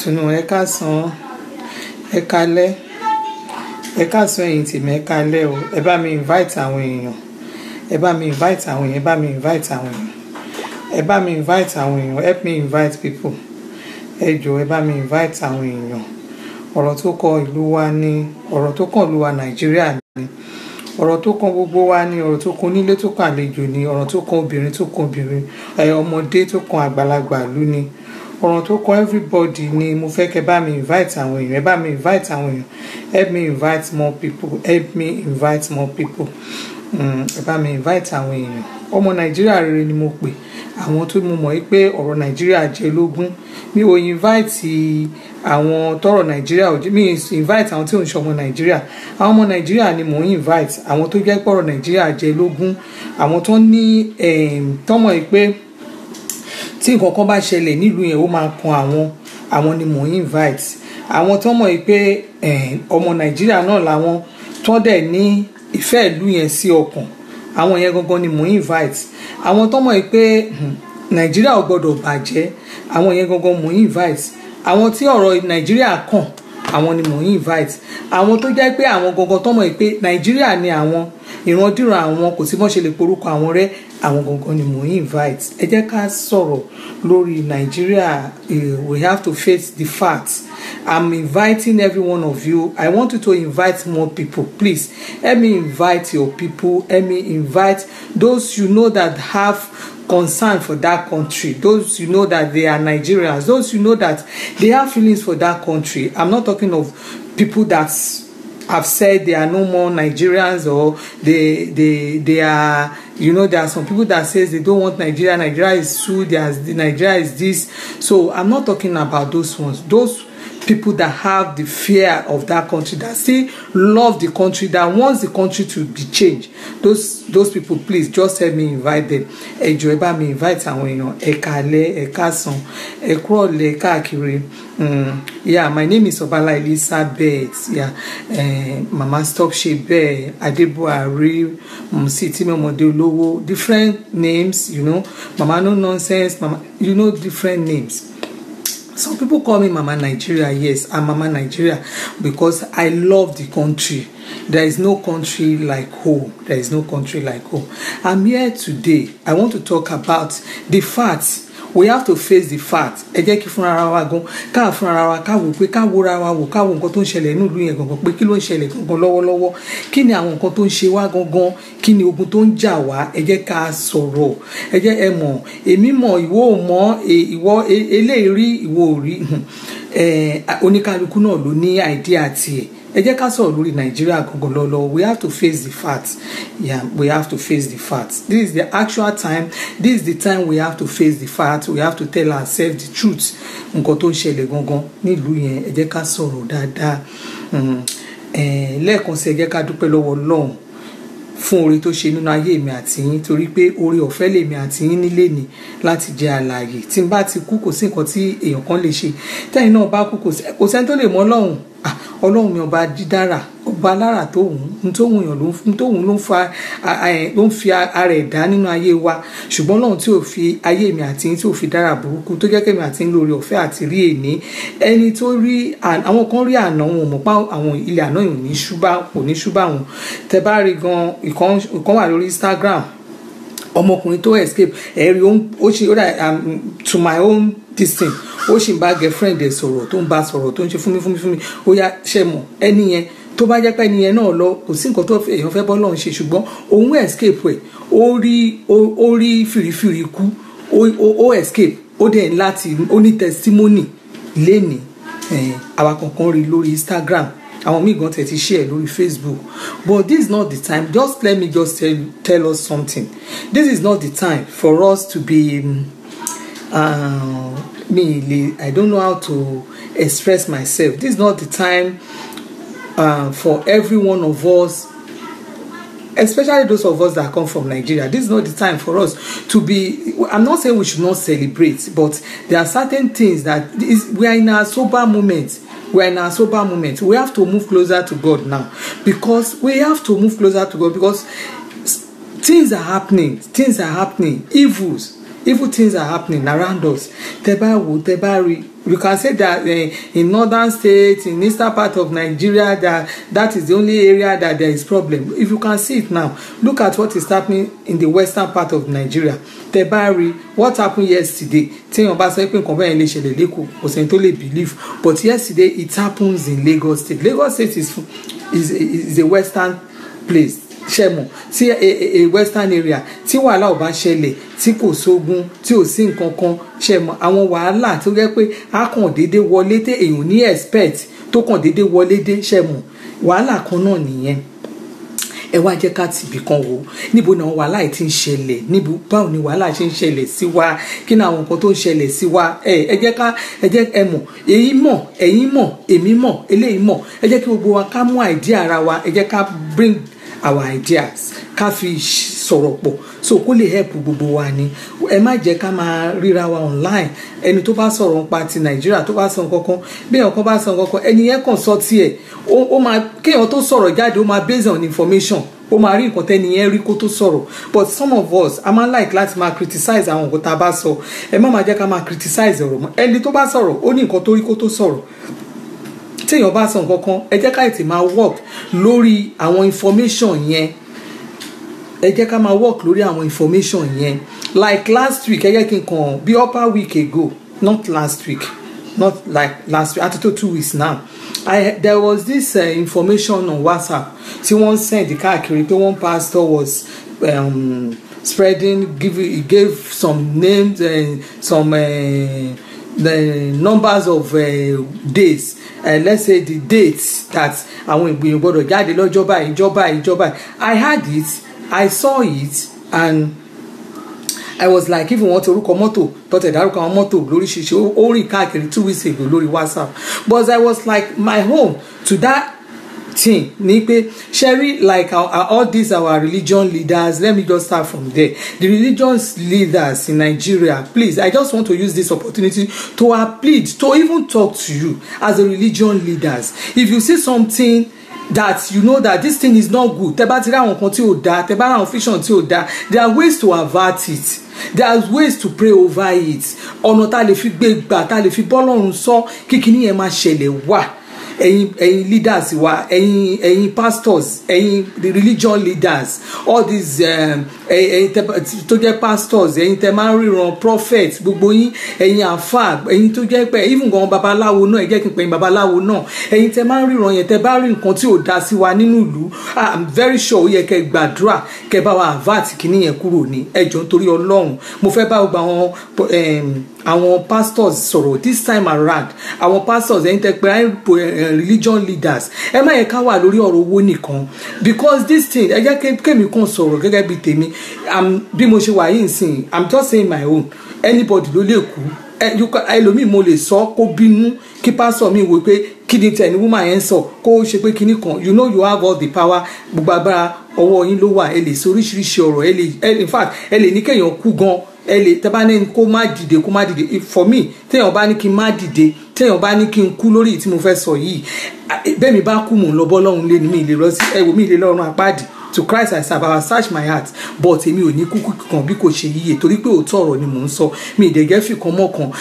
afternoon ẹ káàsán ẹ kálẹ́ ẹ káàsán ẹ̀yin tèmi ẹ kálẹ́ o ẹ bá mi invite àwọn èèyàn ẹ bá mi invite àwọn èèyàn ẹ bá mi invite àwọn èèyàn ẹ bá mi invite àwọn èèyàn help me invite people ẹ jọ̀ọ́ ẹ bá mi invite àwọn èèyàn ọ̀rọ̀ tó kọ ìlú wa ní ọ̀rọ̀ tó kàn ìlú wa nàìjíríà ní ọ̀rọ̀ tó kan gbogbo wa ní ọ̀rọ̀ tó kan onílé tó kan àlejò ní ọ̀rọ̀ tó kan obìnrin tó kan obìnrin ẹ ọmọdé tó kan àgbàlagbà ìlú ní ọ̀rọ̀ tó kan everybody ni mo fẹ́ kẹ́ bá mi invite àwọn èèyàn ẹ bá mi invite àwọn èèyàn help me invite more people help me invite more people ẹ bá mi invite àwọn èèyàn ọmọ nàìjíríà rere ni mo pè àwọn tó mo mọ̀ pé ọ̀rọ̀ nàìjíríà jẹ́ lógún mi ò invite àwọn tọrọ nàìjíríà ò mi invite àwọn tí ò ń ṣọmọ nàìjíríà àwọn ọmọ nàìjíríà ni mò ń invite àwọn tó jẹ́ pọ̀rọ̀ nàìjíríà jẹ́ lógún àwọn tó ní tọ́mọ̀ yìí pé tí nǹkan kan bá ṣẹlẹ̀ nílùú yẹn ó máa kan àwọn àwọn ni mò ń invite àwọn tọ́mọ̀ yìí pé ọmọ nàìjíríà náà làwọn tó dẹ̀ ní ìfẹ́ ìlú yẹn sí ọkàn àwọn yẹn gangan ni mò ń invite àwọn tọ́mọ̀ yìí pé nàìjíríà ò gbọ́dọ̀ bàjẹ́ àwọn yẹn gangan mò ń invite àwọn tí ọ̀rọ̀ nàìjíríà kàn àwọn ni mò ń invite àwọn tó jẹ́ pé àwọn gangan tọ́mọ̀ yìí pé nàìjíríà ni àwọn ìrandíran àwọn kò sí bọ́n ṣe lè porúkọ àwọn rẹ́ àwọn gangan ni mò ń invite ẹ jẹ́ ká sọ̀rọ̀ lórí nàìjíríà we have to face the facts i'm inviting every one of you i want you to invite more people please help me invite your people help me invite those you know that have concern for that country those you know that they are nigerians those you know that they have feelings for that country i'm not talking of people that have said they are no more nigerians or they they they are you know there are some people that says they don't want nigeria nigeria is true there's nigeria is this so i'm not talking about those ones those people that have the fear of that country that still love the country that wants the country to be changed those those people please just help me invite them ẹ jọ̀ọ́ ẹ bá mi invite àwọn èèyàn ẹ kálẹ́ ẹ káàsán ẹ kúrọ̀lẹ́ káàkiri yeah my name is Obala Elizabeth yeah uh, mama stop ṣe bẹ́ẹ̀ Adébùhárí mùsí tí mo mọ̀dé olówó different names you know mama no nonsense mama you know different names some people call me mama nigeria yes i'm mama nigeria because i love the country there is no country like home there is no country like home i'm here today i want to talk about the facts we have to face the fact ẹ jẹ́ kí fúnra ara wa gan ká fúnra ara wa ká wò pé ká wòra wa wò ká wo nǹkan tó ń ṣẹlẹ̀ nílùú yẹn gangan pé kí ló ń ṣẹlẹ̀ gangan lọ́wọ́lọ́wọ́ kí ni àwọn nǹkan tó ń ṣe wá gangan kí ni ogun tó ń jà wá ẹ jẹ́ ká sọ̀rọ̀ ẹ jẹ́ ẹ mọ̀ èmi mọ̀ ìwọ ò mọ̀ ìwọ eléyìí rí ìwọ ò rí oníkálukú náà ló ní àìdíà tiẹ̀ ẹ jẹ́ ká sọ̀rọ̀ lórí nàìjíríà gangan lọ́lọ́ we have to face the facts yeah we have to face the facts this is the actual time this is the time we have to face the facts we have to tell ourselves the truth nǹkan tó ń ṣẹlẹ̀ gangan nílùú yẹn ẹ jẹ́ ká sọ̀rọ̀ dáadáa lẹ́ẹ̀kan sí ẹ jẹ́ ká dúpẹ́ lọ́wọ́ ọlọ́run fún oore tó ṣe nínú ayé mi àti yín torí pé oore ọ̀fẹ́ lèmi àti yín nílé ni láti jẹ́ alààyè tí n bá ti kú kò sí nǹkan tí èèyàn kan lè ṣe tẹ́yìn náà bá kú kò sẹ́ni tó lè mọ ọlọ́run ọlọ́run mi ọba dídára ọba alára tó wù ú tó wù yàn tó wù ú ló ń fa ló ń fi ara ẹ̀ dá nínú ayé wa ṣùgbọ́n ọlọ́run tí ò fi ayé mi àti yín tí ò fi dára burúkú tó jẹ́ kẹ́mi àti yín lórí ọ̀fẹ́ àti rí èní ẹni tó rí àwọn kan rí àná wọn mọ̀ pa àwọn ilé àná yìí ò ní ṣúbà kò ní ṣúbà wọn tẹ bá rí gan ìkan wà lórí Instagram ọmọkùnrin tó escape ẹ̀rí ó ṣe ó dà to my own this thing ó sì ń bá girlfriend ẹ̀ sọ̀rọ̀ tó ń bá sọ̀rọ̀ tó ń ṣe fúnmi fúnmi fúnmi ó yá ṣe mọ̀ ẹni yẹn tó bá jẹ́ pé ẹni yẹn náà lọ kò sí nǹkan tó èèyàn fẹ́ bọ́ lọ́run ṣe ṣùgbọ́n òun escape ẹ̀ ó rí ó rí fìrífìrí kú ó escape ó dẹ̀ láti ó ní testimony lénìí àwa kankan rí lórí Instagram àwọn míì gan tẹ̀ ti share lórí Facebook but this is not the time just let me just tell, tell us something this is not the time for us to be uh, me I don't know how to express myself this is not the time uh, for every one of us especially those of us that come from Nigeria this is not the time for us to be I'm not saying we should not celebrate but there are certain things that is, we are in a sober moment we are in a sober moment we have to move closer to God now because we have to move closer to God because things are happening things are happening evils evil things are happening around us tẹ bá wò tẹ bá rí you can say that uh, in northern states in eastern part of nigeria that that is the only area that there is problem if you can see it now look at what is happening in the western part of nigeria tẹ bá rí what happened yesterday téèyàn bá sọ pé nǹkan bẹ́ẹ̀ lè ṣẹlẹ̀ lẹ́kọ̀ọ́ kò sẹ́ni tó lè believe but yesterday it happens in lagos state lagos state is is is a western place ṣẹmọ sí a, a, a western area tí wàhálà ò bá ṣẹlẹ̀ tí kò sógun tí ò sí nǹkan kan ṣẹmọ àwọn wàhálà tó jẹ́ pé a kàn déédé wọlé tẹ èèyàn ní expect tó kàn déédé wọlé dé ṣẹmọ wàhálà kan náà nìyẹn ẹ wá jẹ́ ká tìbí kan wò níbo ni àwọn wàhálà yìí ti ń ṣẹlẹ̀ níbo báwo ni wàhálà ṣe ń ṣẹlẹ̀ sí wa kí ni àwọn nǹkan tó ń ṣẹlẹ̀ sí wa ẹ ẹ jẹ́ ká ẹ jẹ́ ẹ mọ̀ èyí mọ̀ ẹ̀yin mọ̀ èmi mọ̀ eléyìí mọ̀ ẹ jẹ́ kí gbogbo wa ká mú idea ara wa ẹ jẹ́ ká bring our ideas ká fi sọ̀rọ̀ pọ̀ so kó lè help gbogbo wa ni ẹ má jẹ́ ká máa ríra wa online ẹni tó bá sọ̀rọ̀ nípa ti nàìjíríà tó bá sọ nǹkan kan bí èèyàn kan bá sọ nǹkan kan ẹni yẹn kàn sọ tiẹ̀ ó máa kéèyàn tó sọ̀rọ̀ jáde ó máa based on information ó máa rí nǹkan tẹ́ni yẹn rí kó tó sọ̀rọ̀ but some of us a máa like láti máa criticize àwọn nǹkan tá a bá sọ ẹ má máa jẹ́ ká máa criticize ọ̀rọ̀ mọ́ ẹni tó bá sọ̀rọ̀ ó ní nǹkan tó rí kó tó sọ̀rọ̀ téèyàn bá sọ nǹkan kan ẹ jẹ́ ká ètè máa work lórí àwọn information yẹn ẹ jẹ́ ká máa work lórí àwọn information yẹn like last week ẹ jẹ́ kí n kàn bí upper week ago not last week not like last week àti tó two weeks now I there was this uh, information on WhatsApp tí wọ́n send káàkiri pé one pastor was um, spreading give he gave some names and uh, some uh, the numbers of uh, days uh, let's say the dates that àwọn ìgbìyànjú gbọ́dọ̀ jáde lọ́jọ́ báyìí ìjọba ìjọba I had it I saw it and I was like even wọ́n ti orúkọ mọ́tò tọ́tẹ̀ dárúkọ àwọn mọ́tò lóríṣiríṣi ó rìn káàkiri two weeks ago lórí WhatsApp but I was like my home to that thing ni pé sherry like our, our, all these our religion leaders let me just start from there the religious leaders in Nigeria please I just want to use this opportunity to appeal to even talk to you as a religion leaders if you see something that you know that this thing is not good tẹ bá ti rí àwọn kan tí ò dáa tẹ bá rí àwọn fiction tí ò dáa there are ways to avert it there are ways to pray over it ọ̀nà tá a lè fi gbé gbà tá a lè fi bọ́lọ́run sọ kíkiní yẹn máa ṣẹlẹ̀ wà ẹ̀yin ẹ̀yin leaders wa ẹ̀yin ẹ̀yin pastors ẹ̀yin the religion leaders all these ẹ̀yin tó jẹ́ pastors ẹ̀yin tẹ́ máa ń ríran prophet gbogbo yín ẹ̀yin àfà ẹ̀yin tó jẹ́ pé even gan babaláwo náà ẹ jẹ́ kí n pè yín babaláwo náà ẹ̀yin tẹ́ máa ń ríran yẹn tẹ́ bá rí nǹkan tí ò dá sí wa nínú ìlú i'm very sure ó yẹ kẹ́ gbàdúrà kẹ́ bá wa avert kìíní yẹn kúrò ní ẹjọ́ nítorí ọlọ́run mo fẹ́ bá gbogbo àwọn àwọn pastors sọ̀rọ̀ this time around àwọn pastors ẹ̀yin tẹ́ pé religion leaders ẹ má yẹ ká wà lórí ọ̀rọ̀ owó nìkan because this thing ẹ jẹ́ kémi kan sọ̀rọ̀ gẹ́gẹ́ bí tèmi bí mo ṣe wà yìí nsìn i'm just saying my own anybody ló lè kú ẹlòmíì mo lè sọ kó bínú kí pásọ mi wò pé kí ni tẹ̀ ní woman yẹn sọ kó ṣe pé kíní kan you know you have all the power gbogbo agbára ọwọ́ yín ló wà ẹ lè sọ oríṣiríṣi ọ̀rọ̀ ẹ lè in fact ẹ lè ní kéèyàn kú gan ẹ lè tẹ́ bá ní kó má dìde kó má dìde for me téèyàn bá ní kí n má dìde téèyàn bá ní kí n kú lórí tí mo fẹ́ sọ yìí bẹ́ẹ̀ mi bá kú mò ń lọ bọ́ lọ́hùn lé ní mi lè lọ sí ẹ̀wò mi lè lọ́rùn apáàdì to Christ I serve I will search my heart but èmi ò ní kúkú kan bí kò ṣe yíyẹ torí pé òótọ́ ọ̀rọ̀ ni mò ń sọ mi ìdẹ̀gẹ́ fi kan mọ́ kan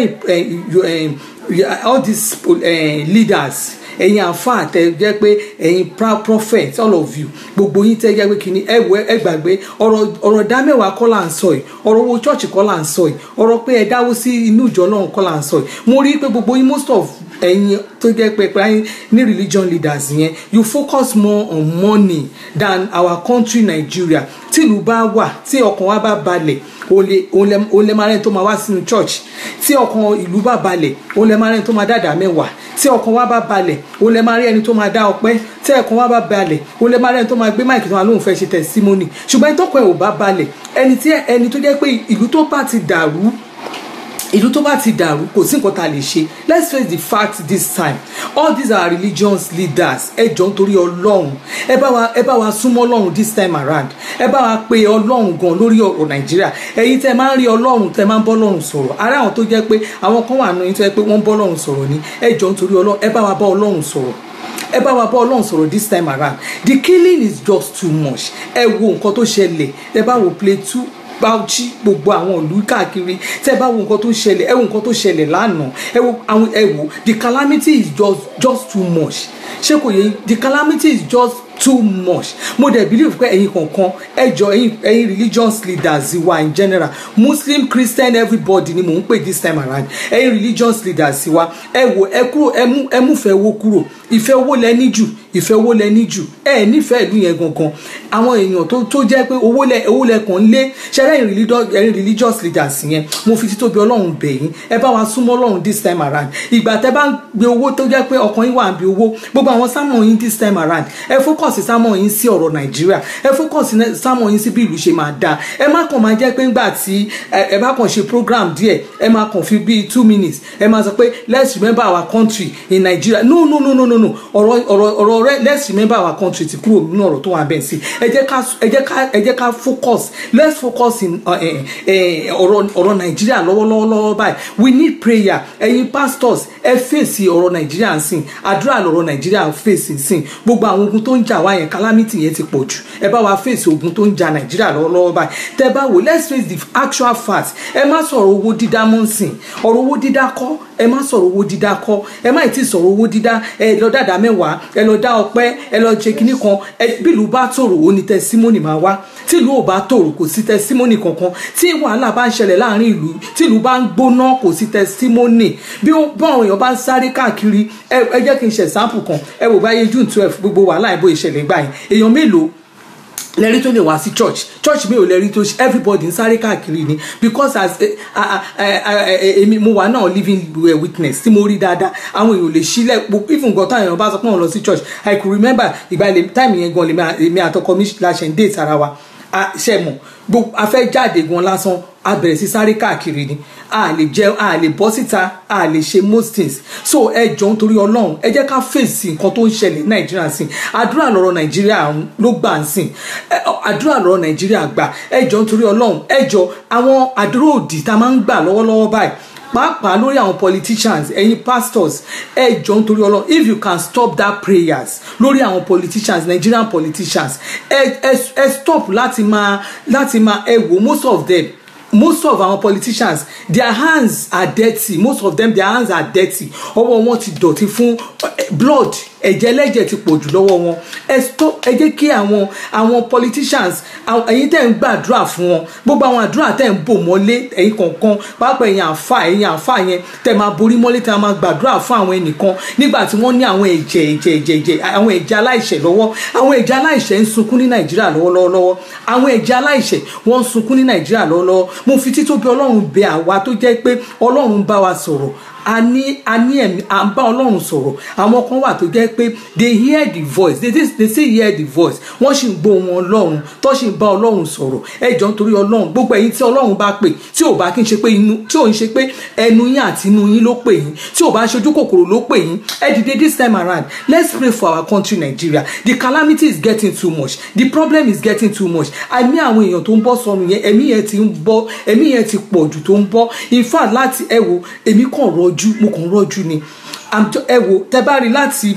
ṣẹlẹ̀ all these uh, leaders ẹ̀yin àfáà tẹ jẹ́ pé ẹ̀yin prophet all of you gbogbo yín tẹ jẹ́ pé kìíní ẹ wẹ ẹ gbàgbé ọ̀rọ̀ ọ̀rọ̀ dá mẹ́wàá kọ́ là ń sọ yìí ọ̀rọ̀ owó church kọ́ là ń sọ yìí ọ̀rọ̀ pé ẹ dáwó sí inú ìjọ náà kọ́ là ń sọ yìí mo rí i pé gbogbo yín most of ẹ̀yin tó jẹ́ pé pé ní religion leaders yẹn you focus more on money than our country Nigeria tí ìlú bá wà tí ọkàn wa bá balẹ̀ òun lè máa rẹ́ni tó máa wá sínú church tí ọkàn ìlú bá balẹ̀ òun lè máa rẹ́ni tó máa dàdà mẹ́wàá tí ọkàn wa bá balẹ̀ òun lè máa rí ẹni tó máa dá ọpẹ́ tí ọkàn wa bá balẹ̀ òun lè máa rí ẹni tó máa gbé máìkì tó máa lóun fẹ́ ṣe testimony ṣùgbọ́n ẹni tó kàn ẹ̀ ò bá balẹ̀ ẹni tí ẹni tó jẹ́ pé ìlú tó bá ti dàrú ìlú tó bá ti dàrú kò sí nǹkan tá a lè ṣe let's face the fact this time all these are religious leaders ẹ jọ nítorí ọlọ́run ẹ bá wa ẹ bá wa súnmọ́ ọlọ́run this time around ẹ bá wa pe ọlọ́run gan lórí ọ̀rọ̀ nàìjíríà ẹ̀yin tẹ́ máa ń rí ọlọ́run tẹ́ máa ń bọ́ ọlọ́run sọ̀rọ̀ ara àwọn tó jẹ́ pé àwọn kan wà nínú yín tó jẹ́ pé wọ́n ń bọ́ ọlọ́run sọ̀rọ̀ ni ẹ jọ nítorí ọlọ́run ẹ bá wa bá ọlọ́run sọ̀rọ̀ ẹ bá wa bá ọlọ́run sọ̀rọ̀ this time around the killing is just too much ẹ wo nǹkan tó ṣẹlẹ̀ ẹ bá wo play two Bauchi gbogbo àwọn ìlú káàkiri tẹ́ bá wo nǹkan tó ṣẹlẹ̀ ẹ wo nǹkan tó ṣẹlẹ̀ lánàá ẹ wo àwọn ẹ wo the calamity is just just too much ṣé kò yẹ the calamity is just too much mo dẹ̀ believe pé ẹ̀yin kankan ẹjọ́ ẹ̀yin ẹ̀yin religious leaders wa in general muslim christian everybody ni mò ń pè this time around ẹ̀yin religious leaders wa ẹ wò ẹ kúrò ẹ mú ẹ mú fẹ́ owó kúrò ìfẹ́ owó lẹ ní jù ìfẹ́ owó lẹ ní jù ẹ nífẹ̀ẹ́ ìlú yẹn gangan àwọn èèyàn tó tó jẹ́ pé owó lẹ owó lẹ kàn ń lé ṣẹlẹ̀ ẹ̀yin religious ẹ̀yin religious leaders yẹn mo fi títóbi ọlọ́run bẹ̀ yín ẹ bá wa súnmọ́ ọlọ́run this time around ìgbà tẹ́ bá ń gbé owó tó jẹ́ pé ọkàn yín wà ń bí owó gbogbo àwọn sámọ̀ yín this time around ẹ focus sámọ̀ yín sí ọ̀rọ̀ nàìjíríà ẹ focus sámọ̀ yín sí bí ìlú ṣe máa dáa ẹ má kàn máa jẹ́ pé ńgbà tí ẹ bá kàn ṣe program díẹ̀ ẹ má kàn fi bíi two minutes ẹ má sọ pé let's remember our country in Nigeria no no no no no no ọ̀rọ̀ ọ̀rọ̀ ọ̀rọ̀ rẹ let's remember our country ti kúrò nínú ọ̀rọ̀ tó wà bẹ́ẹ̀ sí ẹ jẹ́ ká ẹ jẹ́ ká ẹ jẹ́ ká focus let's focus in ọ̀rọ̀ ọ̀rọ̀ nàìjíríà lọ́wọ́lọ́wọ́ lọ́wọ́ báyìí we need prayer ẹ̀yin pastors ẹ fèsì ọ̀rọ̀ nàìjíríà sìn àdúrà lọ̀rọ̀ nàìjíríà fèsì sìn gbogbo àwọn ogun tó ń jà wá yẹn calamity yẹn ti pọ̀ jù ẹ bá wa fèsì ogun tó ń jà nàìjíríà lọ́wọ́lọ́wọ́ báyìí tẹ bá wò let's face the actual fact ẹ má sọ̀rọ̀ owó dídá mọ́ sìn ọ̀rọ̀ owó dídá kọ́ ẹ má sọ̀rọ̀ owó dídá kọ́ ẹ má tí sọ̀rọ̀ owó dídá ẹ lọ dáadáa mẹ́wàá ẹ lọ dá ọpẹ́ ẹ lọ ṣe kinní kan ẹ bílù bá tòrò ó ní tẹsímọ́nì máa wá tìlú ò bá tòrò kò sí tẹsímọ́nì kankan tí wàhálà bá ń ṣẹlẹ̀ láàrin ìlú tìlú bá ń gbóná kò sí tẹsímọ́nì bí báwọn èèyàn bá ń sáré káàkiri ẹ jẹ́ kí n ṣe sample kan ẹ wò báyé june twelve gbogbo wàhálà ìbò ìṣẹ̀lẹ̀ gbà yẹn èèyàn mélòó lẹ́rí tó lè wá sí church church mi ò lẹ́rí tó everybody ń sáré káàkiri ni because as èmi mo wà náà living witness tí mo rí dáadáa àwọn èèyàn lè sílẹ̀ even gan táwọn èèyàn bá sọ pé wọ́n lọ sí church i could remember ìgbà time yẹn gan lèmi àtọkọ mi láṣẹ ń date ara wa ṣe mọ̀ gbogbo afẹ́ jáde gan lásán a bẹ̀rẹ̀ sí sáré káàkiri ni a lè jẹ a lè bọ́ síta a lè ṣe most things so ẹ jọ nítorí ọlọ́run ẹ jẹ́ ká fèsì nǹkan tó ń ṣẹlẹ̀ ní nàìjíríà sìn àdúrà lọ́rọ̀ nàìjíríà ló gbà ń sìn àdúrà lọ́rọ̀ nàìjíríà gbà ẹ jọ nítorí ọlọ́run ẹ jọ àwọn àdúrà òdì tá a máa ń gbà lọ́wọ́lọ́wọ́ báyìí pàápàá lórí àwọn politicians ẹ̀yin pastors ẹ jọ nítorí ọlọ́run if you can stop that prayers lórí àwọn politicians nigerian politicians ẹ ẹ ẹ stop láti máa láti máa ẹ wò most of them most of our politicians their hands are dirty most of them their hands are dirty ọwọ́ wọn ti dọ̀tí fún blood ẹ̀jẹ̀ ẹlẹ́jẹ̀ ti pọ̀ jù lọ́wọ́ wọn ẹ stop ẹ jẹ́ kí àwọn àwọn politicians ẹ̀yin tẹ́ ń gbàdúrà fún wọn gbogbo àwọn àdúrà tẹ́ ń bò mọ́lé ẹ̀yin kọ̀ọ̀kan pàápàá ẹ̀yin àfa ẹ̀yin àfa yẹn tẹ́ máa borí mọ́lé tẹ́ máa gbàdúrà fún àwọn ẹnìkan nígbà tí wọ́n ní àwọn ẹ̀jẹ̀ ẹ̀jẹ̀ ẹ̀jẹ̀ ẹ̀jẹ̀ àwọn ẹ̀jẹ̀ aláìṣẹ̀ lọ́wọ́ àwọn ẹ̀jẹ̀ aláìṣẹ̀ ń sunkún ní nàìjíríà lọ́wọ́lọ́wọ́ àwọn ẹ̀jẹ̀ aláìṣẹ̀ wọ́n ń sunkún ní nàìjíríà lọ́wọ́lọ́wọ́ mo fi títóbi ọlọ́run bẹ àwa tó jẹ́ pé ọlọ́run bá wa sọ̀rọ̀ a ní a ní ẹ̀mí à ń bá ọlọ́run sọ̀rọ̀ àwọn kan wà tó jẹ́ pé they hear the voice they, they, they say hear the voice wọ́n sì ń gbọ́ wọn ọlọ́run tó sì ń bá ọlọ́run sọ̀rọ̀ ẹ jọ nítorí ọlọ́run gbogbo ẹ̀yin tí ọlọ́run bá pè tí ò bá kí n ṣe pé inú tí ò ń ṣe pé ẹnu yín àti inú yín ló pè yín tí ò bá ṣojú kòkòrò ló pè yín ẹ dìde this time around let's pray for our country Nigeria the calamity is getting too much the problem is getting too much àmì àwọn èèyàn tó ń bọ́ sọnù yẹn ẹ̀mí yẹn ti ń bọ́ ẹ̀mí yẹn ti pọ̀ jù tó ń bọ́ in fact láti ẹ wo èmi kàn rọjú mo kàn rọjú ni ẹ wo tẹ bá rí láti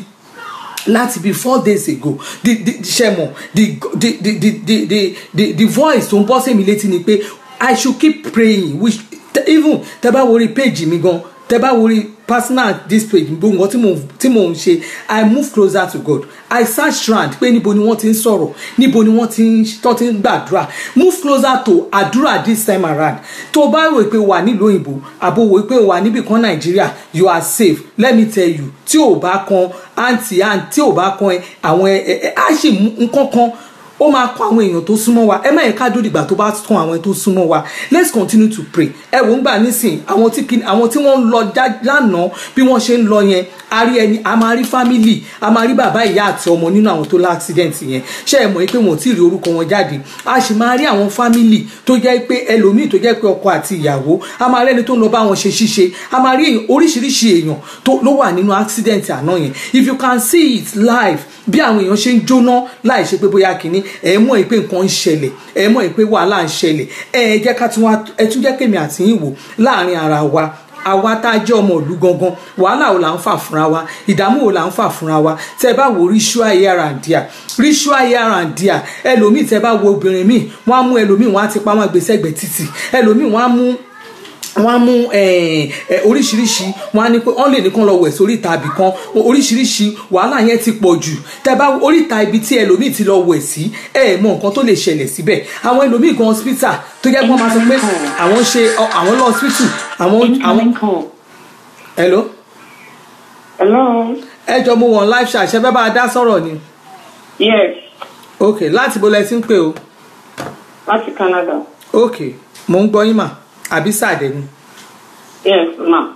láti bí four days ago the the ṣẹmọ the the the the the the the voice tó ń bọ́ sí mi létí ni pé i should keep praying which even tẹ bá wo rí page mi gan tẹ bá wo rí personal this page gbogbo nǹkan tí mò tí mò ń ṣe i move closer to god i search round pé níbo ni wọ́n ti ń sọ̀rọ̀ níbo ni wọ́n ti ń tọ́ ti ń gbàdúrà move closer to àdúrà this time around tó o bá rò pé wà nílùú òyìnbó àbò wò pé wà níbì kan nàìjíríà you are safe let me tell you tí ò bá kan àǹtí àǹtí tí ò bá kan àwọn ẹ ẹ á sì mú nǹkan kan ó máa kọ àwọn èèyàn tó súnmọ́ wa ẹ má yẹ ká dúró dìgbà tó bá kàn àwọn tó súnmọ́ wa let's continue to pray ẹ wò ń gbà nísìn àwọn tí àwọn tí wọ́n ń lọ lánàá bí wọ́n ṣe ń lọ yẹn a rí ẹni a máa rí family a máa rí bàbá ìyá àti ọmọ nínú àwọn tó lá accident yẹn ṣé ẹ mọ̀ pé wọn ò tí ì rí orúkọ wọn jáde a sì máa rí àwọn family tó jẹ́ pé ẹlòmíì tó jẹ́ pé ọkọ àti ìyàwó a máa rẹ́ni tó ń lọ bá wọn ṣe ṣíṣe a máa rí oríṣiríṣi èèyàn tó ló wà nínú accident àná yẹn if you can see it live bí àwọn èèyàn ṣe ń jóná láì ṣe pé bóyá kínní ẹ mọ̀ pé nǹkan ń ṣẹlẹ̀ ẹ mọ̀ pé wàhálà ń ṣẹlẹ̀ ẹ jẹ́ ká tún wá ẹ tún jẹ́ kémi àti yín wò láàrin ara wa àwa tá a jẹ́ ọmọ ìlú gangan wàhálà ò là ń fà fúnra wa ìdààmú ò là ń fà fúnra wa tẹ́ ẹ bá wo ritual here and there ritual here and there ẹlòmíì tẹ́ ẹ bá wo obìnrin míì wọ́n á mú ẹlòmíì wọ́n á ti pa wọ́n gbèsè ẹgbẹ́ títì ẹlòmíì wọ́n á mú wọ́n á mú oríṣiríṣi wọ́n á ní pé wọ́n lè ní kán lọ wẹ̀ sórí ìta ibì kan oríṣiríṣi wàhálà yẹn ti pọ̀ jù tẹ́ bá oríta ibi tí ẹlòmíì ti lọ wẹ̀ sí ẹ ẹ̀ mọ nǹkan tó lè ṣẹlẹ̀ síbẹ̀ àwọn ẹlòmíì gan hospital tó jẹ́ pé wọ́n máa sọ pé àwọn ṣe àwọn lọ hospital àwọn àwọn. hello. hello. ẹ jọ mo wọn live chat ṣe fẹ́ bá a dá sọ̀rọ̀ ni. yes. ok láti bo lẹ ti ń pè o. láti Canada. ok mo ń gbọ́ yín mà àbí sàdé ni. yes ma.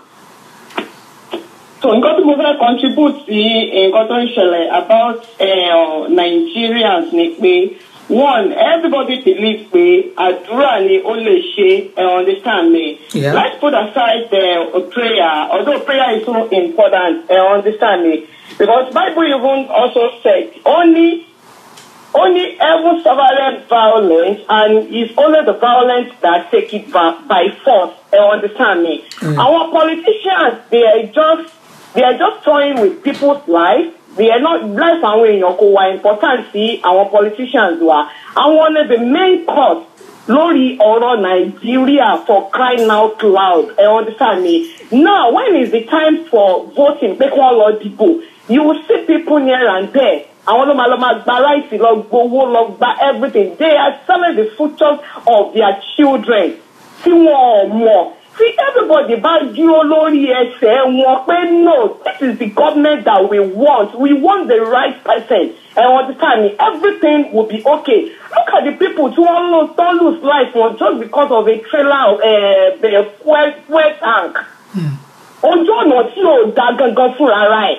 so nǹkan tí mo fẹ́ contribute sí nǹkan tó ń ṣẹlẹ̀ about uh, Nigerians ni pé one everybody believe pé àdúrà ni ó lè ṣe uh, understand me. Yeah. let's put aside uh, prayer although prayer is so important uh, understand me because Bible even also said only only heaven survived violence and it's only the violence that take it by, by force you understand me Mm. our politicians they are just they are just toying with people's life they are not life àwọn èèyàn kò wà important sí àwọn politicians wa àwọn ni the main cause lórí ọ̀rọ̀ nàìjíríà for crying out loud ẹ understand me now when is the time for voting pé kí wọ́n lọ dìbò you will see people near and there àwọn ló máa lọ máa gba láìsí lọ gbowó lọ gba everything they are selling the future of their children tí wọn ò mọ̀ tí everybody bá dúró lórí ẹsẹ̀ wọn pé no this is the government that we want we want the right person ẹ wọn ti tàn ní everything will be okay look at the people tí wọ́n lose don lose life wọn just because of a trailer uh, uh, fuel fuel tank ojú ọ̀nà tí ò da gangan fúnra ẹ̀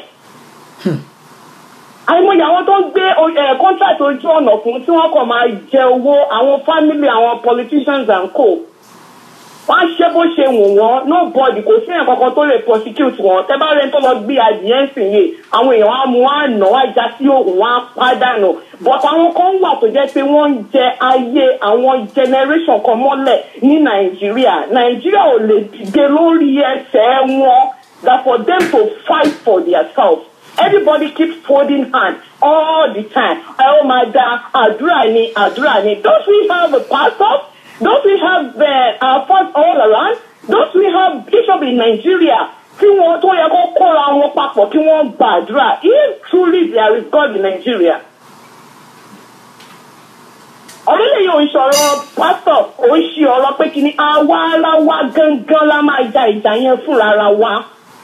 àìmọye àwọn tó ń gbé ẹ contract ojú ọ̀nà fún tí wọ́n kàn máa jẹ owó àwọn family àwọn politicians and co wọ́n á ṣe bó ṣe wù wọ́n nobody kò sí èèyàn kankan tó lè prosecute wọn tẹ́ bá rẹ̀ tó lọ gbé adìyẹ ń sìn yìí àwọn èèyàn á mú wọn á nà wọn á já sí òògùn wọn á pàdánù but àwọn kan wà tó jẹ́ pé wọ́n ń jẹ ayé àwọn generation kan mọ́lẹ̀ ní nàìjíríà nàìjíríà ò lè dìde lórí ẹsẹ̀ wọn that for them to fight for their self everybody keeps folding hands all the time ẹ ó máa da àdúrà ni àdúrà ni don't we have a pastor don't we have uh, our fathers all around don't we have bishop in Nigeria tí wọn tó yẹ kó kóra wọn papọ̀ kí wọ́n gbàdúrà if truly there is God in Nigeria ọ̀rẹ́lẹ̀ yóò ń sọ̀rọ̀ pásítọ̀ ò ń ṣe ọ̀rọ̀ pé kí ni àwa ara wa gangan la máa ja ìjà yẹn fúnra ara wa.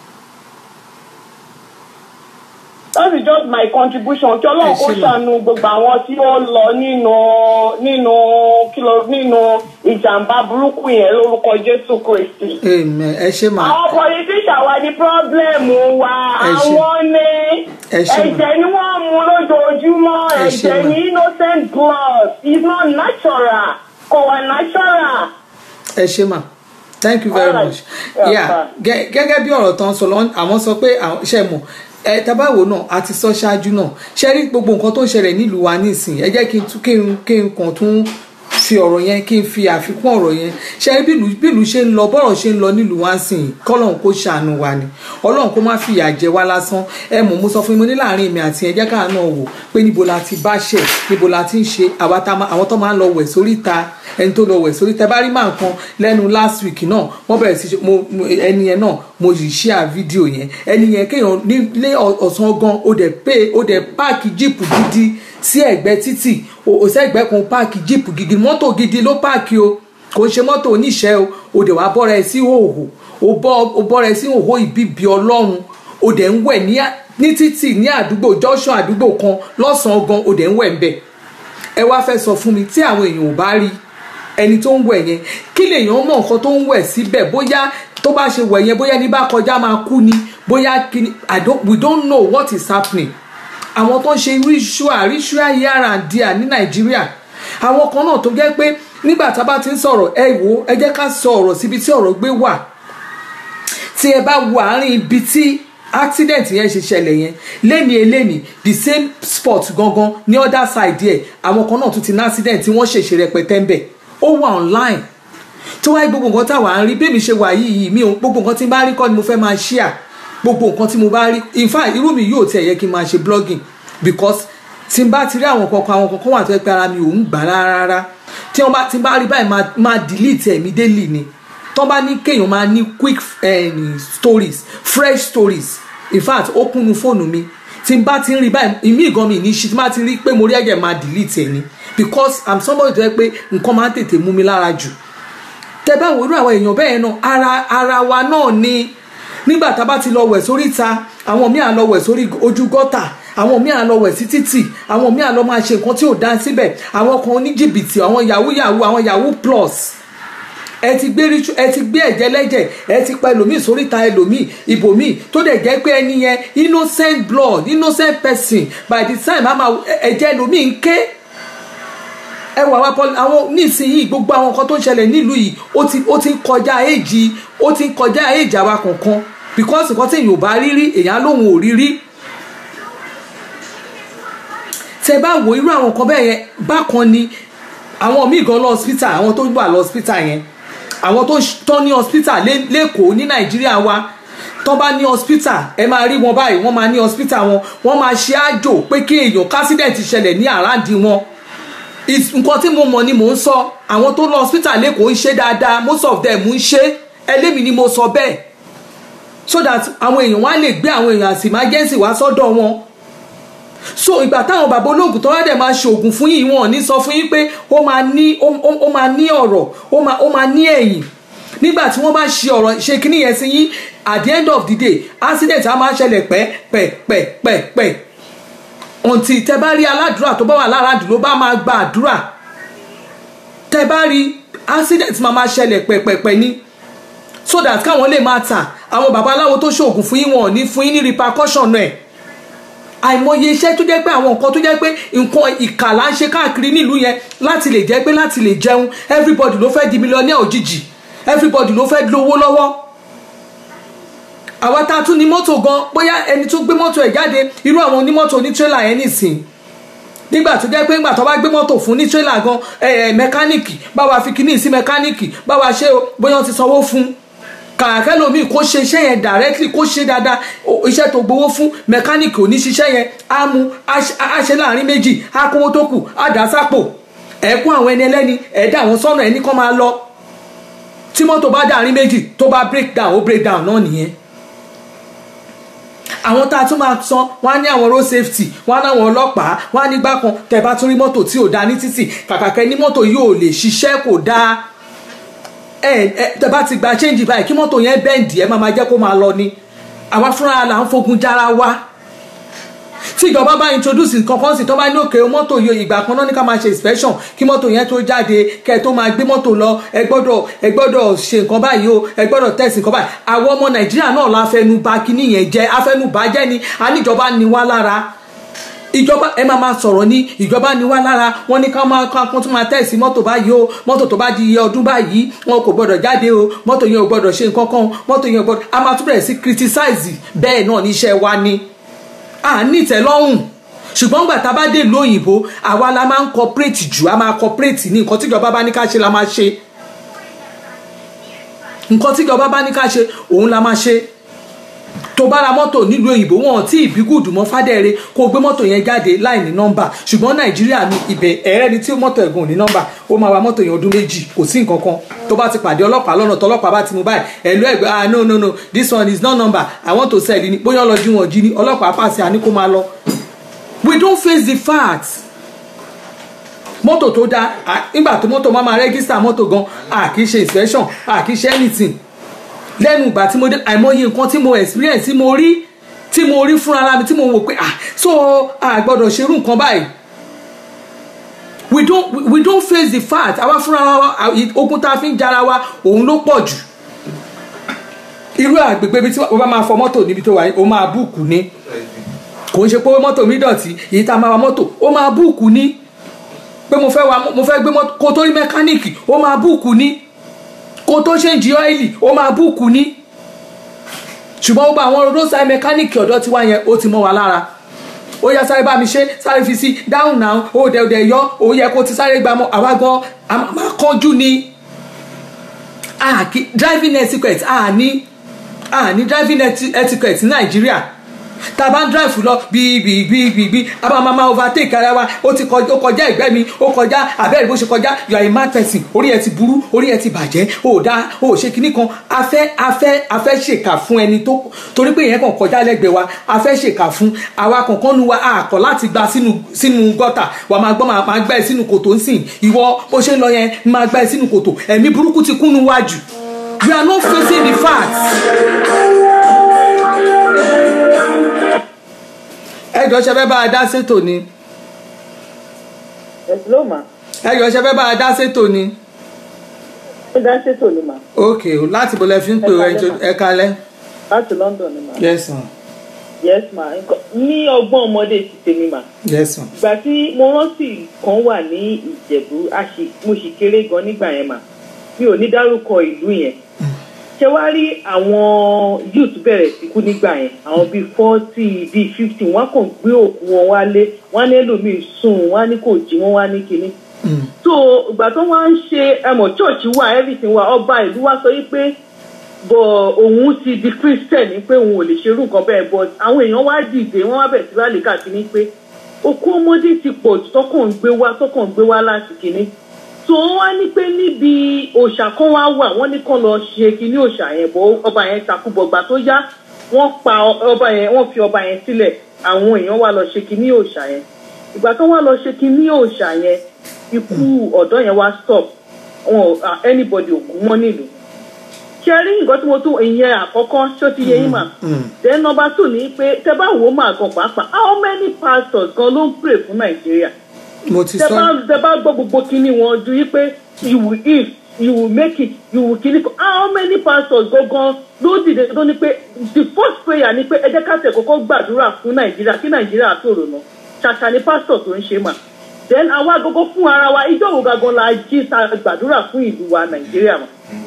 that is just my contribution kí ọlọ́run kó ṣàánú gbogbo àwọn tí ó lọ nínú nínú kìlọ̀ nínú ìjàmbá burúkú yẹn lórúkọ jésù kristi. amen ẹ ṣe máa àwọn politician wa ní pọ́blẹ́mù wa Ẹ ṣé. àwọn ní Ẹ ṣé mà. ẹ̀jẹ̀ ni wọ́n mú lójoojúmọ́ Ẹ ṣé ẹ̀jẹ̀ mà. ní innocent blood is not natural kò wà natural. ẹ ṣe mà thank you very All right. much Yeah, yeah bye. gẹ- gẹ́gẹ́ bí ọ̀rọ̀ tán sọ lọ àwọn sọ pé àwọn ṣe mọ̀ ẹ tabawo náà a ti sọ ṣáájú náà ṣe rí gbogbo nǹkan tó ń ṣẹlẹ̀ nílùú wa nísìnyí ẹ jẹ́ kí n tún kí n kí n kàn tún fi ọ̀rọ̀ yẹn kí n fi àfikún ọ̀rọ̀ yẹn ṣe rí bílù bílù ṣe ń lọ bọ́rọ̀ ṣe ń lọ nílùú wa sìn kọ́lọ́hún kó ṣàánú wa ni ọlọ́run kó má fìyà jẹ wá lásán ẹ mọ̀ mo sọ fún mi mo ní láàrin mi àti ẹjẹ́ káà náà wò pé níbo la ti bá ṣẹ̀ níbo la ti ń ṣe àwa tá máa- àwọn tó máa ń lọ wẹ̀ sórí ta ẹni tó lọ wẹ̀ sórí tẹ bá rí máa kan lẹ́nu last week náà wọ́n bẹ̀rẹ̀ sí ṣe- mo mo- ẹni yẹn náà mo yìí share fídíò yẹn ẹni yẹn kéèyàn nílé ọ̀sán gan ó dẹ̀ pé ó dẹ̀ páàkì jíìpù gidi sí ẹ̀gbẹ́ títì òsẹ́gbẹ́ kan páàkì jíìpù gidi mọ́tò gidi ló páàkì o kò ń ṣe mọ́tò oníṣẹ́ o ó dẹ̀ wá bọ́ra ẹ sí hòhò ó bọ́ ó bọ́ra ẹ sí hòhò ìbíbi ọlọ́run ó dẹ̀ ń wẹ̀ ní à- ní títì ní àdúgbò junction àdúgbò kan lọ́sàn-án gan ó dẹ̀ ń wẹ̀ ń bẹ̀ ẹ wá fẹ́ sọ fún mi tí àwọn èèyàn ò bá rí ẹni tó ń wẹ̀ yẹn kí lèèyàn mọ̀ nǹkan tó ń wẹ̀ síbẹ̀ bóyá tó bá ṣe wẹ̀ yẹn bóyá ní bá kọjá máa kú ni bóyá kí ni I don't, we don't know what is happening àwọn tó ń ṣe ritual ritual here and there ní nàìjíríà àwọn kan náà tó jẹ́ pé nígbà tá a bá ti ń sọ̀rọ̀ ẹ wò ó, ẹ jẹ́ ká sọ ọ̀rọ̀ síbi tí ọ̀rọ̀ gbé wà tí ẹ bá wo àárín ibi tí accident yẹn ṣe ṣẹlẹ̀ yẹn lẹ́ni eléni the same spot gangan ní other side ẹ̀ àwọn kan náà tún ti ní accident tí wọ́n ṣèṣe rẹpẹtẹ ń bẹ̀ ó wà online tó tí wáyé gbogbo nǹkan táwa ń rí bẹ́ẹ̀ mi ṣe wà yìí mi ò gbogbo nǹkan tí n bá rí kọ́ ni mo fẹ́ máa share gbogbo nǹkan tí mo bá rí in fact irú mi yóò tiẹ̀ yẹ kí n máa ṣe blogging because tí n bá ti rí àwọn kankan àwọn kankan wà tó yẹ pé ara mi ò ń gbà rárá tí wọ́n bá tí n bá rí báyìí máa máa delete ẹ̀mí daily ni tó bá ní kéèyàn máa ní quick eh, stories fresh stories in fact ó kúnnu fóònù mi tí n bá ti ń rí báyìí ìmí ìgan mi ní ṣe tí n bá ti rí pé mo rí ẹ̀jẹ̀ máa delete ẹ̀ ni because i'm somebody tó yẹ pé nǹkan máa ń tètè mú mi lára jù tẹ bá wo irú àwọn èèyàn bẹ́ẹ̀ náà ara ara wa náà ni nígbà tá a bá ti lọ wẹ̀ sórí ta àwọn míì á lọ wẹ̀ sórí ojú gọ́tà àwọn míì á lọ wẹ̀ sí títì àwọn míì á lọ máa ṣe nǹkan tí ò dá síbẹ̀ àwọn kan ní jìbìtì àwọn yahoo yahoo àwọn yahoo plus ẹ ti gbé ríṣu ẹ ti gbé ẹ̀jẹ̀ lẹ́jẹ̀ ẹ ti pa ẹlòmíì sórí ta ẹlòmíì ibòmíì tó dẹ̀ jẹ́ pé ẹni yẹn innocent blood innocent person by the time àmà ẹ̀jẹ̀ ẹlòmíì ń ké ẹ wà wá pọlì àwọn nísìnyí gbogbo àwọn nǹkan tó ń ṣẹlẹ̀ nílùú yìí ó ti ó ti ń kọjá èjì ó ti ń kọjá èjì àwa kankan because nǹkan tí èèyàn ò bá rí rí èèyàn lòun ò rí rí tẹ bá wo irú àwọn nǹkan bẹ́ẹ̀ yẹn bákan ni àwọn míì gan lọ hospital àwọn tó wà lọ hospital yẹn àwọn tó tán ní hospital lẹ́kọ̀ọ́ ní nàìjíríà wa tó bá ní hospital ẹ máa rí wọn báyìí wọ́n máa ní hospital wọn wọ́n máa ṣe àjò pé kí èèyàn kásídẹ̀ǹtì ṣẹlẹ̀ ní àràǹdí wọn nǹkan tí mo mọ̀ ni mò ń sọ àwọn tó lọ hospital lẹ́kọ̀ọ́ ń ṣe dáadáa most of them ń ṣe ẹlẹ́mìí ni mo sọ bẹ́ẹ̀ so that àwọn èèyàn wá lè gbé àwọn èèyàn àti emergency wá sọ́dọ̀ wọn so ìgbà táwọn bàbá olóògùn tó wá dẹ̀ máa ṣoògùn fún yìí wọn ò ní sọ fún yín pé ó máa ní ó máa ní ọ̀rọ̀ ó máa ní ẹ̀yìn nígbà tí wọ́n bá ṣe ọ̀rọ̀ ṣe kíní yẹn sí yín at the end of the day accident á máa ṣẹlẹ̀ pẹ́ pẹ́ pẹ́ pẹ́ pẹ́ ọ̀ǹtì tẹ bá rí aládùúrà tó bá wà lára àdúró bá máa gba àdúrà tẹ bá rí accident máa máa ṣẹlẹ̀ pẹ̀pẹ̀pẹ̀ ni so that káwọn lè máa tà àwọn babaláwo tó ṣoògùn fún yín wọn ò ní fún yín ní repercussion ẹ̀ àìmọye iṣẹ́ tó jẹ́ pé àwọn nǹkan tó jẹ́ pé nǹkan ìkà là ń ṣe káàkiri nílùú yẹn láti lè jẹ́ pé láti lè jẹun everybody ló fẹ́ di millionaire òjijì everybody ló fẹ́ lówó lọ́wọ́ àwa tá a tún ní mọ́tò gan bóyá ẹni tó gbé mọ́tò ẹ̀ jáde irú àwọn onímọ́tò ní tírélà yẹn nìsín nígbà tó jẹ́ pé ńgbà tó bá gbé mọ́tò fún ní tírélà gan mẹkáníìkì báwa fi kíní sí mẹkáníìkì báwa ṣe bóyá wọ́n ti sanwó fún kàkẹ́ lomi kó ṣe iṣẹ́ yẹn directly kó ṣe dáadáa iṣẹ́ tó gbowó fún mẹkáníìkì ò ní ṣiṣẹ́ yẹn á mú á ṣe láàrin méjì á kówó tó kù á dà sápò ẹ̀kún àwọn ẹni ẹlẹ́ni ẹ̀dá àwọn sọ́nà ẹni kan máa lọ tí mọ́tò bá dàrin méjì tó bá break down ó break down náà nìyẹn àwọn tá a tún máa san wọn á ní àwọn road safety wọn á láwọn ọlọ́pàá wọn á ní gbákan tẹ́ bá tún rí mọ́tò tí ò dáa ní títì kàkàkẹ́ ní mọ́tò yóò lè ṣiṣẹ́ kò dáa ẹ ẹ tẹ́ bá ti gba change báyìí kí mọ́tò yẹn bẹ́ǹdì ẹ máa máa jẹ́ kó máa lọ ni àwa fúnra là ń fogun jára wa tí ìjọba bá introduce nǹkan kan sí tó bá ní òkè mọ́tò yóò ìgbà kan náà ní ká máa ṣe inspection kí mọ́tò yẹn tó jáde kẹ́ ẹ tó máa gbé mọ́tò lọ ẹ gbọ́dọ̀ ẹ gbọ́dọ̀ ṣe nǹkan báyìí o ẹ gbọ́dọ̀ tẹ̀sí nǹkan báyìí àwọn ọmọ nàìjíríà náà la fẹnu bà kíní yẹn jẹ́ afẹnu bà jẹ́ ni àníjọba ni wá lára ìjọba ẹ máa máa sọ̀rọ̀ ní ìjọba ni wá lára wọ́n ní ká máa ká kó tún máa tẹ̀sí mọ́tò báyìí o mọ́tò tó bá di iye ọdún báyìí wọn kò gbọ́dọ̀ jáde o mọ́tò yẹn ò gbọ́dọ̀ ṣe nǹkan kan mọ́tò yẹn ò gbọ́dọ̀ a máa tún bẹ̀rẹ̀ sí criticize bẹ́ẹ̀ náà níṣẹ́ wa ni à ní ìtẹ́lọ́rùn ṣùgbọ́n gbà tá a bá dé ìlú òyìnbó àwa la máa ń cooperate jù a máa cooperate ní nǹkan tíjọba bá ní ká ṣe la máa ṣe nǹkan tíjọba bá ní ká ṣe òun la máa ṣe tó bá ra mọ́tò nílùú òyìnbó wọn tí ìbígùdù mọ́ fádẹ́rẹ́ kó gbé mọ́tò yẹn jáde láì ní nọ́mbà ṣùgbọ́n nàìjíríà ní ibẹ̀ ẹ̀rẹ́ ni tí mọ́tò ẹ̀gùn ní nọ́mbà ó máa wa mọ́tò yẹn ọdún méjì kò sí nǹkan kan tó bá ti pàdé ọlọ́pàá lọ́nà tọ́lọ́pàá bá ti mú báyìí ẹ̀lú ẹ̀gbẹ́ ah no no no this one is not number i want to sell ni bóyá ọlọ́jú wọn jí ni ọlọ́pàá pàṣẹ àní kó máa lọ we don't face the facts mọ́tò tó dáa nígbà tó mọ́tò máa máa rẹ́gísítà mọ́tò gan a kì í ṣe inspection a kì í ṣe anything lẹ́nu ìgbà tí mo dé àìmọye nǹkan tí mo experience tí mo rí tí mo rí fúnra mi tí mo wò pé ah so a gbọ́dọ̀ ṣerú nǹkan báyìí we don't we don't face the fact àwa fúnra wa ogun tá a fi ń jara wa òun ló pọ̀ jù irú àgbègbè ibi tí wọ́n bá máa fọ mọ́tò níbi tó wà ó máa búùkù ní kò ń ṣe pé mọ́tò mi dọ̀tí èyí tá a máa wa mọ́tò ó máa búùkù ní pé mo fẹ́ wa mo fẹ́ gbé mọ́tò kó tó rí mẹkáníìkì ó máa búùkù ní kó tó ṣe ń jí ọ́ìlì ó máa búùkù ní ṣùgbọ́n gbogbo àwọn roadside mẹkáníìkì ọ̀dọ́ tiwa yẹn ó ti mọ́ wa lára ó yá sáré bá mi ṣe sáré fi sí down now ó dẹ̀ dẹ̀ yọ ó yẹ kó ti sáré gbà mọ́ àwa gan a máa kánjú ni a kì driving etiquette a ní a ní driving eti- etiquette ní nàìjíríà tá a bá ń drive lọ bíbíbíbí a bá máa máa overtake ara wa ó ti kọjá ó kọjá ìgbẹ́ mi ó kọjá abẹ́rẹ́ bó ṣe kọjá you are a mad person orí ẹ ti burú orí ẹ ti bàjẹ́ ó dá ó ṣe kinní kan a fẹ́ a fẹ́ a fẹ́ ṣèkà fún ẹni tó torí pé ìyẹn kàn kọjá lẹ́gbẹ̀ẹ́ wa a fẹ́ ṣèkà fún àwa kankan nu wa a kọ̀ láti gba sínú sínú gọ́tà wà máa gbọ́ máa máa gbá ẹ sínú kòtò ń sìn ìwọ bó ṣe ń lọ yẹn máa gbá ẹ sínú kòtò ẹ̀mí burúkú ti kúnnu wájú you are not facing the facts. ẹ jọ ṣe fẹ́ bá a dá sétò ni ẹ ló mà ẹ jọ ṣe fẹ́ bá a dá sétò ni ẹ dá ṣètò ni mà ok o láti bọ̀ lẹ́ fi ń pè Ẹ ẹ kalẹ́ jọ- ẹ kalẹ́ láti London ni mà yes ma yes ma nǹkan- ní ọgbọ́n ọmọdé ti tèmi mà yes ma ìgbà tí mo rántí kan wà ní ìjẹ̀bú a sì- mo sì kéré gan nígbà yẹn mà mi ò ní dárúkọ ìlú yẹn ṣé wàá rí àwọn youth bẹ̀rẹ̀ sí kú nígbà yẹn àwọn bíi forty bíi fifty wọ́n kàn gbé òkú wọn wálé wọ́n á ní ẹlòmíì sùn wọ́n á ní kò jí wọ́n wá ní kinní Mm. so ìgbà tó wá ń ṣe ẹmọ church wà everything wà ọba ìlú wa sọ wípé bọ òun ti di christian ní pé òun ò lè ṣerú nǹkan bẹ́ẹ̀ but àwọn èèyàn wá dìde wọ́n wá bẹ̀rẹ̀ sí rálẹ̀ káàkiri pé okú ọmọdé ti pọ̀ jù tọkàn ń gbé wá tọkàn ń gbé wá láti kìíní so wọ́n wá ní pé níbi òòṣà kan wá wà wọ́n ní kàn lọ ṣe kíní òòṣà yẹn bọ́ ọba yẹn takúbọ̀ gbà tó yá wọ́n pa ọba yẹn wọ́n fi ọba yẹn sílẹ̀ àwọn èèyàn wá lọ ṣe kíní òòṣà yẹn ìgbà tó wá lọ ṣe kíní òòṣà yẹn ikú ọ̀dọ́ yẹn wá stop wọn ò ah, anybody ò kú mọ́ nílùú ṣe rí nǹkan tí mo tún ìyẹn àkọ́kọ́ ṣó ti yẹ yín mà Mm. then number two ni pé tẹ bá wò ó mà gan pàápàá how many pastors gan ló ń pray fún nàìjíríà mo ti tẹ sọ bá tẹ bá gbọ́ gbogbo kinní wọn ju yí pé you will if you will make it you will kinní kan how many pastors gangan ló dìde tó ní pé the first prayer ni pé ẹ jẹ́ ká tẹ̀ kọ́kọ́ gbàdúrà fún nàìjíríà kí nàìjíríà tòrò náà ṣàṣà ni pastor tó ń ṣe mà then àwa gbogbo fún ara wa ìjọ wo gangan la jí ta gbàdúrà fún ìlú wa nàìjíríà mà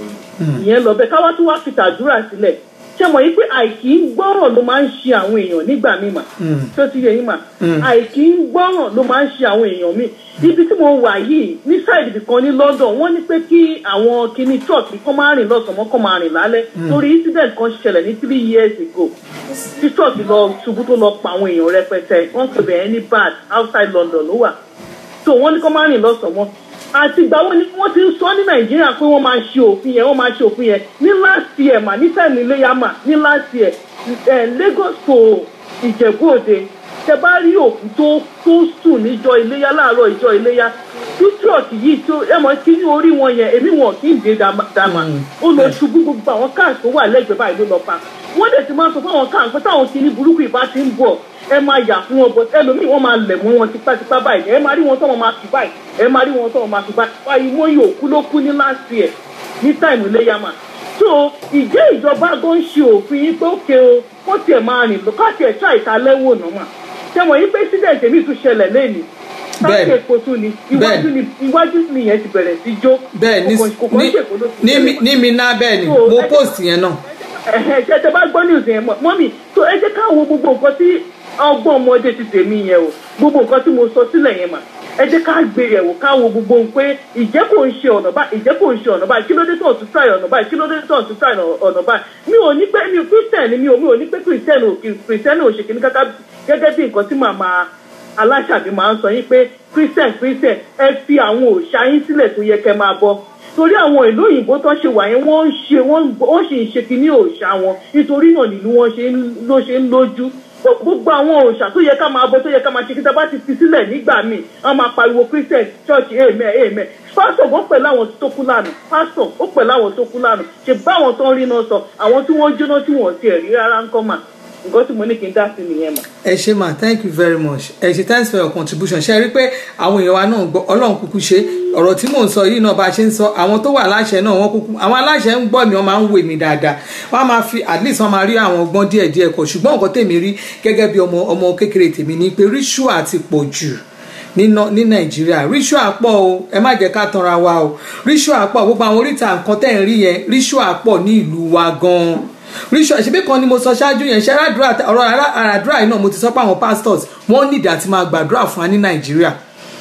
ìyẹn lọ bẹ́ẹ̀ káwá tún wá fi tàdúrà sílẹ̀ ṣé mọ̀ yìí pé àìkí ń gbọ́ràn ló máa ń ṣe àwọn èèyàn nígbà míì mà Mm. tó ti yẹ yín mà Mm. àìkí ń gbọ́ràn ló máa ń ṣe àwọn èèyàn míì ibi tí mo wà yìí ní sáìdì kan ní London wọ́n ní pé kí àwọn kinní truck kọ́ máa rìn lọ́sàn-án mọ́ kọ́ máa rìn lálẹ́ torí incident kan ṣẹlẹ̀ ní three years ago tí truck lọ ṣubú tó lọ pa àwọn èèyàn rẹpẹtẹ wọ́n pè bẹ́ẹ̀ ní bad outside London ló wà so wọ́n ní kọ́ máa rìn lọ́sàn-án mọ́ àti ìgbà wo ni wọ́n ti ń sọ ní nàìjíríà pé wọ́n máa ṣe òfin yẹn wọ́n máa ṣe òfin yẹn ní last year mà ní time iléyà mà ní last year eh, Lagos to Ìjẹ̀bú Òde tẹ bá rí òkú tó tó sùn níjọ́ iléyà láàárọ̀ ìjọ iléyà tí truck yìí tó ẹ mọ̀ kí ní orí wọn yẹn èmi wọn kì í dé dàmà ó lọ ṣubú gbogbo àwọn káà tó wà lẹ́gbẹ̀ẹ́ báyìí ló lọ pa wọ́n dẹ̀ ti máa sọ fún àwọn káà pé táwọn kìíní burúkú ìbá ti ń bọ̀ ẹ máa yà fún wọn bọ ẹlòmíì wọn máa lẹ̀ mọ́ wọn tipátipá báyìí ẹ máa rí wọn tọ́wọ́n máa fi báyìí ẹ máa rí wọn tọ́wọ́n máa fi báyìí báyìí wọ́n yóò kú ló kú ní last year ní táìmù iléyàmà so ìjẹ́ ìjọba gan ṣe òfin yín pé ókè o wọ́n tiẹ̀ máa rìn lọ káàkiri ẹ̀ṣọ́ àìsàlẹ́wò náà mà ṣẹ́wọ̀n yín pé sídẹ̀ẹ̀tì mi tún ṣẹlẹ̀ lẹ́yìn Bẹ́ẹ̀ni. sáàkì èkó tún ni iwájú ni iwájú ni yẹn ti bẹ̀rẹ̀ sí jó bẹ́ẹ̀ ní kò kàn- kò kàn ní- ṣèkó ló ti ní mi- ṣẹlẹ̀. ní mi ná bẹ́ẹ̀ ni So, mo ẹ- post yẹn náà ẹ̀hẹ̀, ṣe tẹ bá gbọ́ news yẹn mọ́ mọ́mì tó ẹ jẹ́ ká wo gbogbo nǹkan tí ọgbọ́n ọmọdé ti tèmi yẹn o gbogbo nǹkan tí mo sọ sílẹ̀ yẹn mà ẹ jẹ́ ká gbé yẹ̀ wò ká wo gbogbo ohun pé ìjẹ́ kò ń ṣe ọ̀nà báyìí ìjẹ́ kò ń ṣe ọ̀nà báyìí kí ló dé tó ọ̀tún try ọ̀nà báyìí kí ló dé tó ọ̀tún try ọ̀nà báyìí mi ò ní pé mi ò christian ni mi ò mi ò ní pé christian ò christian ò ṣe kìíní káká gẹ́gẹ́ bí nǹkan tí màmá aláṣàbí máa ń sọ yín pé christian christian ẹ fi àwọn òòṣà yín sílẹ̀ tó yẹ kẹ́ máa bọ torí àwọn ìlú òyìnbó tó ṣe wà yẹn wọ́n ń ṣe wọ́n ń- wọ́n sì ń ṣe kínní òòṣà wọn nítorí náà nílùú wọn ṣe ń ló ṣe ń lójú gbogbo àwọn òòṣà tó yẹ ká máa bọ tó yẹ ká máa ṣe kí tá a bá ti fi sílẹ̀ nígbà míì wọ́n máa pariwo christian church amen amen pásítọ̀ gan pẹ̀lú àwọn tó kú lánàá pásítọ̀ ó pẹ̀lú àwọn tó kú lánàá ṣe bá àwọn tó ń rí náà sọ àwọn tí wọ́n jóná tí wọ́n ti rí rárá ń kọ́ mà nǹkan tí mo ní kí n dá sí nìyẹn mà. ẹ ṣe ma thank you very much ẹ ṣe thanks for your contribution ṣe rí pé àwọn èèyàn wa náà gbọ́ ọlọ́run kúkú ṣe ọ̀rọ̀ tí mò ń sọ yìí náà bá a ṣe ń sọ àwọn tó wà láṣẹ náà wọ́n kúkú àwọn aláṣẹ ń gbọ́ mi wọ́n máa ń wè mí dáadáa wọ́n á máa fi at least wọ́n máa rí àwọn ọgbọ́n díẹ̀ díẹ̀ kọ ṣùgbọ́n nǹkan tèmi rí gẹ́gẹ́ bí ọmọ ọmọ kékeré tèmi ni pé ritual ti pọ̀ jù níná ní nàìjíríà ritual pọ̀ o ẹ má jẹ́ ká tanra wa o ritual pọ̀ gbogbo àwọn oríta nǹkan tẹ̀ ń rí yẹn ritual pọ̀ ní ìlú wa gan-an ritual ṣebí kan ni mo sọ ṣáájú yẹn ṣe àràdúrà ọ̀rọ̀ àràdúrà yìí náà mo ti sọ pé àwọn pastors wọ́n nídìí àti máa gbàdúrà fún wa ní nàìjíríà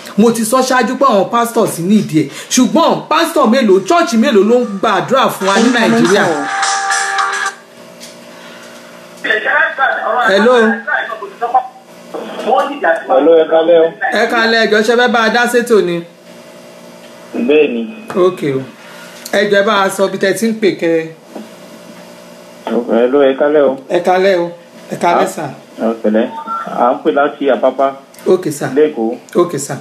mo ti sọ ṣáájú pé àwọn pastors nídìí ẹ̀ ṣùgbọ́n pastor mélòó church mélòó ló ń gbàdúrà fún wa ní nàìjíríà Hello. Hello, ẹ kálẹ́ o. ẹ kalẹ̀ ẹjọ́ ṣe fẹ́ bá a dá sétò ni Bẹ́ẹ̀ ni. ok o ẹjọ́ ẹ bá a sọ bí tẹ́ ti ń pè kẹ́ Hello, ẹ kálẹ́ o. ẹ kalẹ̀ o ẹ kalẹ̀ sà Ẹ pẹ̀lẹ́. À ń pè láti Àpápá ok sà lẹ́kọ̀ọ́. ok sà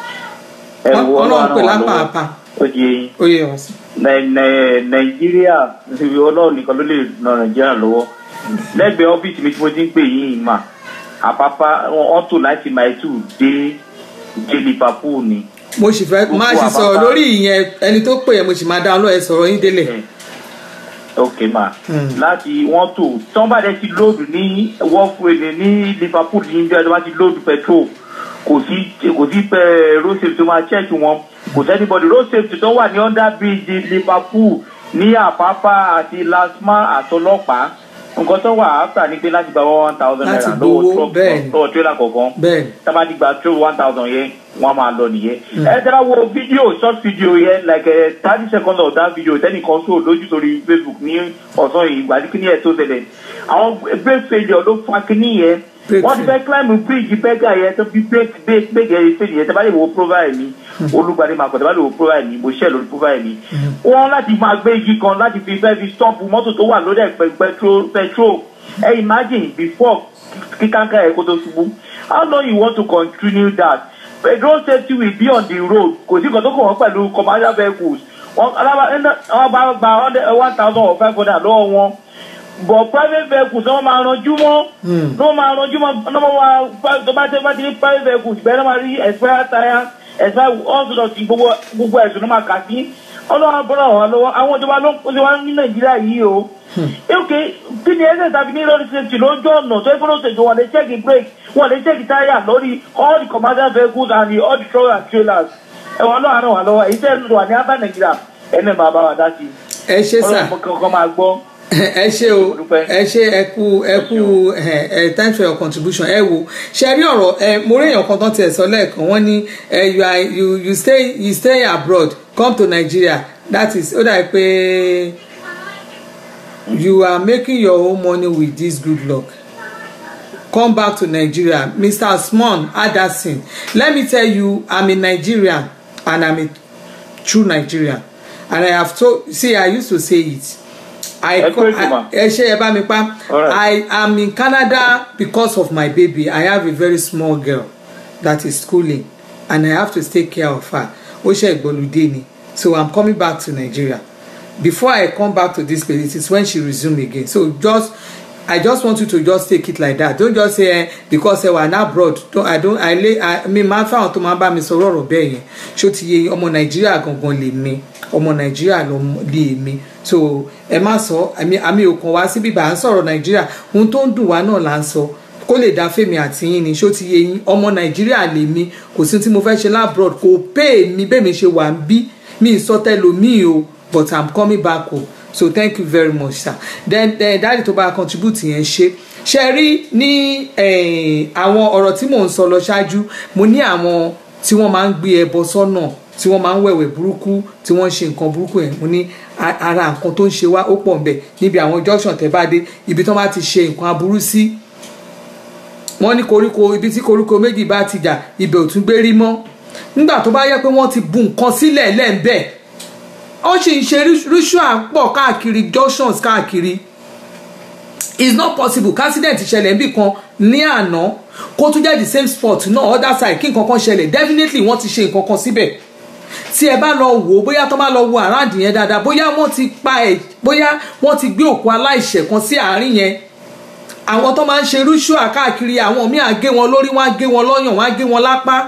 Ẹ wo ọlọ́run pè wá lápá lọ́wọ́. àpá Ó di eyín. ó yẹ ọ sí. Nai- Nai- Nàìjíríà ibi ọlọ́run nìkan ló lè ran Nàìjíríà lọ́wọ́. Lẹ́gbẹ̀ẹ́ ọ́fíìsì mi tí mo ti ń pè yín mà. Àpápá wọ́n tò láti máa tù dé dé Liverpool ni. mo sì fẹ́ máa sì sọ̀rọ̀ Àpápá. lórí ìyẹn ẹni tó pè yẹn mo sì máa dá ọlọ́ọ̀ ẹ sọ̀rọ̀ yín délẹ̀ ok ma Hmm. láti wọ́n tò tí wọ́n bá dẹ̀ ti lóòdù ní wọ́ọ̀fúrẹ́dẹ̀ ní liverpool ní bí wọ́n bá ti lóòdù petrol kò sí kò sí pé road safety tó máa check wọn kò sẹ́ni bọ́dì road safety tó wà ní under bridge liverpool ní àpápá àti lasma àtọlọ́pàá nǹkan tó wà áfà ní pé láti gba one thousand Láti naira gbowó, lọ́wọ́ truck bẹ́ẹ̀ ni. lọ́wọ́ trailer kọ̀ọ̀kan bẹ́ẹ̀ ni tábà ti gba tó one thousand yẹn wọn máa lọ nìyẹn. ẹ tẹ́lá wo fídíò short video yẹn like thirty seconds of that video tẹ́nìkan sóò lójú sórí facebook ní ọ̀sán yìí ìgbà tí kíní ẹ̀ tó ṣẹlẹ̀. àwọn brake failure ló fa kíní yẹn Brake wọ́n ti fẹ́ climb bridge bẹ́gà yẹn tó fi brake brake brake yẹn failure yẹn tẹ́bá lè wo profile mi olùgbàdì máa kọ̀ tẹ́bá lè wo profile mi mo share lórí profile mi. wọ́n láti máa gbé igi kan láti fi fẹ́ fi stop mọ́tò tó wà lórí ẹ̀pẹ̀ petrol petrol ẹ imagine before kíkánká ẹ̀ kó tó ṣubú how long you want to continue that road safety will be on the road kò sí nǹkan tó kàn wọ́n pẹ̀lú commercial vehicles wọ́n wọ́n bá gba one thousand or five hundred lọ́wọ́ wọn but private vehicles wọ́n máa ranjú mọ́ Hmm. wọ́n máa ranjú mọ́ wọ́n máa tó bá tẹ́ bá ti ní private vehicles bẹ́ẹ̀ náà máa rí expire tire expire all sorts of things gbogbo gbogbo ẹ̀sùn náà máa kà sí ọlọ́run bọ́lá wà lọ́wọ́ àwọn ìjọba ló ń kó sí wa ní nàìjíríà yìí o ok kí ni ẹsẹ̀ tàbí ní lórí safety lójú ọ̀nà tó ẹgbẹ́ lóṣèlú wọn lè check the brake wọn lè check the tire lórí all the commercial vehicles and the all the trucks and trailers ẹ̀wọ̀n náà ràn wá lọ́wọ́ èyí tẹ́ ẹ̀ wà ní abá nàìjíríà ẹni máa bá wa dá sí i ẹ ṣe sà ọlọ́run kankan máa gbọ́ ẹ ṣe o Dúpẹ́. ẹ ṣe ẹ kú ẹ kú ẹ ẹ thanks for your contribution ẹ wo ṣe rí ọ̀rọ̀ ẹ mo rí èèyàn kan tán tiẹ̀ sọ lẹ́ẹ̀kan wọ́n ní ẹ you are you you stay you stay abroad come to Nigeria that is ó dàbí pé you are making your own money with this good luck come back to Nigeria Mr. Asmon Adasin let me tell you I'm a Nigerian and I'm a true Nigerian and I have told see I used to say it I Ẹ kú ètò mà. ẹ ṣe ẹ bá mi pa Alright. I am in Canada because of my baby I have a very small girl that is schooling and I have to take care of her ó ṣe ìgbọ́lùdé ni so I'm coming back to Nigeria before I come back to this place it is when she resume again so just I just want you to just take it like that don't just say eh, because ẹ wà ní abroad don't, I don't I lay I mi máa ń fáwọn tó máa bá mi sọ̀rọ̀ ọ̀rọ̀ bẹ́ẹ̀ yẹn ṣó ti yẹ ọmọ Nàìjíríà gangan lè mi ọmọ Nàìjíríà ló lè mi so ẹ má sọ àmì àmì òkan wá síbí bá à ń sọ̀rọ̀ Nàìjíríà ohun tó ń dùn wá náà là ń sọ kó lè dá fèmí àti yín ni ṣó ti yẹ yín ọmọ Nàìjíríà lè mi kò sí tí mo fẹ́ ṣe labroad kò pay mi bẹ́ẹ̀ mi ṣe wà ń bí mi ì sọ tẹ́lòmíì o but I'm coming back o so thank you very much sir then then dáàdì tó bá contribute yẹn ṣe ṣe rí ní eh, àwọn ọ̀rọ̀ tí mò ń sọ lọ ṣáájú mo ní àwọn tí wọ́n máa ń gbé ẹbọ sọ́nà tí wọ́n máa ń wẹ̀wẹ̀ burúkú tí wọ́n ń ṣe nǹkan burúkú yẹn mo ní a- ara nǹkan tó ń ṣe wá ó pọ̀ ń bẹ̀ níbi àwọn junction tẹ́ bá dé ibi tí wọ́n bá ti ṣe nǹkan aburú sí wọ́n ní koríko ibi tí koríko méjì bá ti jà ibẹ̀ ò tún gbé rí mọ́ nígbà tó bá yẹ pé wọ́n ti bu nǹkan sílẹ̀ lẹ́ẹ̀bẹ̀ ó sì ń ṣe ritual pọ̀ káàkiri junctions káàkiri it's not possible accident ṣẹlẹ̀ níbì kan ní àná kó tún jẹ́ the same spot náà other side kí nǹkan kan ṣẹlẹ̀ definitely wọ́n ti ṣe nǹkan kan síbẹ̀ tí ẹ bá lọ wò ó bóyá tó bá lọ wo àràǹdì yẹn dáadáa bóyá wọ́n ti pa ẹ̀ bóyá wọ́n ti gbé òkú aláìṣẹ̀ kan sí àárín yẹn àwọn tó máa ń ṣe ritual káàkiri àwọn míì á gé wọn lórí wọn á gé wọn lọ́yàn wọn á gé wọn lápá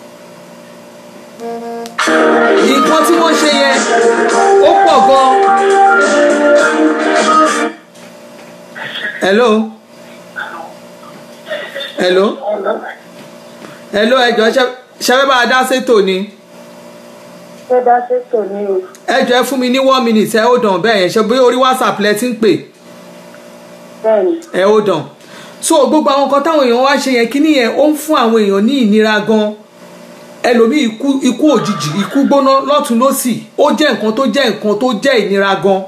nǹkan tí wọ́n ṣe yẹn ó pọ̀ gan. hello hello hello ẹjọ ṣẹfẹ bá a dá sétò ni ṣé dá ṣètò ní o. ẹjọ ẹ fún mi ní one minute ẹ ó dàn bẹ́ẹ̀ yẹn ṣe bí orí whatsapp lẹ ti ń pè bẹ́ẹ̀ni ẹ ó dàn so gbogbo àwọn nǹkan táwọn èèyàn wá ṣe yẹn kíní yẹn ó ń fún àwọn èèyàn ní ìnira gan ẹlòmíì ikú ikú òjijì ikú gbóná lọ́tún lọ́sì ó jẹ́ nǹkan tó jẹ́ nǹkan tó jẹ́ ìnira gan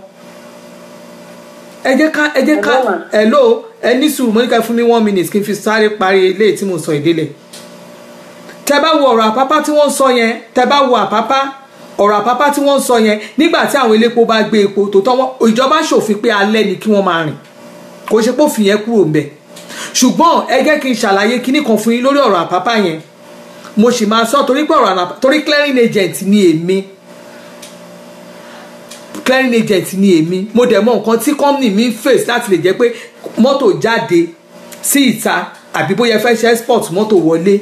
ẹ jẹ́ ká ẹ jẹ́ ká Hello, ma. hello ẹ ní sùúrù mo ní ká fún mi one minute kí n fi sáré parí eléyìí tí mo sọ ìdílé tẹ bá wo ọ̀rọ̀ àpápá tí wọ́n ń sọ yẹn tẹ bá wo àpápá ọ̀rọ̀ àpápá tí wọ́n ń sọ yẹn nígbà tí àwọn elépo bá gbé epo tó tọ́ wọn ìjọba ṣòfin pé alẹ́ ni kí wọ́n máa rìn kò ṣe pé òfin yẹn kúrò ńbẹ̀ ṣùgbọ́n ẹ jẹ́ kí n ṣàlàyé kinní kan fún yín lórí ọ̀rọ̀ àpápá yẹn mo sì máa sọ torí pé ọ̀rọ̀ àpápá torí clearing agent ni èmi clearing agent ni èmi mo dẹ̀ mọ nǹkan tí company mi ń face láti lè jẹ́ pé mọ́tò jáde sí ìta àbí bóyá ẹ fẹ́ ṣe export mọ́tò wọlé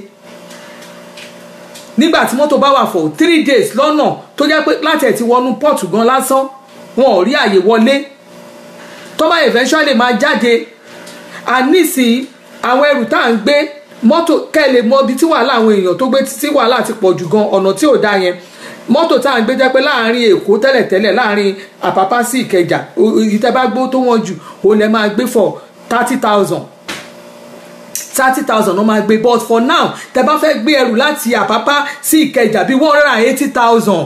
nígbà tí mọ́tò bá wà for three days lọ́nà tó jẹ́ pé láti ẹ̀ ti wọnú port gan lásán wọn ò rí àyè wọlé tó bá eventually máa jáde ànísìn àwọn ẹrù tá à ń gbé mọ́tò kẹ́lẹ̀ mọ ibi tí wàhálà àwọn èèyàn tó gbé tí wàhálà ti pọ̀ jù gan ọ̀nà tí ò dá yẹn mọ́tò tá à ń gbé jẹ́ pé láàrin èkó tẹ́lẹ̀tẹ́lẹ̀ láàrin àpápá sí ìkẹjà ìtẹ́bá gbó tó wọ́n jù ó lẹ́ máa gbé for thirty thousand thirty thousand ló máa gbé but for now tẹ́ bá fẹ́ gbé ẹrù láti àpápá sí ìkẹjà bíi one hundred and eighty thousand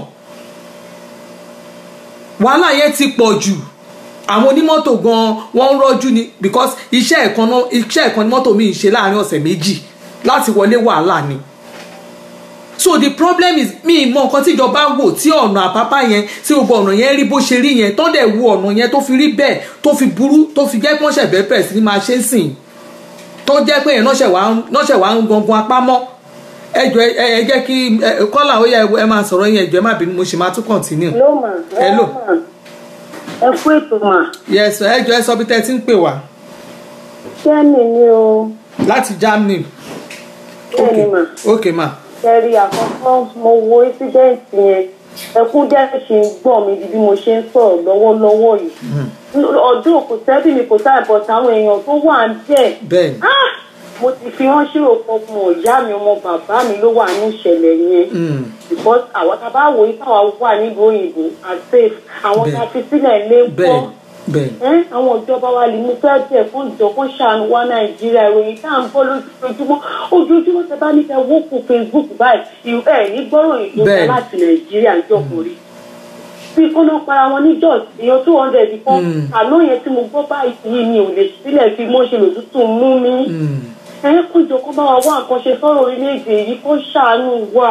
wàhálà yẹn ti pọ̀ jù àwọn onímọ́tò gan wọ́n ń rọ́jú ni because iṣẹ́ ẹ̀kan náà iṣẹ́ ẹ̀kan ni mọ́tò mi ń ṣe láàrin ọ̀sẹ̀ méjì láti wọlé wàhálà ni so the problem is mi mọ nǹkan tí ìjọba wò tí ọ̀nà àpápá yẹn tí gbogbo ọ̀nà yẹn rí bó ṣe rí yẹn tó dẹ̀ wo ọ̀nà yẹn tó fi rí bẹ́ẹ̀ tó fi burú tó fi jẹ́ pé wọ́n ṣẹ̀ bẹ́ẹ̀ bẹ̀rẹ̀ sí ni máa ṣe ń sìn tó jẹ́ pé yẹn náà ṣẹ̀ wá ń gangan apá mọ́ ẹ jọ ẹ jẹ́ kí kọ́là ó yẹ ẹ máa sọ̀rọ̀ yẹn ẹ jọ ẹ má bínú mo sì máa tún continue. hello ma Hello. ma ẹ kú ètò mà yes ẹ jọ ẹ sọ bí tẹ́ ẹ ti ń pè wá kẹ́mi ni o láti Germany kẹ́mi mà ok ma kẹ́rì àkọ́kọ́ mo wo ẹ́sídẹ́ǹtì yẹn ẹkún jẹ́ ṣe ń gbọ̀n mi di bí mo ṣe ń sọ̀rọ̀ lọ́wọ́lọ́wọ́ yìí ọdún kò sẹ́bí mi kò sáà bọ̀ táwọn èèyàn tó wà ń bẹ̀ bẹ́ẹ̀ ni Ah! mo ti fi wọ́n ṣírò fọmọ ìyá mi ọmọ bàbá mi ló wà ní ìṣẹ̀lẹ̀ yẹn Mm. because àwọn tá a bá wò yí táwa wà nílùú òyìnbó and safe àwọn tá a fi sílẹ̀ lé ń bẹ́ẹ̀ kọ́ bẹ́ẹ̀ ẹ́ àwọn ìjọba wa lè mú fẹ́ẹ́ tẹ̀ fún ìjọ fún ṣàánú wa nàìjíríà ìròyìn tá à ń bọ́ lójoojúmọ́ ojoojúmọ́ tẹ bá ní kẹ wọ́pọ̀ facebook báyìí ìlú ẹ̀ ní gbọ́rọ̀ ìjọba Bẹ́ẹ̀ni. láti nàìjíríà ìjọkùnrin bí kọ́nà para wọn ní jos èèyàn two hundred kan Mm. àná yẹn tí mo gbọ́ báyìí mi ò lè sílẹ̀ fi mọ́ ṣe lòtútù mú mi Mm. ẹ kó jọ kó bá wa wá nǹkan ṣe sọ́rọ̀ orílẹ̀-èdè yìí kó ṣàánú wa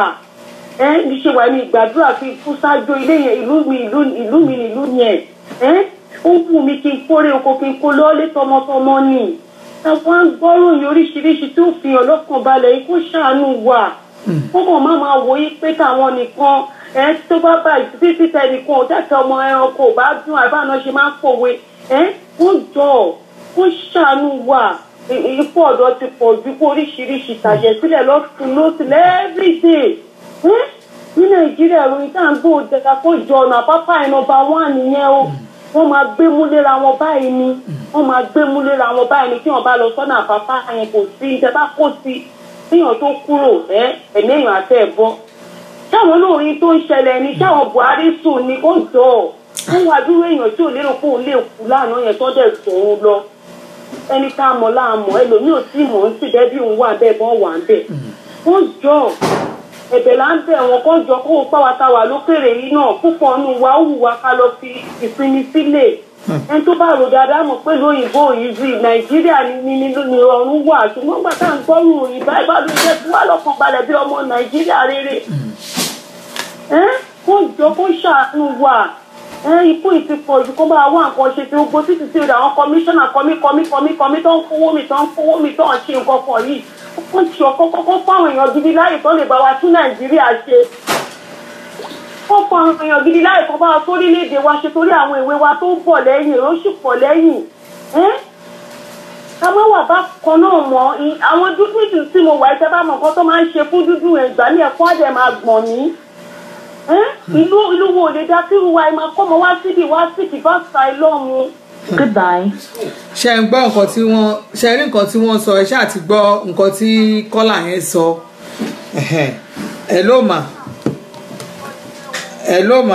ẹ ní ṣe wà ní ìgbàdúrà fi kú ṣáájú ilé yẹn ìlú mi ìlú ìlú mi ìlú yẹn ẹ ó wù mí kí n kórè oko kí n kó lọ́ọ́lé tọmọtọmọ ni àwọn agbọ́ròyìn oríṣiríṣi tó fi hàn lọ́kàn balẹ̀ yìí kó ṣàánú wa kó kàn má máa wò yí pé káwọn nìkan ẹ tó bá bá títí tẹ nìkan ò tẹ̀sẹ̀ ọmọ ẹranko ò bá dún àbáná ṣe máa ń pòwe ẹ kó jọ kó ṣàánú wa ikú ọ̀dọ́ ti pọ̀ ju kó oríṣiríṣi tàjẹ̀ sílẹ̀ lọ́tún lọ́sìn everyday ẹ́ ní nàìjíríà ìròyìn tá à ń gbọ́ òjẹ̀ka kó jọ ọ̀nà àpápá ẹ̀ nọmba wán nìyẹn o wọ́n máa gbé mú léra wọn báyìí ni wọ́n máa gbé mú léra wọn báyìí ni kí wọ́n bá lọ sọ́nà àpápá yẹn kò sí ìjẹ́ bá kó sí kíyàn tó kúrò ẹ́ ẹ̀mí èèyàn àti ẹ̀bọ sáwọn olórin tó ń ṣẹlẹ̀ ni sáwọn buhari sùn ni ó jọ wọ́n wá dúró èèyàn tí ò lérò pé òun lè kú lánàá yẹn tó dẹ̀ sòun lọ ẹni tá a mọ̀ láàmọ̀ ẹlòmíì ò tí mọ̀ ń sì bẹ́ẹ̀ bí òun wà bẹ́ẹ̀ bọ́n wà ń bẹ̀. wọ́n jọ ẹ̀bẹ̀ là ń bẹ̀ wọn kọ́ jọ kó o pàwọ́ ta wà lókèrè yìí náà púpọ̀ nù wá wù wá ká lọ fi ìsinmi sílẹ̀. ẹni tó bá rò dáadáa mọ̀ pé lóyìnbó yìí zi nàìjíríà ni ni ni ni ọ̀run wà ṣùgbọ́n gbà tá à ń gbọ́rùn òyìn báyìí bá ló jẹ́ kí wà lọ́kàn balẹ̀ bí ọmọ nàìjíríà rere. ẹ́ kó jọ kó ṣàánú wà ẹ ikú ìti pọ̀ jù kó máa wá nǹkan ṣe tí gbogbo títí tí àwọn kọmíṣánná kọmí kọmí kọmí kọmí tó ń kówó mi tó ń kówó mi tó ń ṣe nǹkan kan yìí ó ń ṣe ọkọ kọ́kọ́ fáwọn èèyàn gidi láyè tó lè bá wa tún nàìjíríà ṣe ó fọ àwọn èèyàn gidi láyè tó bá wa tó orílẹ̀-èdè wa ṣe torí àwọn ìwé wa tó ń bọ̀ lẹ́yìn èrò sì pọ̀ lẹ́yìn ká má wà bá kan náà mọ́ àwọn dúdú ìdù tí mo wà ẹ́ tẹ́ bá mọ̀ nǹkan tó máa ń ṣe fún dúdú ẹ̀ gbà ní ẹ̀kọ́ àdẹ̀ máa gbọ̀n mí ìlú ìlú wo lè dá sí ìwà ìmọ̀ kọ́mọ wá síbi wá sí kìbá sa ìlọ́run. Goodbye. ṣe ń gbọ́ nǹkan tí wọ́n ṣe rí nǹkan tí wọ́n sọ ẹ ṣáà ti gbọ́ nǹkan tí kọ́là yẹn sọ ẹ ló mà ẹ ló mà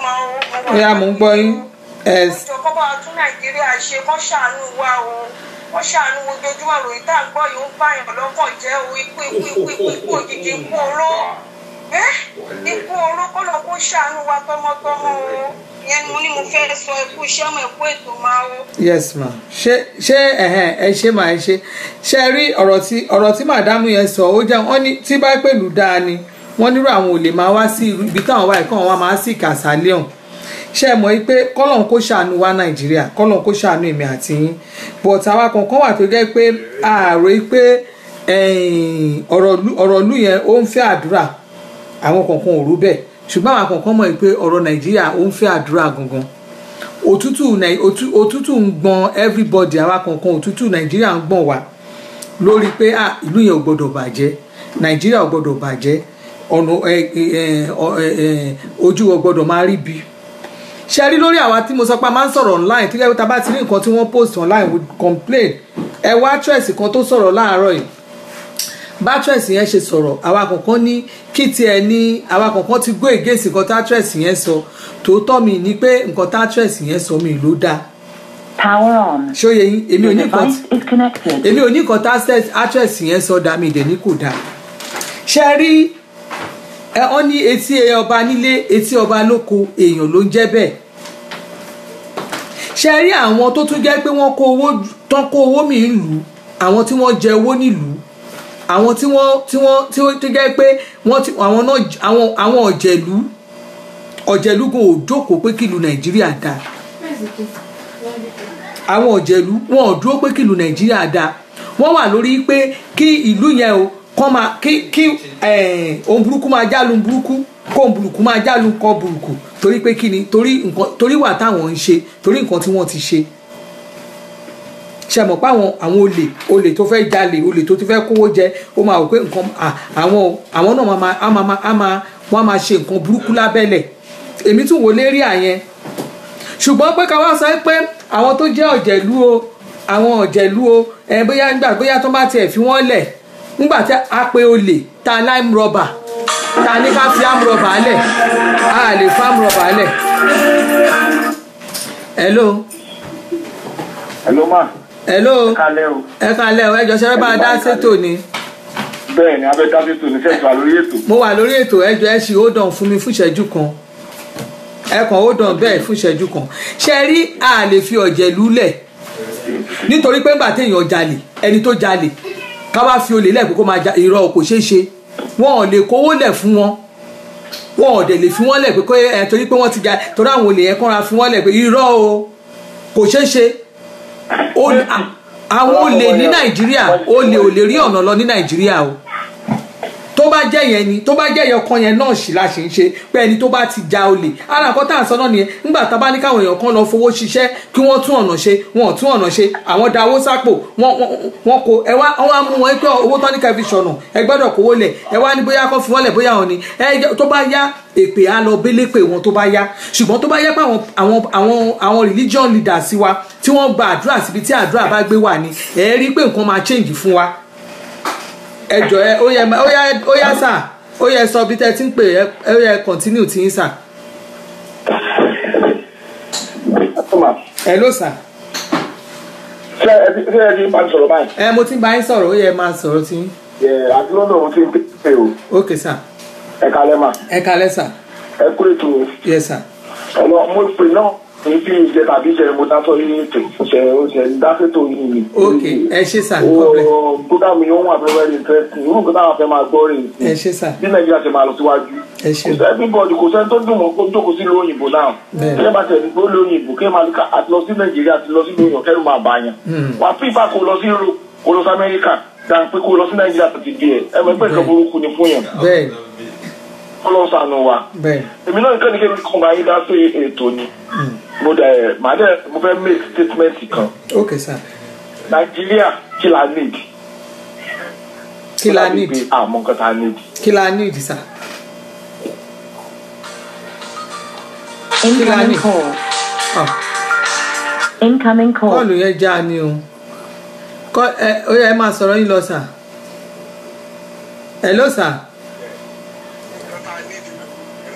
ẹ yà mò ń gbọ́ yín ẹ ìjọ kọ́ bá tún nàìjíríà ṣe kọ́ ṣàánú wa o kó ṣàánú ojoojúmọ́ ròyìn tá à ń gbọ́ yìí ó ń báyàn lọ́kàn jẹ́ o ikú ikú ikú ikú ikú òjijì ikú oró ẹ́ ikú oró kọ́ lọ kó ṣàánú wa tọmọtọmọ o ìyẹn ni mo ní mo fẹ́ sọ ikú iṣẹ́ ọmọ ẹ̀kú ètò máa o. yes ma ṣé ṣé ẹhẹn ẹ ṣe máa ẹ ṣe ṣe rí ọ̀rọ̀ tí ọ̀rọ̀ tí màdámù yẹn sọ ó jẹ́ wọ́n ní tí bá pẹ̀lú dáa ni wọ́n nírò àwọn ò lè máa wá sí irú- ibi táwọn wáyé kọ́ wọn máa sí kàṣálẹ́ ọ̀hún ṣe é mọ̀ yí pé kọ́lọ́n kó ṣàánú wa nàìjíríà kọ́lọ́n kó ṣàánú èmi àti yín but àwa kankan wà tó jẹ́ pé ààrò yí pé ẹ̀yìn, ọ̀rọ̀ ìlú- ọ̀rọ̀ ìlú yẹn ó ń fẹ́ àdúrà àwọn kankan ò rú bẹ́ẹ̀ ṣùgbọ́n àwọn kankan mọ̀ yí pé ọ̀rọ̀ nàìjíríà ó ń fẹ́ àdúrà gangan òtútù Nàì- òtú- òtútù ń gbọn everybody àwa kankan òtútù nàìjíríà ń gbọ̀n wá lórí pé ah ìlú yẹn ò gbọdọ̀ bàjẹ́ nàìjíríà ò gbọdọ̀ bàjẹ́ ọ̀nà ẹ, ẹ, ọ, ẹ, ẹ, ojú ò gbọdọ̀ máa rí bi ṣe rí lórí àwa tí mo sọ pé a máa ń sọ̀rọ̀ online tí kẹ́kẹ́ tá a bá ti rí nǹkan tí wọ́n post online we complain ẹ wá actress kan tó sọ̀rọ̀ láàárọ̀ yìí bá actress yẹn ṣe sọ̀rọ̀ àwa kankan ní kí tiẹ̀ ní àwa kankan ti gbé ègèsì nǹkan tá actress yẹn sọ tòótọ́ mi ní pé nǹkan tá actress yẹn sọ mi ló dáa Power on. ṣóye yín èmi ò Your ní nǹkan tí device is connected. èmi ò ní nǹkan tá actress- actress yẹn sọ dá mi ìdẹ̀ ní kò dáa ṣe rí ẹ ọ ní etí ọba nílé etí ọba lóko èèyàn ló ń jẹ́ bẹ́ẹ̀ ṣe rí àwọn tó tún jẹ́ pé wọ́n kó owó tán kó owó mi lù ú àwọn tí wọ́n jẹ owó nílùú àwọn tí wọ́n tí wọ́n tí wọ́n tó jẹ́ pé wọ́n ti àwọn náà àwọn àwọn ọ̀jẹ̀lú ọ̀jẹ̀lú kò jókòó pé kìlú nàìjíríà dáa àwọn ọ̀jẹ̀lú wọn ò dúró pé kìlú nàìjíríà dáa wọ́n wà lórí pé kí ìlú yẹn o kọ́ máa kí kí eh, ohun burúkú máa jálu burúkú kó ohun burúkú máa jálu kọ́ burúkú torí pé kí ni torí nǹkan torí wà táwọn ń ṣe torí nǹkan tí wọ́n ti ṣe ṣe mọ̀ pé àwọn àwọn olè olè tó fẹ́ jalè olè tó ti fẹ́ kówó jẹ ó máa wò pé nǹkan à- àwọn àwọn náà máa máa á máa á máa wọ́n á máa ṣe nǹkan burúkú lábẹ́lẹ̀ èmi tún wò lérí àyẹn ṣùgbọ́n pé ká wá sọ pé àwọn tó jẹ́ ọ̀jẹ̀lú o àwọn ọ̀jẹ̀lú o ẹ bóyá nígbà bóyá tó bá tiẹ̀ fi wọ́n lẹ̀ nígbà tí a pe olè ta lime rubber ta ní ká fi am rubber lẹ̀ a lè fa am rubber lẹ̀. hello Hello ma, hello kálẹ̀ o. ẹ kalẹ̀ o ẹ jọ ṣẹ́fẹ́ bá a dá sétò ni Bẹ́ẹ̀ ni abẹ́ dábí tò ní sẹ́ẹ̀tì wà lórí ètò. mo wà lórí ètò ẹjọ ẹ ṣì hold on fún mi fún ìṣẹ́jú kan ẹ kàn hold on bẹ́ẹ̀ fún ìṣẹ́jú kan ṣe rí a lè fi ọ̀jẹ̀lú lẹ̀ nítorí pé ńgbà téèyàn jalè ẹni tó jalè ká wá fi olè lẹ̀ pé kó máa ja irọ́ kò ṣeé ṣe wọn ò lè kówó lẹ̀ fún wọn wọn ò dẹ̀ lè fi wọ́n lẹ̀ pé kó ẹ torí pé wọ́n ti ja torí àwọn olè yẹn kọ́ra fi wọ́n lẹ̀ pé irọ́ o kò ṣeé ṣe Olè- à- àwọn olè ní nàìjíríà olè ò lè rí ọ̀nà lọ ní nàìjíríà o tó bá jẹ́ yẹn ni tó bá jẹ́ yẹn kan yẹn náà sì la ṣe ń ṣe pé ẹni tó bá ti ja olè ara nǹkan tá à ń sọ náà nìyẹn nígbà tá a bá ní káwọn èèyàn kan lọ fowó ṣiṣẹ́ kí wọ́n tún ọ̀nà ṣe wọn ò tún ọ̀nà ṣe àwọn da owó sápò wọn wọn kò ẹ wá wọn á mú wọn pé owó tán ní ká fi ṣọ̀nà ẹ gbọ́dọ̀ kówó lẹ̀ ẹ wá ní bóyá kó fi wọ́n lẹ̀ bóyá wọn ni ẹ jẹ́- tó bá yá èpè á lọ bélé pè wọn tó bá yá ṣùgbọ́n tó bá yẹ pé àwọn àwọn àwọn àwọn religion leaders wa tí wọ́n gba àdúrà síbi tí àdúrà bá gbé wà ní ẹ rí i pé nǹkan máa change fún wa ẹ jọ ẹ ó yẹ ó yá ó yá sà ó yẹ sọ bí tẹ ti ń pè ẹ ó yẹ continue tí ń sà Ma, ẹ ló sà ṣé ẹ ti ṣé ẹ ti máa ń sọ̀rọ̀ báyìí? ẹ mo ti ń bá yín sọ̀rọ̀ ó yẹ máa sọ̀rọ̀ tí Ẹ àti lọ́dọ̀ mo ti ń pè o. ok sà Ẹ kalẹ̀ ma, ẹ kalẹ́ sà ẹ kúrò ètò o. yẹ sà Ọ̀nà mo pè náà ní bí ìjẹ tàbí ìjẹ mo dá sọ yín ètò ṣe o ṣe ń dá sétò yín ni. ok ẹ ṣe sà no problem O gbọ́dọ̀ mi yóò wà very very interesting. Irú nǹkan táwọn afẹ́ máa gbọ́ rè é. ẹ ṣe sà Bí Nàìjíríà ṣe máa lọ síwájú. ẹ ṣe Kò sẹ́ everybody kò sẹ́ni tó dùn mọ́ kó jókòó sí ìlú òyìnbó náà. Bẹ́ẹ̀. Kí ẹ bá tẹ̀ ní pé ó lé òyìnbó kí ẹ máa ní ká àti lọ sí Nàìjíríà àti lọ sí ìlú òyìnbó kẹ́rù máa bá yàn. Wà á pípa kó lọ sí Europe kó lọ sí Amẹ́ríkà dáa pé kó lọ sí Nàìjíríà tó ti di ẹ̀. Ẹ mọ̀ pé nǹkan burúkú ni fún yàn. bẹ́ẹ̀ Ọlọ́run ṣàánú wa. bẹ́ẹ̀ Èmi náà nǹkan ní kí n bá yín dá sí ètò ni. Mo dẹ̀ màá dẹ̀ mo fẹ́ make statement kan. ok sà Nàìjíríà kí la need? kí la need Pé àmọ́ nǹkan tá a need. kí la need sà Kí la ní? Incoming call. ọ Incoming call. kọ́ọ̀lù yẹn já ni o kọ́ ẹ ó yẹ ẹ máa sọ̀rọ̀ yín lọ sà ẹ ló sà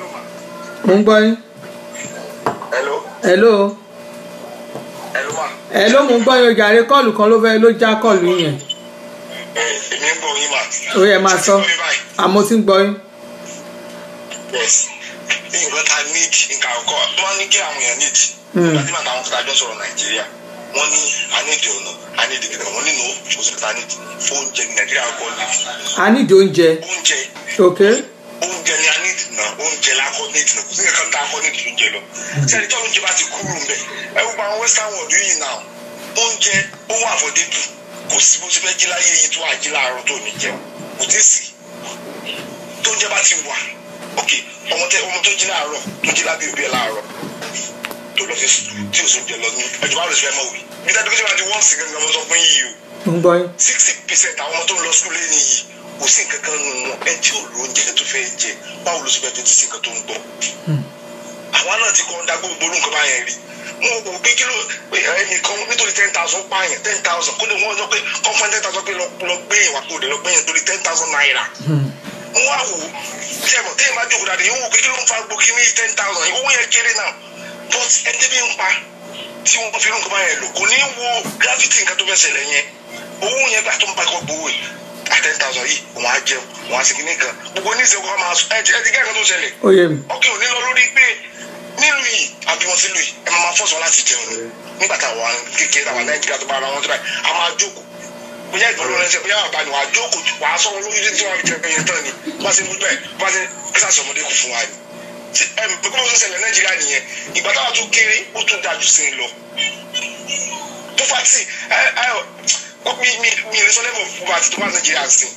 mo ń gbọ́ yín Hello, ẹ ló hello ma. ẹ ló mú gbọ́ yín ojàre kọ́ọ̀lù kan ló fẹ́ ló já kọ́ọ̀lù yẹn èmi ń gbọ́ yín mà. ó yẹ máa sọ àmọ́ tí ń gbọ́ yín. yes nǹkan ta need nǹkan àkọ́kọ́ wọ́n ní kí àwọn èèyàn need. Mm. láti máa táwọn kọ́ta jọ sọ̀rọ̀ nàìjíríà wọ́n ní i need ọ̀nà i need ìgbìmọ̀ wọ́n nínú oṣù ta need oúnjẹ ní nàìjíríà kọ́ need a nídìí oúnjẹ oúnjẹ ok oúnjẹ ni a need na oúnjẹ la kọ́ need na kò sí nǹkan tá a kọ́ need oúnjẹ lọ. sẹ́ni tí oúnjẹ bá ti kúrò ń bẹ̀ ẹ gbogbo àwọn western world yìí náà oúnjẹ ó wà àfọ̀débù kò sí bó ti fẹ́ jí láyé yìí tó wà jí láàárọ̀ tó ní jẹun kò tí ì sí tó oúnjẹ bá ti wà ok ọmọ tẹ ọmọ tó jí láàárọ̀ tó jí lábẹ́ òbí ẹ̀ láàárọ̀ tó lọ sí sùkúl tí o sọ jẹ lọ ní ẹjọba rẹ fẹ́ mọ̀ wí bí dájú pé tí wọ́n ti wọ́n sí gangan mo sọ fún yìí o mo ń gbọ́ yín. sixty percent àwọn ọmọ tó ń lọ sukùl lẹ́yìn yìí kò sí nǹkan kan nù wọn ẹ tí ò lóúnjẹ tó fẹ́ jẹ báwo ló sì fẹ́ fetí sí nǹkan tó ń gbọ́. àwa náà ti kọ́ ń dá gbogbo olú nǹkan báyẹn rí wọn kò gbé kílò pé ẹnìkan nítorí ten thousand pààyàn ten thousand kó lè wọ́n sọ pé kọ́ńfọ́n ten thousand pé lọ lọ gbé ìwà kó lè lọ gbé yẹn torí ten thousand naira. wọ́n wá wò ó tí ẹ mọ̀ téèyàn bá jókòó dáadé yóò wò pé kí ló ń fa gbòkì ní ten thousand yìí owó yẹn kéré náà but ẹni tẹ́bí ń pa tí wọ́n fi irú nǹkan báyẹn lò kò ní wo gravity nǹkan tó fẹ́ ṣẹlẹ̀ yẹn owó yẹn gbà tó ń bá kọ́ gbowó yìí à ten thousand yìí wọ́n á jẹun wọ́n á sì kíní kan gbogbo oníṣẹ́ kọ́ máa sọ ẹ ti ẹ ti gẹ́gẹ́ tó ṣẹlẹ̀ ó yé mi. ọkẹ́ òní lọ lórí pé nílùú yìí àbí wọn sílùú yìí ẹ máa máa fọ́sọ̀ láti jẹun ni nígbà táwọn wà kékeré àwọn nàìjíríà tó bá ara wọn tó báyìí a máa jókòó bóyá ìgbà lọ́rọ̀ ẹsẹ̀ bóyá àbá ni wàá jókòó wàá sọ wọn lórí tí wọn fi jẹ ẹyẹ tán ni bá ṣe mú bẹ́ẹ̀ bá ṣe kíkà sọmọdé kù fún wa ni ẹ bí kò tó ṣẹlẹ̀ nàìjíríà nìyẹn ìgbà táwọn tó kéré ó tún dájú sí i lọ tó fà tí ẹ ẹ mi mi mi lè sọ lẹ́mọ̀ fún wa àti tó bá nàìjíríà sí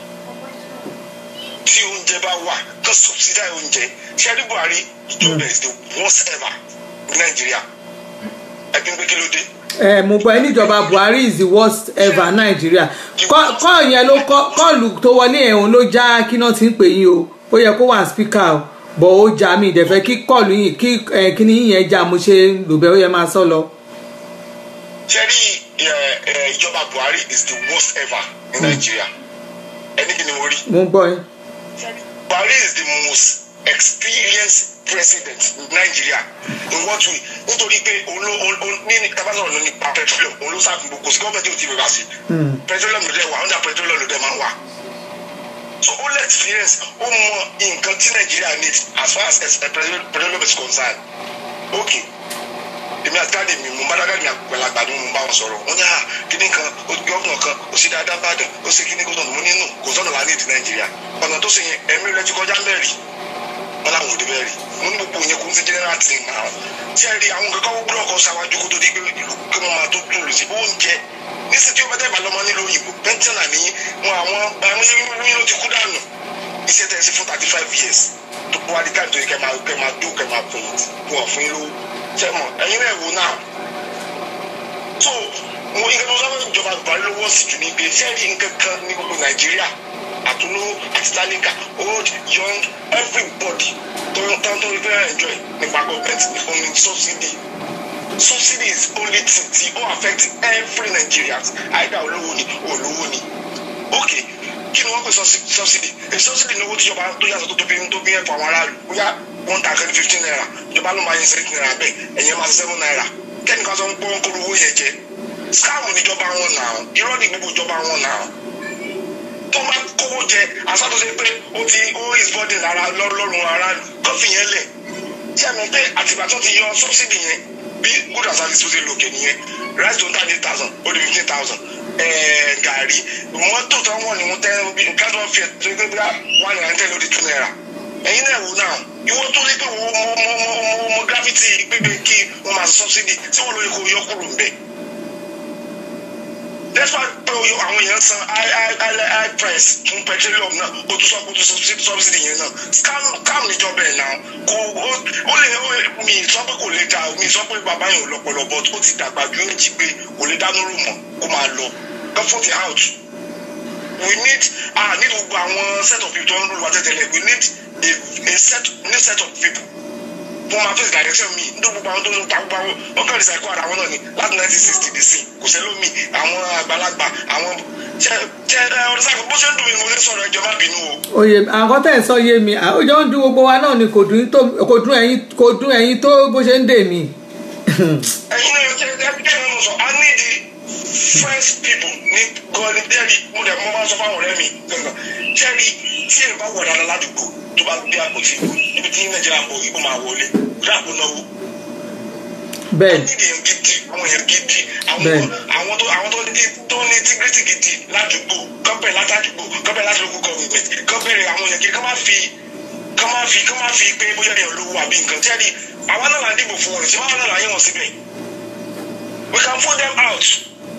tí oúnjẹ bá wà tó subsidize oúnjẹ ṣé ẹni buhari ìjọba is the worst ever ní nàìjíríà ẹbí ń gbé kí ló dé. ẹ mo gbọ́ ẹ níjọba buhari is the worst ever nàìjíríà Kọ́- kọ́ọ̀ yẹn ló kọ́ kọ́ọ̀lù tó wọlé ẹ̀hún ló já kí náà ti ń pè yín o ó yẹ kó wà spíkà o bọ̀ ó já mi ìdẹ̀fẹ́ kí kọ́ọ̀lù yìí kí ẹ, kíní yín yẹn já mo ṣe lò bẹ́ẹ̀ ó yẹ máa sọ lọ. ṣé rí ẹ, ẹ, ìjọba buhari is the worst ever ní nàìjíríà ẹni kí ni mo rí. mo ń gbọ́ yín. buhari is the most experienced president in nigeria in what way nítorí pé òun ló òun òun- ní tabasọ̀rọ̀ ló nípa petroleum òun ló sáà gbogbo sí gọ́ọ̀mẹ̀ntì ò tí ì bẹ̀rẹ̀ sí petroleum ló dẹ̀ wà under petroleum ló dẹ̀ máa ń wà so ó lè experience ó mọ nǹkan tí nigeria need as far as eh, petroleum petroleum is concerned okay èmi àti dáàdi mi mo bá dáàdi mi àgbàlagbà ni mo bá wọn sọ̀rọ̀ wọ́n ní à kíní kan gọ́ọ̀nà kan ó sì dáadáa bàdàn ó sì kíní gómìnà mo nínú kò sọ̀nà lá nídìí nàìjíríà ọ̀nà tó sì yẹn ẹ̀mí rẹ ti kọjá mẹ́rin wọn làwọn ò dé bẹ́ẹ̀ rí mo ní gbogbo yẹn kò ń ṣe general thing náà tí ẹ rí àwọn kankan wúlò ọkọ ṣáwájú kó tó di pé ìlú kí wọ́n máa tó tún lù sí oúnjẹ níṣẹ́ tí ó bá tẹ̀bà lọ́mọ nílò òyìnbó pẹ́ńtẹ́nà ní wọn àwọn àwọn yín ló ti kú dànù iṣẹ́ tẹ̀ sí fún thirty five years tó wá di káàdì tó yẹ kẹ́ máa kẹ́ máa dó kẹ́ máa fẹ̀yìntì wọn fún yín lówó ṣẹ́ mọ̀ ẹ̀yin náà wò náà so mo nǹkan tó sábà ìjọba buhari ló wọ́ sí jù ní ibi iṣẹ́ rí nǹkan kan ní gbogbo nàìjíríà àtúnú àti tálíkà old young everybody tó ń tán tó ń fẹ́ enjoy nípa government ní fún mi subsidy subsidy is only thing tí ó affect every nigerians either olówó ni olówó ni okay kí ni wọ́n pè subsi- subsidy èyí subsidy ní owó tíjọba tó yàtọ̀ tó tóbi tó bí ẹ̀fọ́ àwọn aráàlú bóyá one thousand fifteen naira ìjọba ló máa yin seven naira bẹ́ẹ̀ ẹ̀yẹ́ máa seven naira kẹ́nìkan sọ ń pọ́n kó owó yẹn jẹ scam níjọba wọn nà án irọ́ ní gbogbo ìjọba wọn nà án tó bá kówó jẹ àsọtúnṣe pé ó ti ó is burden lára lọ́rùn aráàlú tó fi yẹn lẹ̀ tí a mọ̀ pé àtìgbà tó ti yọ subsidy yẹn bí good and service tó ti lòkè nìyẹn rice tó ń thirty thousand ó di fifteen thousand gàrí mọ́tò tó wọ́n ní wọ́n tẹ́ bí nǹkan tó ń fi tó gbé bí one naira tẹ́lẹ̀ ó di two naira ẹ̀yin náà wò náà ìwọ tó rí pé wo mo mo mo mo mo gravity gbégbé kí wọ́n máa subsidy tí wọ́n lóye kó yọ kúrò ń bẹ̀ despite pé oyo àwọn èèyàn san high high high high price fún petroleum náà o tún sọ pé o tún subsidy subsidy yẹn náà scam scam níjọba ẹ̀ náà kò ó ó lè ó mi sọ pé kò lè da mi sọ pé bàbá yẹn ò lọ́pọlọ but ó ti dàgbà ju èjì pé kò lè dánú rò mọ́ kó máa lọ go for the out we need ah need gbogbo àwọn set of people tó ń rú wa tẹ́tẹ́lẹ̀ we need a a set new set of people fún ma face direction mi ní gbogbo àwọn tó ń ta gbogbo àwọn wọn kàn recycle ara wọn náà ni láti nineteen sixty dc kò sẹ́lómi àwọn àgbàlagbà àwọn ṣe ṣe ẹ ọdún sáà bó ṣe ń dùn mí mo lè sọ̀rọ̀ ẹjọ́ má bínú o. oyè àwọn tẹ̀ ń sọ yé mi ó jọ ń dún gbogbo wa náà ni kò dún tó kò dún ẹ̀yin kò dún ẹ̀yin tó bó ṣe ń dè mí ẹ̀yin náà ṣe ẹ bí kẹ́hìn náà sọ i need the fresh people ní gọ́ọ̀lì dẹ́rì mo dẹ̀ mo máa ń sọ fáwọn ọ̀rẹ́ mi gangan ṣẹ́rí tí ẹ bá wọ̀ dáadáa ládùúgbò tó bá gbé àpótí ìbò níbi tí nàìjíríà ń bọ̀ ìbò máa wọlé ráàpù náwó bẹ́ẹ̀ nídìí èèyàn gidi àwọn èèyàn gidi àwọn Bẹ́ẹ̀. àwọn tó àwọn tó ní tó ní tígírítì gidi ládùúgbò kọ́pẹ̀ látàdúgbò kọ́pẹ̀ láti local government kọ́pẹ̀ àwọn èèyàn gidi kọ́ máa fi kọ́ máa fi kọ́ máa fi pé bóyá èèyàn lówó àbí nǹkan tí a di àwa náà là ń dìbò fún wọn tí wọn náà là ń yẹ wọn síbẹ̀ we can put them out.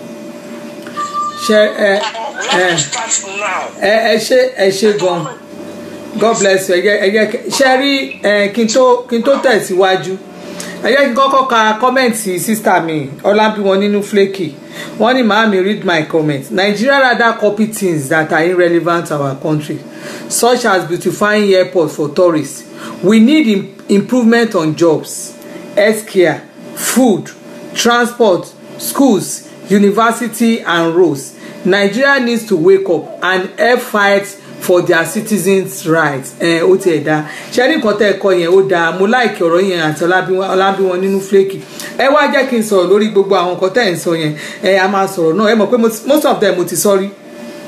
ṣe ẹ we ẹ have to start now. ẹ ẹ ṣe ẹ ṣe gan god bless you ẹ jẹ́ ẹ jẹ́ ṣe rí ẹ kí n tó kí n tó tẹ̀síwájú ẹ jẹ́ kí n kọ́kọ́ ka kọ́mẹ̀ntì sísítà mi ọlábíwọn nínú flaky wọ́n ní màámi read my comment Nigeria rather copy things that are irrelevant to our country such as beautifying airport for tourists we need im improvement on jobs healthcare food transport schools university and roads nigeria needs to wake up and help fight for their citizens rights ẹ ó tiẹ̀ dáa ṣe ní nǹkan tẹ́ ẹ kọ yẹn ó dáa mo láìkí ọ̀rọ̀ yẹn àti ọlábíwọn ọlábíwọn nínú flaky ẹ wá jẹ́ kí n sọ̀rọ̀ lórí gbogbo àwọn nǹkan tẹ́ ẹ̀ ń sọ yẹn ẹ a máa sọ̀rọ̀ náà ẹ mọ̀ pé mo ti- most of them mo ti sọ rí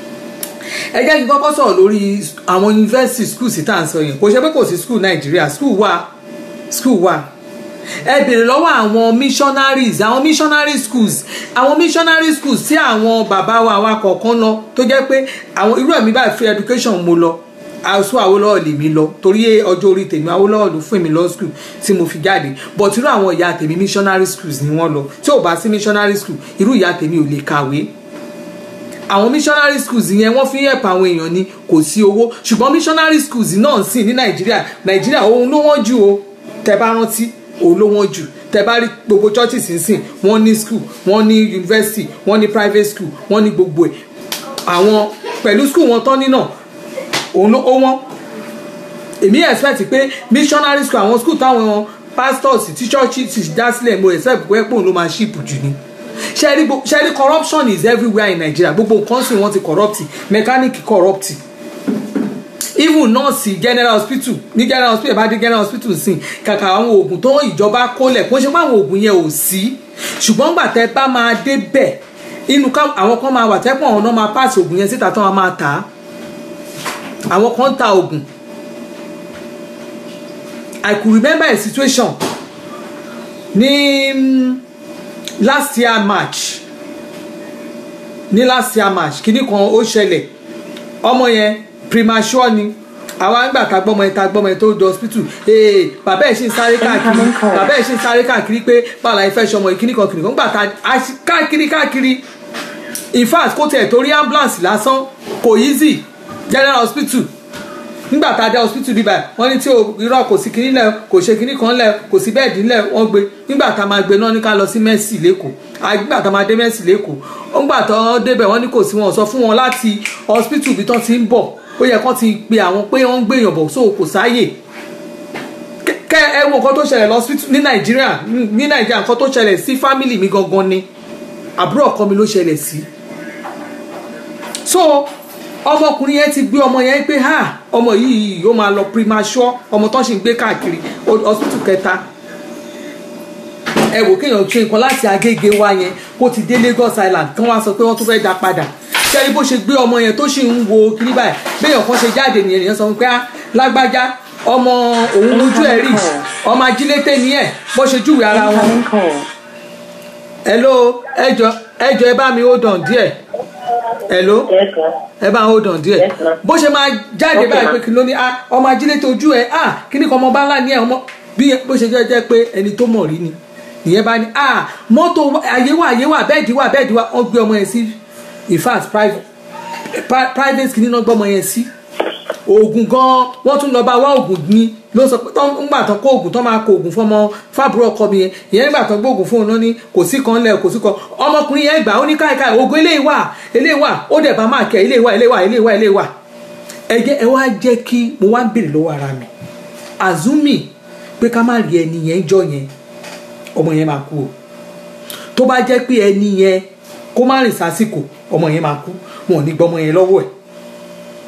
ẹ jẹ́ kí n kọ́kọ́ sọ̀rọ̀ lórí àwọn university schools tí tá à ń sọ yẹn kò ṣe pé kò sí school nàìjíríà school wà school wà ẹ bèrè lọ́wọ́ àwọn missionaries àwọn missionary schools àwọn missionary schools tí àwọn bàbá wa wa kọ̀ọ̀kan lọ tó jẹ́ pé àwọn irú ẹ̀mí báyìí free education mo lọ àṣọ Awólọ́wọ̀ lèmi lọ torí ọjọ́ orí tèmi Awólọ́wọ̀ ló fún mi lọ school tí mo fi jáde but irú àwọn ìyá tèmi missionary schools ni wọ́n lọ tí ò bá sí missionary school irú ìyá tèmi ò lè kàwé àwọn missionary schools yẹn wọ́n fi ń help àwọn èèyàn ni kò sí owó ṣùgbọ́n missionary schools náà sì ní nàìjíríà nàìjíríà òun ló wọ́n jù o tẹ bá rántí òun ló wọ́n jù tẹ bá rí gbogbo churches sínsìn wọ́n ní school wọ́n ní university wọ́n ní private school wọ́n ní gbogbo ẹ̀ àwọn pẹ̀lú school wọn tán nínà òun ló ó wọ́n èmi expect pé missionary school àwọn school táwọn pastors tí churches ti dá sílẹ̀ mo expect pé pòun ló máa ship jù ni ṣẹ́rí gbo- ṣẹ́rí corruption is everywhere in Nigeria gbogbo nǹkan sì wọ́n ti corrupt mechanic corrupt even nurse general hospital ní general hospital bá dé general hospital sí kàkà àwọn oògùn tó ìjọba kólẹ̀ kó ṣe pé àwọn oògùn yẹn ò sí ṣùgbọ́n gbà tẹ́ bá máa dé bẹ̀ inú ká- àwọn kan máa wà tẹ́pọ̀ àwọn náà máa pass oògùn yẹn síta tó wọn máa tà á àwọn kan ń ta oògùn I could remember a situation ní mm, last year march ní last year march kíní kan ó ṣẹlẹ̀ ọmọ yẹn premature ni àwa nígbà tá a gbọ́mọ yẹn tá a gbọ́mọ yẹn tó di hospital ee bàbá ẹ̀ ṣì ń sáré káàkiri Incoming call. bàbá ẹ̀ ṣì ń sáré káàkiri pé báwo la fẹ́ ṣọmọ yìí kíní kan kíní kan nígbà tá a ṣì- káàkiri káàkiri in fact kó tiẹ̀ torí ambulance lásán kò easy general hospital nígbà tá a dé hospital bíbá ẹ̀ wọ́n ní tí o irọ́ kò sí kinní lẹ̀ kò ṣe kinní kan lẹ̀ kò sí bẹ́ẹ̀dì lẹ̀ wọ́n gbé nígbà tá a máa gbé náà ní ká lọ sí Mercy lẹ́kọ̀ọ́ À, nígbà tá a máa dé Mercy lẹ́kọ̀ọ́ nígbà tó wọ́n débẹ̀ wọ́n ní kò sí wọn sọ fún wọn láti hospital bí tán ti ń bọ̀ ó yẹ kán ti pe àwọn pé wọ́n ń gbèyàn bọ̀ so kò sáàyè Kẹ- kẹ ẹ wo nǹkan tó ṣẹlẹ̀ lọ ní Nàìjíríà ní Nàìjíríà nǹkan tó ṣẹlẹ̀ sí fámìlì mi gangan ni àbúrò ọkọ mi ló ṣẹlẹ̀ sí so ọmọkùnrin yẹn ti gbé ọmọ yẹn pé ha ọmọ yìí yóò máa lọ primature ọmọ tó ń ṣe ń gbé káàkiri ho- hospital kẹta ẹ wò kéèyàn ṣe nǹkan láti Agége wá yẹn kó ti dé Lagos Island kí wọ́n á sọ pé wọ́n tún fẹ́ dá padà ṣẹ́ni bó ṣe gbé ọmọ yẹn tó ṣì ń wo kiri báyìí béèyàn kan ṣe jáde nìyẹn nìyẹn sọ pé á lágbájá ọmọ òun lójú ẹ̀ rí ọmọ ajílété ni ẹ̀ bó ṣe júwèé ara wọn Incoming call. hello ẹjọ ẹjọ ẹ bá mi hold on díẹ̀ hello Yes, sir. ẹ bá hold on díẹ̀ Yes, ma'am. bó ṣe máa jáde Okay, báyìí ma'am. pé kí ló ní ah ọmọ ajílẹ̀ tó ojú ẹ ah kíní kan ọmọ bá ńlá ní ẹ ọmọ bí bó ṣe jẹ́ jẹ́ pé ẹni tó mọ̀ rí ni ìyẹn bá ní ah mọ́tò wa- àyè wà àyè wà bẹ́ẹ̀dì wà bẹ́ẹ̀dì wà wọ́n gbé ọmọ yẹn sí in fact private pri- private kìíní náà gbọ́ ọmọ yẹn sí oògùn gan wọ́n tún lọ bá wá oògùn ní ló sọ pé tán ńgbà tán kó oògùn tán máa kó oògùn fún ọmọ fábùrọ̀ ọkọ mi yẹn ìyẹn nígbà tán gbóògùn fún òun náà ní kò sí kan lẹ kò sí kan ọmọkùnrin yẹn gbà ó ní káìkáì oògùn eléyìí wà eléyìí wà ó dẹ̀ bá máa kẹ́ eléyìí wà eléyìí wà eléyìí wà eléyìí wà ẹ jẹ́ ẹ wá jẹ́ kí mo wá ń béèrè lọ́wọ́ ara mi azumi pé ká má rí ẹni yẹn jọ yẹn ọmọ yẹn máa kú o tó bá jẹ́ pé ẹni yẹn kó má rìn sásìkò ọmọ yẹn máa kú wọn ò ní gbọ́ ọmọ yẹn lọ́wọ́ ẹ̀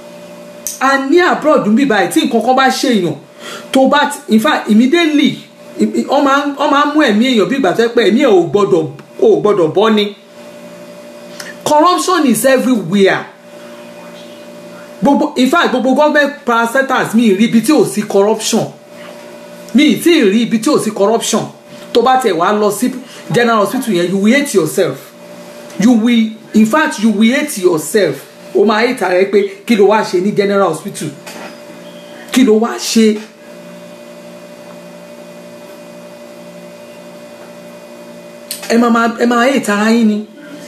a ní abroad ń bí báyìí tí nǹkan kan bá ṣèyàn tó bá ti- in fact immediately I- i- wọ́n máa ń- wọ́n máa ń mú ẹ̀mí èèyàn bí ìgbà tó yẹ pé ẹ̀mí ẹ̀ ò gbọ́dọ̀ ò gbọ́dọ̀ bọ́ ni corruption is everywhere gbogbo in fact gbogbo government parastatals mi ì rí ibi tí ò sí corruption mi ì tí ì rí ibi tí ò sí corruption tó bá tẹ̀ wá lọ sí general hospital yẹn you will hate yourself you will in fact you will hate yourself o máa hate ara ẹ pé kí ló wá ṣe ní general hospital kí ló wá ṣe ẹ máa máa ẹ máa hate ara yín ni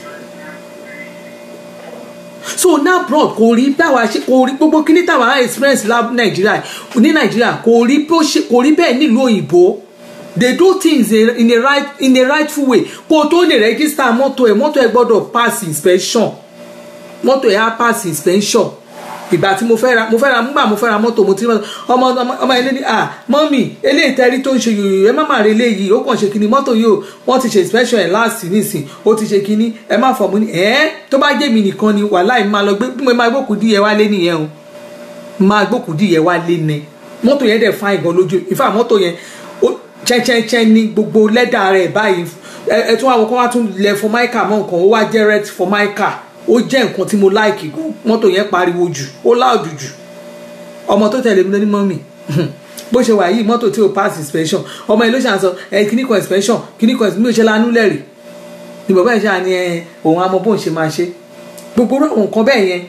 so now abroad kò rí báwa ṣe kò rí gbogbo kíní táwa experience lab nàìjíríà ní nàìjíríà kò rí bó ṣe kò rí bẹ́ẹ̀ nílùú òyìnbó they do things in in a right in a rightful way kó o tó lè register mọ́tò ẹ̀ mọ́tò ẹ̀ gbọ́dọ̀ pass inspection mọ́tò ẹ̀ á pass inspection ìgbà tí mo fẹ́ ra mo fẹ́ ra nígbà mo fẹ́ ra mọ́tò mo ti rí mọ́tò ọmọ ọmọ ọmọ ilé ní à mọ́mì eléyìí tẹ́rí tó ń ṣe yòyò ẹ má má rí eléyìí ó kàn ṣe kíní mọ́tò yìí o wọ́n ti ṣe inspection ẹ̀ last nísìn ó ti ṣe kíní ẹ má fọ̀ mú ni ẹ̀ tó bá jẹ́ mi nìkan ni wàhálà ì máa lọ gbé mo máa gbókùú díẹ̀ wá lé nìyẹn o máa gbókùú díẹ̀ wá lé ni mọ́tò yẹn dẹ̀ fáìn gan lójú ìfà mọ́tò yẹn ó chẹ́chẹ́chẹ́ ní gbogbo lẹ́dà rẹ̀ báyìí ẹ ẹ tún àwọn kan wá tún lẹ formica mọ́ nǹkan ó wá jẹ́ red formica ó jẹ́ nǹkan tí mo láìkì gan mọ́tò yẹn pariwo jù ó láòdù jù ọmọ tó tẹ̀lé mi lọ ní mọ́mì bó ṣe wà yìí mọ́tò tí ò pass inspection ọmọ yìí ló ṣàn sọ ẹ kíní kan inspection kíní kan mi ò ṣe lanú lẹ́rìí ni bàbá yìí ṣáà ní ẹ òun àmọ́ bóun ṣe máa ṣe gbogbo irú àwọn nǹkan bẹ́ẹ̀ yẹn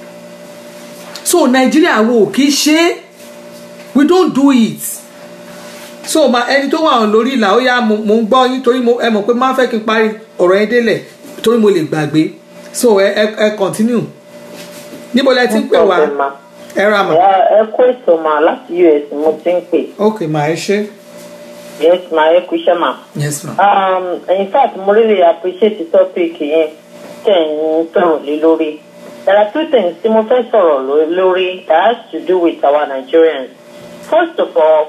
so nàìjíríà wo kì í ṣe é we don't do it so ma ẹni tó wà lórí ìlà ó yá mo mo ń gbọ́ yín torí mo ẹ mọ̀ pé máa fẹ́ kí n parí ọ̀rọ̀ yẹn délẹ̀ torí mo lè gbàgbé so ẹ ẹ ẹ continue níbo lẹ ti ń pè wá ẹ ra mà ẹ kó ètò mà láti us mo ti ń pè ok mà ẹ ṣe yes ma ẹ kú iṣẹ́ mà. yes ma um, in fact mo really appreciate the topic yẹn tẹ̀ ń sọ̀rọ̀ lé lórí there are two things tí mo fẹ́ sọ̀rọ̀ ló- lórí that has to do with our Nigerians first of all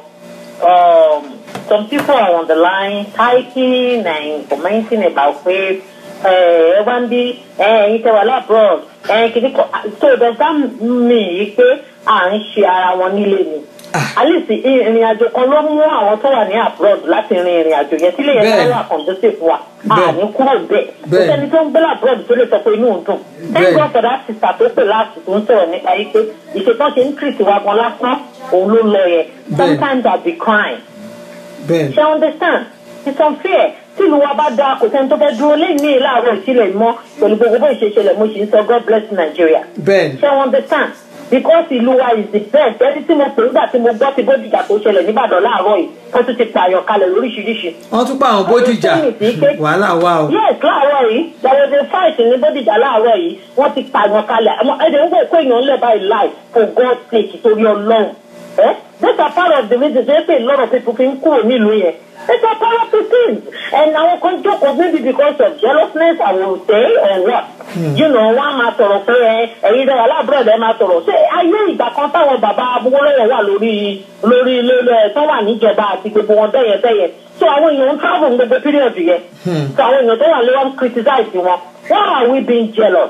um, some people are on the line typing and commenting about pé ẹ ẹ wá ń bí ẹ ẹyin tẹ wà labroad ẹ kìíní kan so does that mean yìí pé à ń ṣe ara wọn nílé ni alice ìrìn àjò kan ló mú àwọn tó wà ní abroad láti rin ìrìn àjò yẹn sílé yẹn Bẹ́ẹ̀. tó wà conducive wa Bẹ́ẹ̀. àní kúrò bẹ́ẹ̀ kò Bẹ́ẹ̀. sẹ́ni tó ń gbé abroad tó lè sọ pé inú ń dùn thank Bẹ́ẹ̀. God for that sister tó pè láti tó ń sọ̀rọ̀ nípa yìí pé ìṣètò ṣe ń treat wa gan lásán òun ló lọ yẹn Bẹ́ẹ̀. sometimes I be crying bẹ́ẹ̀ ṣe understand it's unfair tí ìlú wa bá dáa kò sẹ́ni tó fẹ́ dúró lẹ́yìn ní láàárọ̀ ìsílẹ̀ mọ́ pẹ̀lú gbogbo bó ṣe ṣẹlẹ̀ mo sì ń sọ God bless Nigeria bẹ́ẹ̀ ṣe understand because ìlú wa is the best ẹni tí mo pè nígbà tí mo gbọ́ ti bójújà tó ṣẹlẹ̀ nígbàdàn láàárọ̀ yìí wọ́n tún ti pààyàn kalẹ̀ lóríṣiríṣi wọ́n tún pa àwọn bódìjà wàhálà wà o yes láàárọ̀ yìí there was a fight ní bódìjà láàárọ̀ yìí wọ́n ti pààyàn kalẹ̀ àmọ́ ẹ̀dẹ̀ ń wò pé èèyàn ń lẹ̀ báyìí life for God sake torí ọlọ́run ẹ́ these are part of the reasons wey pay a lot of people fi ń kúrò nílùú yẹn these are part of the things and àwọn kan jókòó maybe because of jealousness I will say or what you know wọ́n á máa sọ̀rọ̀ pé ẹ ẹ̀yin dára láàbùrọ̀ ẹ̀ máa sọ̀rọ̀ ṣé ayé ìgbà kan táwọn bàbá abúgbólóyè wà lórí lórí ilé ẹ̀ tó wà níjọba àti gbogbo wọn bẹ́yẹn bẹ́yẹn so àwọn èèyàn ń travel ní gbogbo period yẹn so àwọn èèyàn tó wà lé wọn criticize wọn why are we being jealous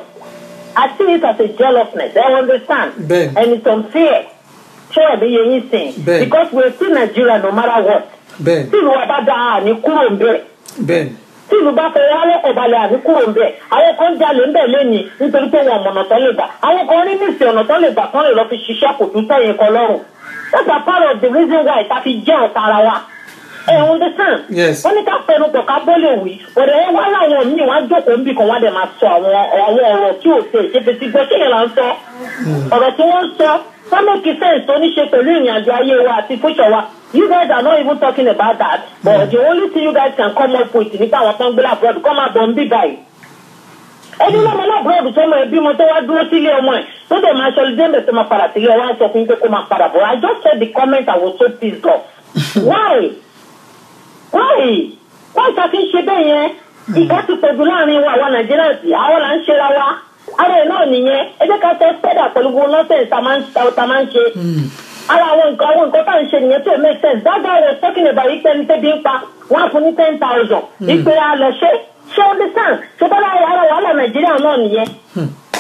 I see it as a jealousness I understand Bẹ́ẹ̀. and it's unfair ṣé ẹ̀mí yẹn yín sìn Bẹ́ẹ̀. because we are still Nigeria no matter what bẹ́ẹ̀ tí ìlú wa bá dáa àní kúrò ń bẹ̀rẹ̀ bẹ́ẹ̀ tí ìlú bá fẹ́ wálé ọ̀balẹ̀ àbí kúrò ń bẹ̀ àwọn kan jalè ń bẹ̀ lẹ́yìn nítorí pé wọn ọ̀nà tán lè gbà àwọn kan rí níìsì ọ̀nà tán lè gbà tán lè lọ fi ṣiṣẹ́ kò tún sẹ́yìn kan lọ́rùn that's a part of the reason why ta fi jẹ́ ọ̀tá ara wa ẹ understand Yes. wọ́n ní ká fẹnu pọ̀ ká bó lè wí ọ̀dẹ̀ ẹ wá láwọn míì wọ́n á jókòó níbì kan wọ́n á dẹ̀ máa sọ àwọn àwọn ọ̀rọ̀ tí ò tẹ̀ ṣe fetí gbọ́ ṣé yẹn là ń sọ ọ̀rọ̀ tí wọ́n ń sọ wọ́n make sense tó ní ṣe pẹ̀lú ìrìn àjò ayé wa àti future wa you guys are not even talking about that but the only thing you guys can come up with nípa àwọn tó ń gbé labroad kọ́ máa bọ̀ ń bí báyìí ẹni lọ́mọ labroad tó mọ ẹbí mo tó wá dúró sílé ọmọ ẹ̀ tó dẹ̀ máa ṣọlí dẹ́mbẹ̀ tó máa padà sílé ẹ̀ wá sọ fún yín pé kó máa padà bọ̀ I just said the comment I was so pissed off why why why ta fi ń ṣe bẹ́ẹ̀ yẹn ìka ti pẹ̀jù láàrin wa àwa nàìjíríà sí àwọn là ń ṣera wa ara ẹ̀ náà nìyẹn ẹ jẹ́ ká tẹ́ spẹ́dà pẹ̀lú gbogbo nọ́ọ̀sẹ̀ ta máa ń ta máa ń ṣe ara àwọn nǹkan àwọn nǹkan tá à ń ṣe nìyẹn tí ò make sense that guy was talking about yìí pẹ́ni tẹ́bi ń pa wọ́n á fún ní ten thousand ìpè á lọ ṣe ṣé ó understand ṣé bọ́lá ara wàhálà nàìjíríà náà nìyẹn tètè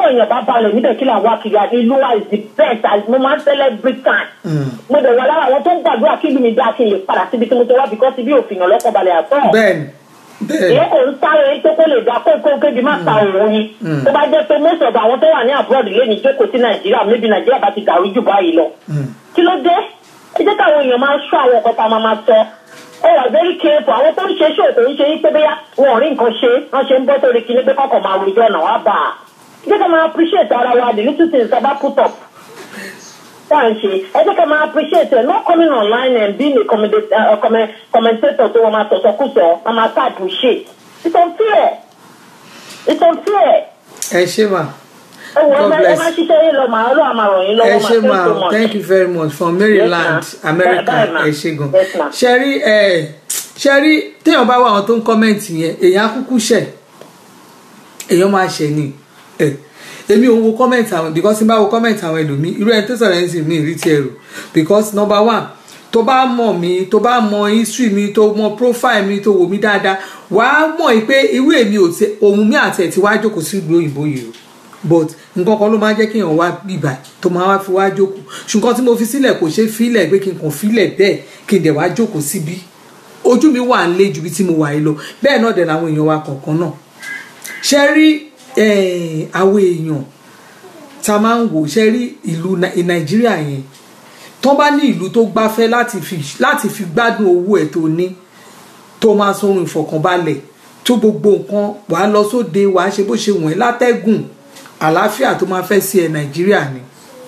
tọkọ èèyàn bá balẹ̀ níbẹ̀ kí làwọn akiri àti ìlú wa is the best as mo máa ń celebrate time. mo dẹ̀ wà lára àwọn tó ń gbàdúrà kí ìlú mi dá kí n lè padà síbi tí mo ti wá because ibi òfin yàn lọ́kọ̀ balẹ̀ àtọ́. bẹ́ẹ̀ni bẹ́ẹ̀ni èyí kò ń sáré pé kó lè dá kókó kébi má ta òun ni. tó bá jẹ́ pé most of àwọn tó wà ní abroad lé ní jókòó sí nàìjíríà maybe nàìjíríà bá ti dàrú jù báyìí lọ. kí ló dé ẹ jẹ́ káwọn èèyàn máa ṣọ́ àwọn ọkọ̀ tá a máa máa sọ ẹ wà very careful àwọn tó ń ṣe ṣòwò tó ń ṣe yí pé bóyá wọn ò rí nǹkan ṣe wọn ṣe ń bọ́ sórí kinní pé kọ́kọ́ máa rojọ́ ọ̀nà wá bá a jẹ́ ká máa appreciate ara wa the little things tá a bá put up tá à ń ṣe ẹ jẹ́ ká máa appreciate ẹ̀ not coming online and being a commenda- uh, comment- commentator tó wọ́n máa sọ̀sọ̀kùsọ̀ wọ́n máa type shit it's unfair it's unfair ẹ ṣe mà ẹ wọ ẹ God máa- ẹ bless. máa ṣiṣẹ́ yín lọ màá ọlọ́run máa ràn yín ẹ lọ́wọ́ ṣe máa mà thank you so much. thank you very much from maryland Yes, ma'am. america Bye, ma'am. ẹ ṣe gan Yes, ma'am. ṣẹ́rí ẹ ṣẹ́rí téèyàn bá wà àwọn tó ń kọ́mẹ̀ntì yẹn èèyàn á kúkú ṣẹ̀ èèyàn máa ṣẹ̀ ni ẹ èmi ò ń wo kọ́mẹ̀ntì àwọn because tí n bá wo kọ́mẹ̀ntì àwọn ẹlòmíì irú ẹni tó sọ̀rọ̀ ẹni sì mí rí tiẹ̀ rò because number one tó bá mọ̀ mí tó bá mọ history mi tó mọ profile mi tó wò mí dáadáa wàá mọ̀ yìí pé irú èmi ò tẹ ohun mi àti ẹ̀ tí wàá jókòó sí ìlú òyìnbó yìí o but nǹkan kan ló máa ń jẹ́ kí èèyàn wá bìbà tó máa wá fi wá jókòó ṣùgbọ́n tí mo fi sílẹ̀ kò ṣe fílẹ̀ pé kí n kàn fílẹ̀ bẹ́ẹ̀ kí n dẹ̀ wá jókòó síbí ojú mi wà ń lé ju bí tí mo wà yìí lọ bẹ́ẹ̀ náà dẹ̀ làwọn èèyàn wa kọ̀ọ̀kan náà ṣe rí eh, àwọn èèyàn tá a máa ń wò ṣe rí ìlú Nai- nàìjíríà yẹn tó bá ní ìlú tó gbáfẹ́ láti fi láti fi gbádùn owó ẹ̀ tó ní tó máa sọrun ìfọ̀kànbalẹ̀ tó gbogbo nǹkan wàá lọ sóde wàá ṣe bó ṣe wọ̀n ẹ́ látẹ́gùn àlàáfíà tó máa fẹ́ sí ẹ nàìjíríà ni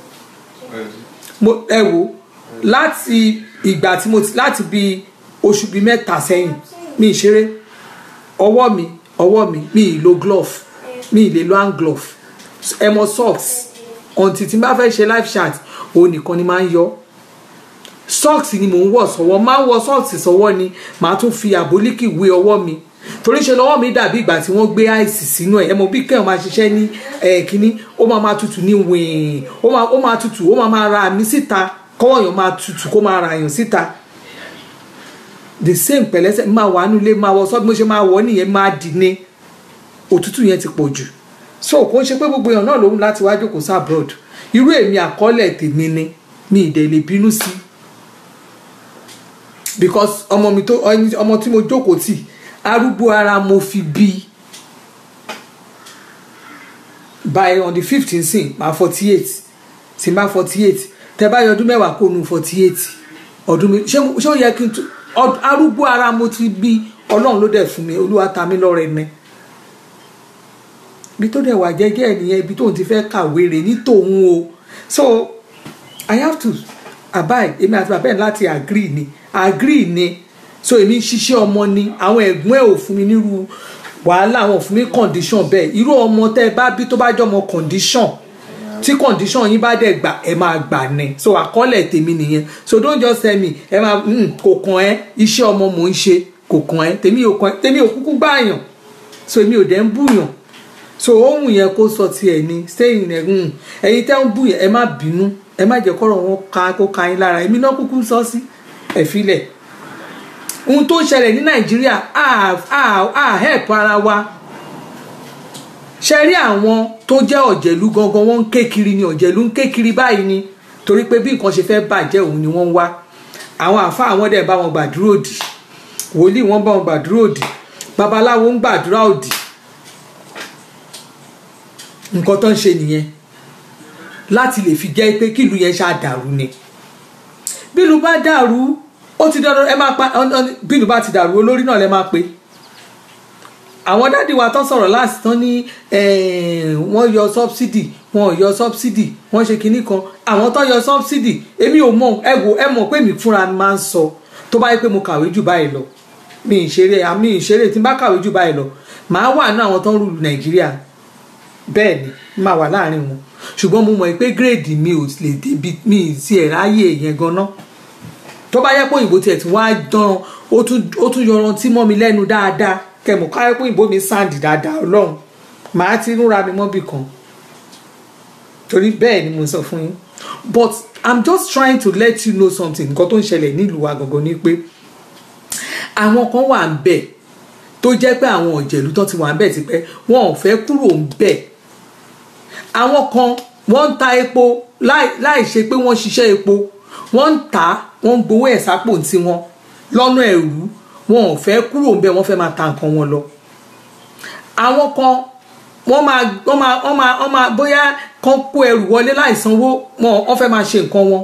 mo ẹ wo láti ìgbà tí mo ti láti bí oṣù bíi mẹ́ta sẹ́yìn mi ì ṣeré ọwọ́ mi ọwọ́ mi mi ì lo glove mi ì lè lo hand glove ẹ mọ socks ọ̀ǹtì tí n bá fẹ́ ṣe live chat òun nìkan ni máa ń yọ socks ni mò ń wọ̀ sọ́wọ́ máa ń wọ socks sọ́wọ́ ni màá tún fi àbólíkì wé ọwọ́ mi torí ṣe lọ́wọ́ mi dàbí ìgbà tí wọ́n gbé àìsì sínú ẹ̀ ẹ mọ bí kẹ́hìn máa ṣiṣẹ́ ní ẹ̀ kínní ó máa máa tutù ní wìín ó máa ó máa tutù ó máa máa ra mi síta kọ́wọ́ èèyàn máa tutù kó máa ra èèyàn síta the same pẹ̀lẹ́sẹ̀ máa wà nílé máa wọ sọ́ọ́ bí mo ṣe máa wọ̀ nìyẹn máa dì ní òtútù yẹn ti pọ̀ jù so kò ń ṣe pé gbogbo èèyàn náà lòun láti wá jókòó sí abroad irú èmi àkọọ́lẹ̀ tèmi ni mi ì dẹ̀ lè bínú sí because ọmọ mi tó ọmọ tí mo jókòó tì arúgbó ara mo fi bí by on the fifteen sin ma forty eight tí ma forty eight tẹ bá yọ ọdún mẹ́wàá kó nu forty eight ọdún mi ṣé ṣé ó yẹ kí n tún ọd- arúgbó ara mo ti bí ọlọ́run ló dẹ̀ fún mi olúwa ta mí lọ́rẹ ni ibi tó dẹ̀ wà jẹ́jẹ́ ẹ̀ nìyẹn ibi tóun ti fẹ́ kàwé rè ní tòun o so i have to abide èmi àti bàbá ẹ̀ láti agree ni agree ni so èmi ń ṣiṣẹ́ ọmọ ni àwọn ẹ̀gbọ́n ẹ̀ ò fún mi nírú wàhálà àwọn ò fún mi condition bẹ́ẹ̀ irú ọmọ tẹ́ ẹ bá bí tó bá jẹ́ ọmọ condition tí condition yín bá dẹ̀ gbà ẹ máa gbà ní so àkọọ́lẹ̀ tèmi nìyẹn so don't just tell me ẹ máa mm, kò kàn ẹ́ iṣẹ́ ọmọ mò ń ṣe kò kàn ẹ́ tèmi ò kàn ẹ́ tèmi ò kúkú gbààyàn so èmi ò dẹ̀ ń búyàn so ohun yẹn kó sọ tiẹ̀ ni sẹ́yìn ẹ̀ ń ẹ̀yin tẹ́ ń bú yẹn ẹ má bínú ẹ má jẹ́ kọ́rọ̀ wọn ká kó ka yín lára èmi náà kúkú sọ sí ẹ̀ filẹ̀ ohun tó ń ṣẹlẹ̀ ní nàìjíríà á á á help ara wa ṣe rí àwọn tó jẹ́ ọ̀jẹ̀lú gangan wọ́n ń ké kiri ni ọ̀jẹ̀lú ń ké kiri báyìí ni torí pé bí nǹkan ṣe fẹ́ bàjẹ́ òun ni wọ́n ń wá àwọn àfa àwọn dẹ̀ bá wọn gbàdúrà òdì wòlíì wọn bá wọn gbàdúrà òdì babaláwo ń gbàdúrà òdì nǹkan tó ń ṣe nìyẹn láti lè fi jẹ́ pé kílù yẹn ṣáà dàrú ni bílù bá dàrú ó ti dandan ẹ máa pa bílù bá ti dàrú olórí náà lẹ máa pe àwọn dádì wa tó sọ̀rọ̀ láti tán ní wọ́n yọ sọ́bsidì wọn ò yọ sọ́bsidì wọ́n ṣe kinní kan àwọn tó yọ sọ́bsidì èmi ò mọ̀ ẹ wò ẹ mọ̀ pé mi fúnra mi máa ń sọ tó bá yẹ pé mo kàwé jù báyìí lọ mi ìṣeré àmì ìṣeré tí n bá kàwé jù báyìí lọ màá wà ní àwọn tó ń rúlu nàìjíríà bẹ́ẹ̀ ni máa wà láàrin wọn ṣùgbọ́n mo mọ̀ pé gírèdì mi ò lè débi mi ì sí ẹ̀ ráyè yẹn gan-an tó bá yẹ pé òyìnbó tiẹ̀ tí wọ́n á dán ó tún yọrantí mọ́ mi lẹ́nu dáadáa kẹmọ káyọ pé ìbò mi sáǹdì dáadáa ọlọ́run màá ti rúra mi mọ́bì kan torí bẹ́ẹ̀ ni mo sọ fún yín but i'm just trying to let you know something nǹkan tó ń ṣẹlẹ̀ nílùú wa gangan ni pé àwọn kan wà ń bẹ̀ tó jẹ́ pé àwọn ọ̀jẹ̀lú tó ti wà ń bẹ̀ tipẹ́ wọn ò fẹ́ kúrò ń bẹ̀ àwọn kan wọ́n ń ta epo láì láì ṣe pé wọ́n ṣiṣẹ́ epo wọ́n ń tà á wọ́n ń gbowó ẹ̀ sápò tiwọn lọ́nà ẹ̀rú wọn ò fẹ́ kúrò ń bẹ̀ wọ́n fẹ́ máa ta nǹkan wọn lọ àwọn kan wọ́n máa wọ́n máa wọ́n máa wọ́n máa bóyá kan kó ẹrù wọlé láì sanwó wọn wọ́n fẹ́ máa ṣe nǹkan wọn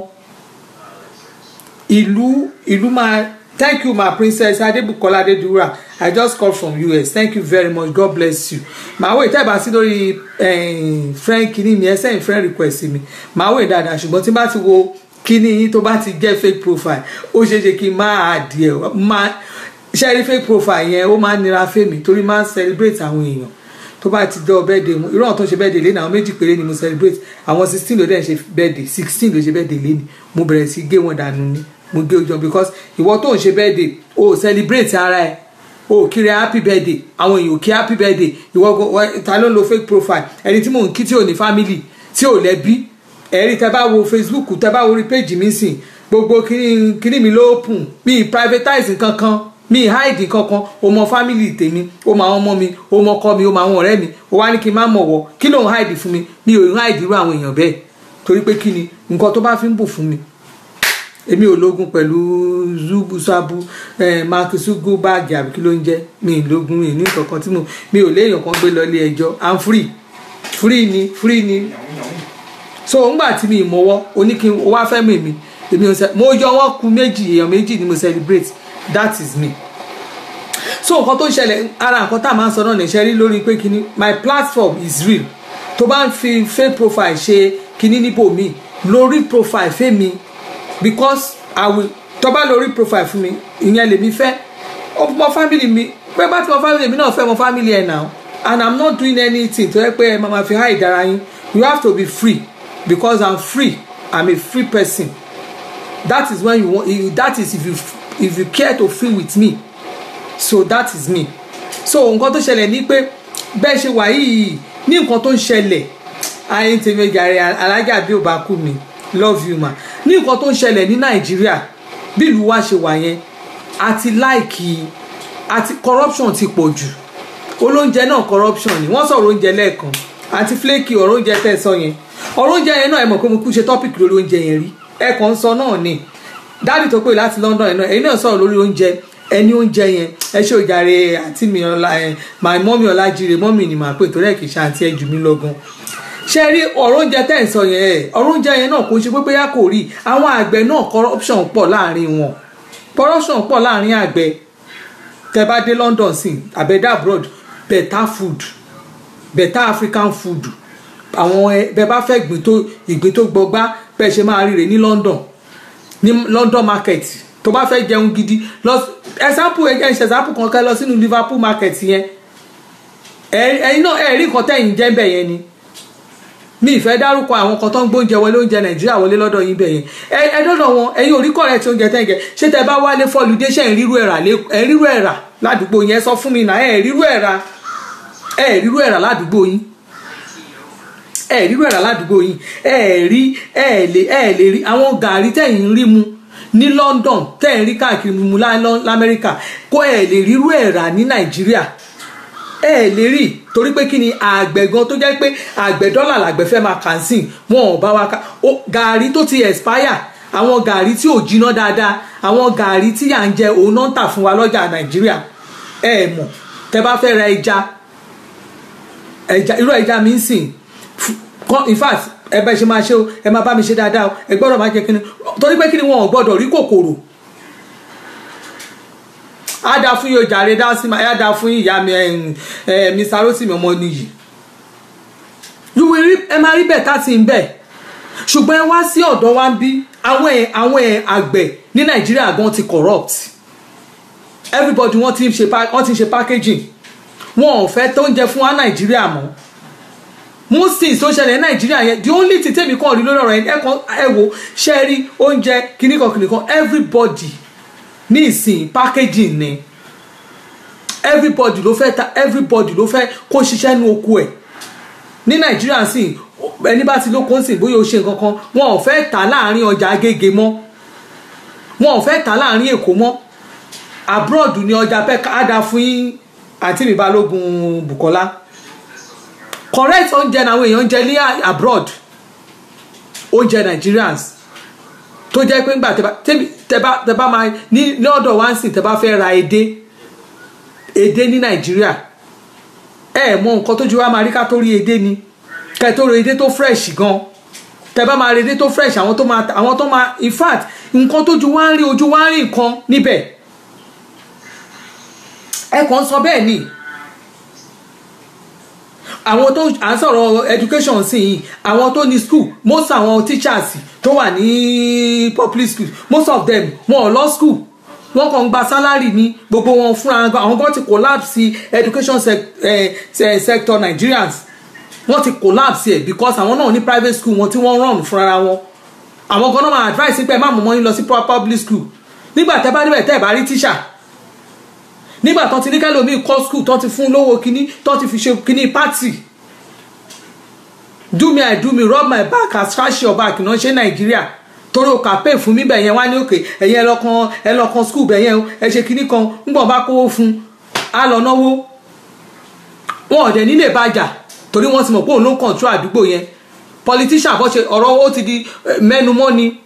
ìlú ìlú máa thank you my princess adebukola adedura i just call from us thank you very much god bless you màá wò ìtẹ́bà sí lórí friend kìíní mi ẹ sẹ́yìn friend request mi màá wò dáadáa ṣùgbọ́n tí n bá ti wo kíní yín tó bá ti jẹ́ fake profile ó ṣeé ṣe kí n máa adìẹ máa ṣe rí fake profile yẹn ó máa ń nira fèmí torí máa ń celebrate àwọn èèyàn tó bá ti jọ birthday mu irú àwọn tó ń ṣe birthday lé ní àwọn méjì péré ni mo celebrate àwọn sixteen ló dẹ̀ ń ṣe birthday sixteen ló ṣe birthday lé ní mo bẹ̀rẹ̀ sí gé wọn dànù ni mo gé ojú because ìwọ tó ń ṣe birthday o celebrate ara ẹ o kiri happy birthday àwọn èèyàn ò kí happy birthday ìwọ ta ló ń lo fake profile ẹni tí mò ń kí tí ò ní family tí ò lẹ́bí ẹ̀rí tẹ́ bá wo facebook tẹ́ bá wo orí page mi sìn gbogbo kíní mi ló open mi privatize kankan mi hide kankan o mọ family tèmi o mọ àwọn ọmọ mi o mọ ọkọ mi o mọ àwọn ọ̀rẹ́ mi o wá ní kí n má mọ̀ wọ́ kí ló ń hide fún mi mi ò ń hide irú àwọn èèyàn bẹ́ẹ̀ torí pé kí ni nǹkan tó bá fi ń bù fún mi èmi ò lógun pẹ̀lú zubusabu makisugu báàgì àbí kí ló ń jẹ́ mi ì lógun mi ì ní kankan tí mo mi ò léèyàn kan gbé lọ ilé ẹjọ́ i'm free free ni free ni so ńgbà tí mi ì mọ̀wọ́ oníkin wá fẹ́ mi mi èmi ò sẹ mo yọ wọ́n ku méjì èèyàn méjì ni mo celebrate that is me so nǹkan tó ń ṣẹlẹ̀ ara nǹkan tá a máa ń sọ náà ní ṣe rí lórí pé kíní my platform is real tó bá ń fi fake profile ṣe kíní níbò mi lórí profile fẹ́mi because i will tó bá lórí profile fún mi ìyẹn lèmi fẹ́ ọmọ family mi pé bá ti mọ family mi náà fẹ́ mọ family ẹ̀ now and i'm not doing anything tó yẹ pé ẹ máa fi hide ara yín you have to be free because i'm free i'm a free person that is when you want that is if you if you care to feel with me so that is me so nǹkan tó ṣẹlẹ̀ ní pé bẹ́ẹ̀ ṣe wà yìí ní nǹkan tó ń ṣẹlẹ̀ ayé tèmi jàre alájà bí ò bá kú mi love you ma ní nǹkan tó ń ṣẹlẹ̀ ní nàìjíríà bí ìlú wa ṣe wà yẹn àti láìkì àti corruption ti pọ̀ jù olóúnjẹ náà corruption ni wọ́n sọ̀rọ̀ oúnjẹ lẹ́ẹ̀kan àti flaky ọ̀rọ̀ oúnjẹ tẹ̀ sọ yẹn ọ̀rọ̀ oúnjẹ yẹn náà ẹ mọ̀ pé mo kú ṣe topic lórí oúnjẹ yẹn rí ẹ kàn ń sọ náà ni dáàdì tó pè láti London yẹn náà ẹ̀yin náà sọ̀rọ̀ lórí oúnjẹ ẹni oúnjẹ yẹn ẹ ṣe òjàre àti mi ọlá ẹ my mọ́mí ọlájire mọ́mí ni màá pè torí ẹ̀ kì í ṣe àǹtí ẹ jù mí lọ́gán ṣe rí ọ̀rọ̀ oúnjẹ tẹ̀ ń sọ yẹn ẹ̀ ọ̀rọ̀ oúnjẹ yẹn náà kò ṣe pé bóyá kò rí àwọn àgbẹ̀ náà corruption pọ̀ láàrin wọn corruption pọ̀ láàrin àgbẹ̀ tẹ bá dé London sí àbẹ̀dá abroad better food better African food àwọn ẹ bẹ bá fẹ́ ìgbín tó ìgbín tó gbọgbá bẹ́ẹ̀ ṣe máa ríre ní London ní London market tó bá fẹ́ jẹun gidi lọ example ẹ jẹ́ ìṣe example kan kẹ́ lọ sínú Liverpool market yẹn ẹ̀yin náà ẹ̀ rí nǹkan tẹ̀yìn jẹ́ bẹ̀ yẹn ni mi ìfẹ́ dárúkọ àwọn kan tó ń gbóúnjẹ wọlé oúnjẹ nàìjíríà wọlé lọ́dọ̀ yín bẹ̀ yẹn ẹ dọ́dọ̀ wọn ẹ̀yin ò rí correct oúnjẹ tẹ̀ ń jẹ ṣé tẹ bá wálé fọlùdé ṣe ń rírú ẹ̀rà ẹ̀ rírú ẹ̀rà ládùúgbò yẹn sọ fún mi náà ẹ̀ rírú ẹ̀rà ẹ̀ rírú ẹ̀rà ládùúgbò yín ẹ̀ rírú ẹ̀rà ládùúgbò yín ẹ̀ rí ẹ̀ lè ẹ̀ lè rí àwọn gàrí tẹ̀yìn rí mu ní London tẹ̀yìn rí káàkiri mu lamẹ́ríkà kó ẹ̀ lè rírú ẹ̀rà ní nàìjíríà ẹ lè rí torí pé kí ni àgbẹ̀ gan tó jẹ́ pé àgbẹ̀ dọ́là làgbẹ̀ fẹ́ máa kàn sí wọn ò bá wa ká gàrí tó ti expire àwọn gàrí tí ò jiná dáadáa àwọn gàrí tí à ń jẹ òun náà ń tà fún wa lọ́jà nàìjíríà ẹ mọ̀ tẹ bá fẹ́ ra ẹja ẹja irú ẹja mi ń sìn in fact ẹ bá ṣe máa ṣe o ẹ máa bá mi ṣe dáadáa o ẹ gbọ́dọ̀ máa jẹ kí ni torí pé kí ni wọn ò gbọ́dọ̀ rí kòkòrò á dáa fún yóò jàre dá sí á dáa fún ìyá mi ẹ mi sarosimi ọmọ nìyí yúwe rí ẹ máa rí bẹ́ẹ̀ tá ti ń bẹ̀ ṣùgbọ́n ẹ wá sí ọ̀dọ̀ wa ń bí àwọn ẹ̀ àwọn ẹ̀ àgbẹ̀ ní nàìjíríà gan ti corrupt everybody wọ́n ti ń ṣe wọ́n ti ń ṣe packaging wọn ò fẹ́ tó ń jẹ fún wa nàìjíríà mọ́ most things tó ṣẹlẹ̀ ní nàìjíríà yẹn the only thing tèmi kàn rí lórí ọ̀rọ̀ yẹn ẹ wo ṣe rí oúnjẹ kìnnìkan kìnnìkan everybody ní ìsìn packaging ni everybody ló fẹ́ ta everybody ló fẹ́ kó ṣiṣẹ́ nu oko ẹ̀ ní nàìjíríà sì ẹni bá ti lóko ń sìn bóyá o ṣe nǹkan kan wọn ò fẹ́ tà láàrin ọjà agége mọ́ wọn ò fẹ́ tà láàrin èkó mọ́ abroad ni ọjà pẹ́ ká dá fún yín àti mi balógun bukola correct oúnjẹ làwọn èèyàn ń jẹ ní abroad oúnjẹ Nigerians tó jẹ́ pé ńgbà tẹ́ bá máa ní ní ọ̀dọ̀ wá ń sìn tẹ́ bá fẹ́ ra edé edé ní Nàìjíríà ẹ mọ nǹkan tójú wa máa rí ká tó rí edé ni ká tó rí edé tó fresh gan tẹ́ bá máa rí edé tó fresh àwọn tó máa àwọn tó máa in fact nǹkan tójú wa ń rí ojú wa ń rí nǹkan níbẹ̀ ẹ kàn sọ bẹ́ẹ̀ ni àwọn tó à ń sọ̀rọ̀ education sí yìí àwọn tó ní school most àwọn teachers tó wà ní public school most of them wọn ò lọ school wọn kàn ń gba salary ní gbogbo wọn fúnra àwọn kan ti collapse education sec, eh, sector Nigerians wọn ti collapse ẹ because àwọn náà ní private school wọn tí wọ́n run fúnra wọn àwọn kan náà máa advice pé má mú mọ́ yín lọ sí public school nígbà tẹ́ bá níbẹ̀ tẹ́ ẹ̀ bá rí teacher nígbà tó ti ní kẹ́lòmíì kọ́ school tó ti fún lówó kínní tó ti fi ṣe kínní party do me i do me rub my back as scratch your back náà ṣe nàìjíríà torí o kà pé fún mi bẹ̀ yẹn wá ní òkè ẹ̀yẹ ẹlọ́kan ẹlọ́kan school bẹ̀ yẹn ẹ ṣe kínní kan ńgbọ̀n bá kówó fún a lọ náwó wọn ò dẹ̀ nílé bàjà torí wọ́n ti mọ̀ pé òun ló ń control àdúgbò yẹn politician bọ́ ṣe ọ̀rọ̀ ó ti di mẹ́numọ́ ni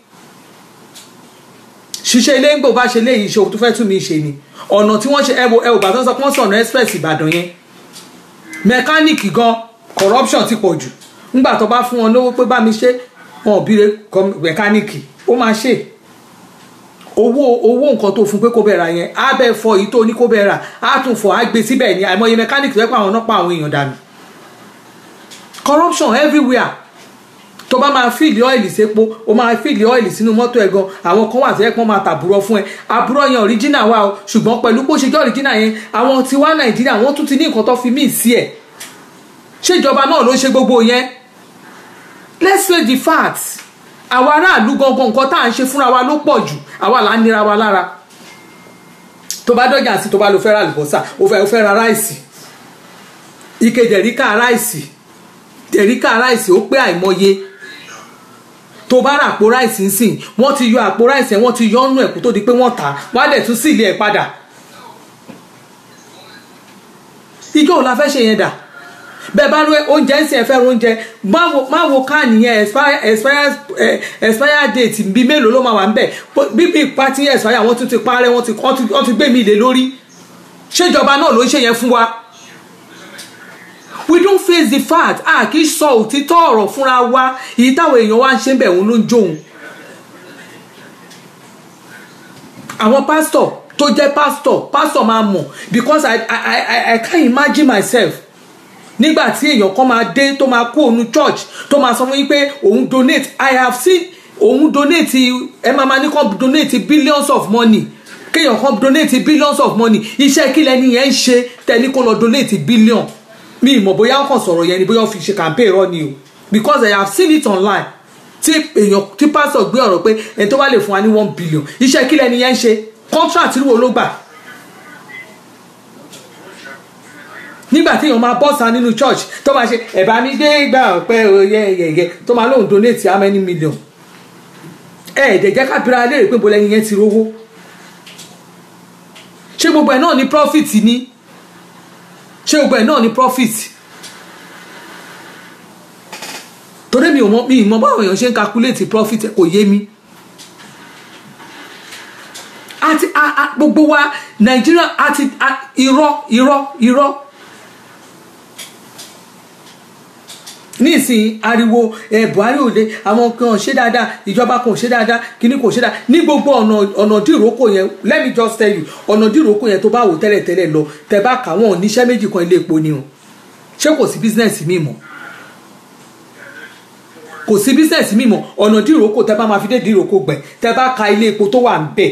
ṣiṣẹ́ ilé ń gbò bá ṣe léyìí ṣe òun tó fẹ́ tún mi ṣe ni ọ̀nà tí wọ́n ṣe ẹwọ ẹwọ bàtọ́ sọ pé wọ́n sọ̀nà express ìbàdàn yẹn mẹkáníìkì gan corruption ti pọ̀ jù ńgbà tó bá fún wọn lówó pé bá mi ṣe wọn ò bíire mẹkáníìkì ó máa ṣe owó owó nǹkan tó fún pé kó bẹ̀rẹ̀ yẹn á bẹ̀ fọ èyí tó ní kó bẹ̀rẹ̀ á tún fọ á gbé síbẹ̀ ní àìmọye mẹkáníìkì tó yẹ pé àwọn náà pa àwọn èèyàn dànù corruption everywhere tó bá máa fíìlì ọ́ìlì sépo ó máa fíìlì ọ́ìlì sínú mọ́tò ẹ̀ gan àwọn kan wà tó yẹ pé wọ́n máa tàbúrọ̀ fún ẹ àbúrọ̀ yẹn ọ̀ríjìnà wà o ṣùgbọ́n pẹ̀lú bó ṣe jẹ́ ọ̀ríjìnà yẹn àwọn tí wá nàìjíríà wọ́n tún ti ní nǹkan tó fi míì sí ẹ̀ ṣèjọba náà ló ṣe gbogbo yẹn let's face the facts àwa aráàlú gangan nǹkan tá à ń ṣe fúnra wa ló pọ̀ jù àwa là ń nira wa lára tó bá dọ́jà sí tó bá lo fẹ́ ra àlùbọ́sà ó fẹ́ ó fẹ́ ra ráìsì ike dẹ̀ríkà ráìsì dẹ̀ríkà ráìsì ó pé àìmọye tó bá ra àpò ráìsì ń sìn wọ́n ti yọ àpò ráìsì ẹ̀ wọ́n ti yọ ọ́nù ẹ̀kú tó di pé wọ́n tà á wọ́n á dẹ̀ tún sí ilé ẹ̀ padà ijó ò la fẹ́ ṣe yẹn dà bẹ́ẹ̀ bá rí oúnjẹ ń sìn ẹ fẹ́ oúnjẹ má wo káàní yẹn expire date bíi mélòó ló máa wà ń bẹ̀ bíbí pati expire wọ́n tún ti parẹ́ wọ́n ti gbé mi lé lórí ṣèjọba náà ló ń ṣe yẹn fún wa we don't face the fact a kì í sọ òtítọ́ ọ̀rọ̀ fúnra wa èyí táwọn èèyàn wá ń ṣe ń bẹ̀ wọ́n ló ń jóun àwọn pásítọ̀ tó jẹ́ pásítọ̀ pásítọ̀ máa mọ̀ because I, I, I, I can't imagine myself nígbà tí èèyàn kan máa dé tó máa kú òun church tó máa sọ fún yín pé òun donate I have seen òun donate ẹ máa máa ní kàn donate billions of money kéèyàn kan donate billions of money iṣẹ́ kí lẹni yẹn ń ṣe tẹ́ni kó lọ donate billion mi ìmọ̀ bóyá ó kàn sọ̀rọ̀ yẹn ni bóyá ó fi ṣe campaign rọ ni o because I have seen it online tí èèyàn tí pásítọ̀ gbé ọ̀rọ̀ pé ẹni tó bá lè fún wa ní one billion iṣẹ́ kí lẹni yẹn ń ṣe contract wo ló gbà nígbà tí èèyàn máa bọ́ sa nínú church tó máa ṣe ẹ̀bá mi dé gbà ọ̀pẹ́ oyè yẹ̀yẹ̀ tó máa lóun donate how many million ẹ̀ẹ́dẹ̀ jẹ́ kábíra léèrè pé bọ́lá ẹni yẹn ti rówó ṣé gbogbo ẹ̀ náà ní profit ni ṣé gbogbo ẹ̀ náà ní profit torí mi ò mọ mi ì mọ báwọn èèyàn ṣe ń calculate profit kò yé mi àti gbogbo wa nàìjíríà àti irọ́ irọ́ irọ́ nísìnyí ariwo ẹ buhari òde àwọn kan ṣe dáadáa ìjọba kan ṣe dáadáa kíní kò ṣe dáadáa ní gbogbo ọ̀nà ọ̀nà dìrókò yẹn let me just tell you ọ̀nà dìrókò yẹn tó bá wò tẹ́lẹ̀ tẹ́lẹ̀ lọ tẹ́ bá kà wọ́n níṣẹ́ méjì kan ilé epo ni o ṣé kò sí bísínẹ́sì mi mọ́ kò sí bísínẹ́sì mi mọ́ ọ̀nà dìrókò tẹ́ bá máa fi dé dìrókò gbẹ̀ tẹ́ bá ka ilé epo tó wà ń bẹ̀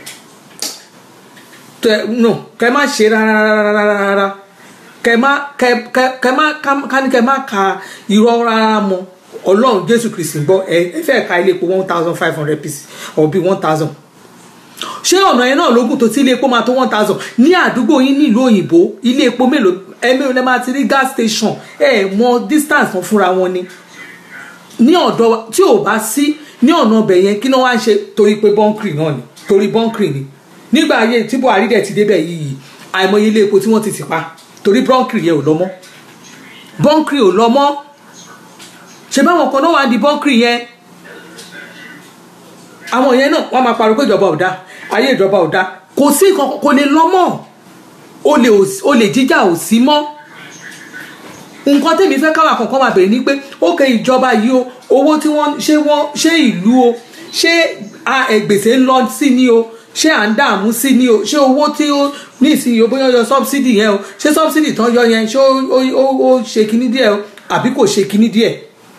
tẹ no kẹ má ṣe rárá kẹ má kẹ kẹ kẹ má ká ní kẹ má ka irọ́ rárá mọ́ ọlọ́run jésù kristi gbọ́ ẹ ẹ fẹ́ ka ilé epo one thousand five hundred pieces or bí one thousand ṣé ọ̀nà yẹn náà lógún tó tí ilé epo máa tó one thousand ní àdúgbò yín nílùú òyìnbó ilé epo mélòó ẹ̀mí ò lè máa ti rí gas station ẹ̀ mọ distance wọn fúnra wọn ni ní ọ̀dọ̀ tí ò bá sí ní ọ̀nà ọbẹ̀ yẹn kí náà wá ń ṣe torí pé bọ́ńkìrì náà ni torí bọ́ńkìrì ni nígbà ayé tí buhari dẹ̀ ti débẹ̀ yìí àìmọye ilé epo tí wọ́n ti tì pa torí bọ́ńkìrì yẹn ò lọ mọ́ bọ́ńkìrì ò lọ mọ́ ṣe báwọn kan náà wà di bọ́ńkìrì yẹn àwọn yẹn náà wọ́n máa pariwo pé ìjọba ò dá ayé ìjọba ò dá kò sí nǹkan kò lè lọ mọ́ olè ò- olè jíjà ò sí mọ́ nǹkan tèmi fẹ́ káwọn àkọ́kọ́ máa bèrè ni pé ókè ìjọba yìí o owó tí wọ́n ṣé wọ́n ṣé ìlú o ṣé a- ẹ̀, gbèsè ń lọ sí ni o ṣé à ń dààmú sí ni o ṣé owó tí ó ní ìsinyìí o bóyá yọ sọ́bsidì yẹn o ṣé sọ́bsidì tán yọ yẹn ṣé ó- ó ó- ó ṣe kinní díẹ̀ o àbí kò ṣe kinní díẹ̀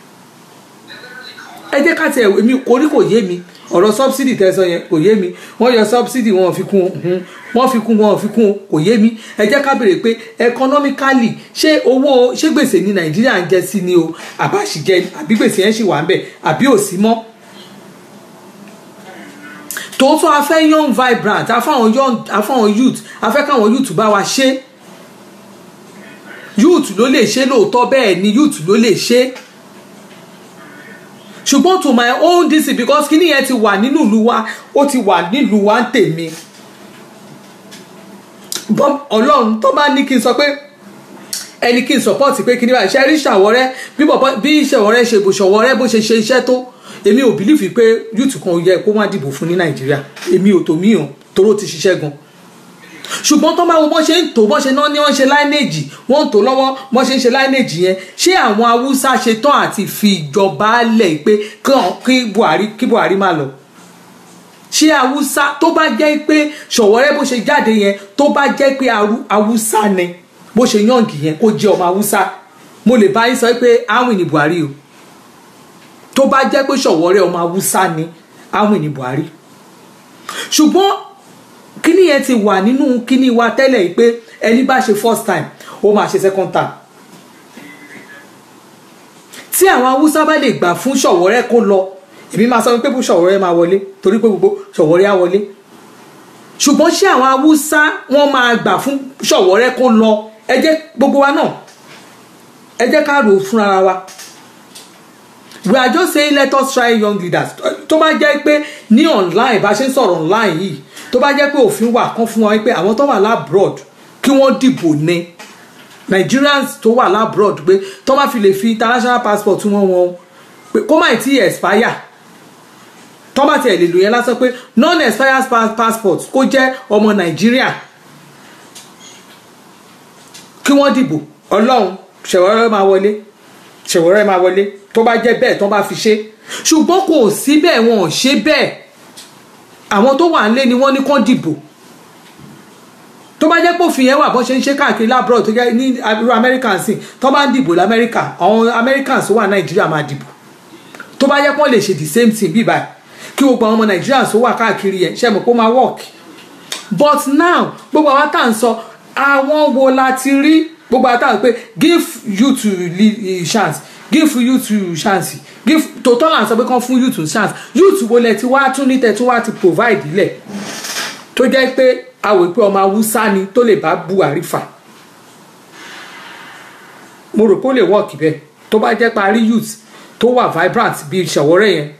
ẹ jẹ́ ká tiẹ̀ èmi orí kò yé mi ọ̀rọ̀ subsidy tẹ́sán yẹn kò yé mi wọ́n yọ subsidy wọn ò fi kún un wọ́n fi kún wọn ò fi kún un kò yé mi ẹ jẹ́ ká béèrè pé economically ṣé owó ṣé gbèsè ní nàìjíríà ń jẹ sí ni o àbáṣìjẹ àbí gbèsè yẹn ṣì wà ń bẹ̀ àbí ò sí mọ́ tòótọ́ a fẹ́ young vibrant a fáwọn young a fáwọn youth a fẹ́ káwọn youth bá wa ṣe youth ló lè ṣe lóòótọ́ bẹ́ẹ̀ ni youth ló lè ṣe ṣùgbọ́n to my own dc because kíní yẹn ti wà nínú ìlú wa ó ti wà nílùú wa ń tèmi Bọ́m- ọlọ́run tó bá ní kí n sọ pé ẹni kí n support pé kíní báyìí ṣe rí ṣàwọ́rẹ́ bí bọ̀bọ́ bí ṣàwọ́rẹ́ ṣe bò ṣàwọ́rẹ́ bó ṣe ṣe iṣẹ́ tó èmi ò bìlífì pé youth kan ò yẹ kó má dìbò fún ní nàìjíríà èmi ò tó mí hàn toró ti ṣiṣẹ́ gan ṣùgbọ́n tó máa wo bọ́n ṣe ń tò bọ́n ṣe náà ní wọ́n ṣe láìnéèjì wọ́n ń tò lọ́wọ́ bọ́n ṣe ń ṣe láìnéèjì yẹn ṣé àwọn haúsá ṣe tán àti fi ìjọba lẹ̀ pé kí- kí buhari kí buhari má lọ ṣé haúsá tó bá jẹ́ pé ṣọ̀wọ́rẹ́ bó ṣe jáde yẹn tó bá jẹ́ pé Haú- haúsá ni bó ṣe yànjì yẹn kó jẹ́ ọmọ haúsá mo lè bá yín sọ pé áwìn ní buhari o tó bá jẹ́ pé ṣọ̀wọ́rẹ́ ọmọ haúsá ni áwìn ní buhari ṣùgbọ́n kíní yẹn ti wà nínú kíní wa tẹ́lẹ̀ yìí pé ẹni bá ṣe first time ó máa ṣe second time tí àwọn haúsá bá lè gbà fún ṣọ̀wọ́rẹ́ kó lọ èmi máa sọ pé ṣọ̀wọ́rẹ́ máa wọlé torí pé gbogbo ṣọ̀wọ́rẹ́ á wọlé ṣùgbọ́n ṣé àwọn haúsá wọ́n máa gbà fún ṣọ̀wọ́rẹ́ kó lọ ẹ jẹ́ gbogbo wa náà ẹ jẹ́ ká rò ó fúnra wa we are just saying let us try young leaders tó bá jẹ́ pé ní online bá ṣe ń sọ̀rọ̀ online yìí tó bá jẹ́ pé òfin wà kán fún wa pé àwọn tó wà labroad kí wọ́n dìbò ní Nigerians tó wà labroad pé tó bá fi lè fi international passport wọn wọn pé kó má tí expire tó bá tiẹ̀ lè lò yẹn lásán pé non expired pa- passport kó jẹ́ ọmọ Nàìjíríà kí wọ́n dìbò ọlọ́run ṣẹ̀wọ́rẹ́ máa wọlé ṣẹ̀wọ́rẹ́ máa wọlé tó bá jẹ́ bẹ́ẹ̀ tó bá fi ṣe ṣùgbọ́n kò sí bẹ́ẹ̀ wọn ò ṣe bẹ́ẹ̀ àwọn tó wà nílé ni wọ́n ní kán dìbò tó bá jẹ́ pé òfin yẹn wà bọ́n ṣe ń ṣe káàkiri lábúrò tó jẹ́ ní irú Americans sìn tó bá ń dìbò lamẹ́ríkà àwọn Americans tó wà Nàìjíríà máa dìbò tó bá jẹ́ pé wọ́n lè ṣe the same thing bí báyìí kí gbogbo àwọn ọmọ Nàìjíríà tó wà káàkiri yẹn ṣe mọ̀ pé ó máa work but now gbogbo àwọn tá à ń sọ àwọn wo la ti rí gbogbo àwọn tá à ń pè give you to lead chance give you to chance give tòótọ́ là ń sọ pé kán fún youth chance youth wo lẹ ti wá tún ní tẹ tún wá ti provide ilẹ̀ tó jẹ́ pé àwò pé ọmọ haúsá ni tó lè bá Buhari fà mo rò pé ó lè work bẹ́ẹ̀ tó bá jẹ́ parí youth tó wà vibrant bíi ṣàwọ́rẹ́ yẹn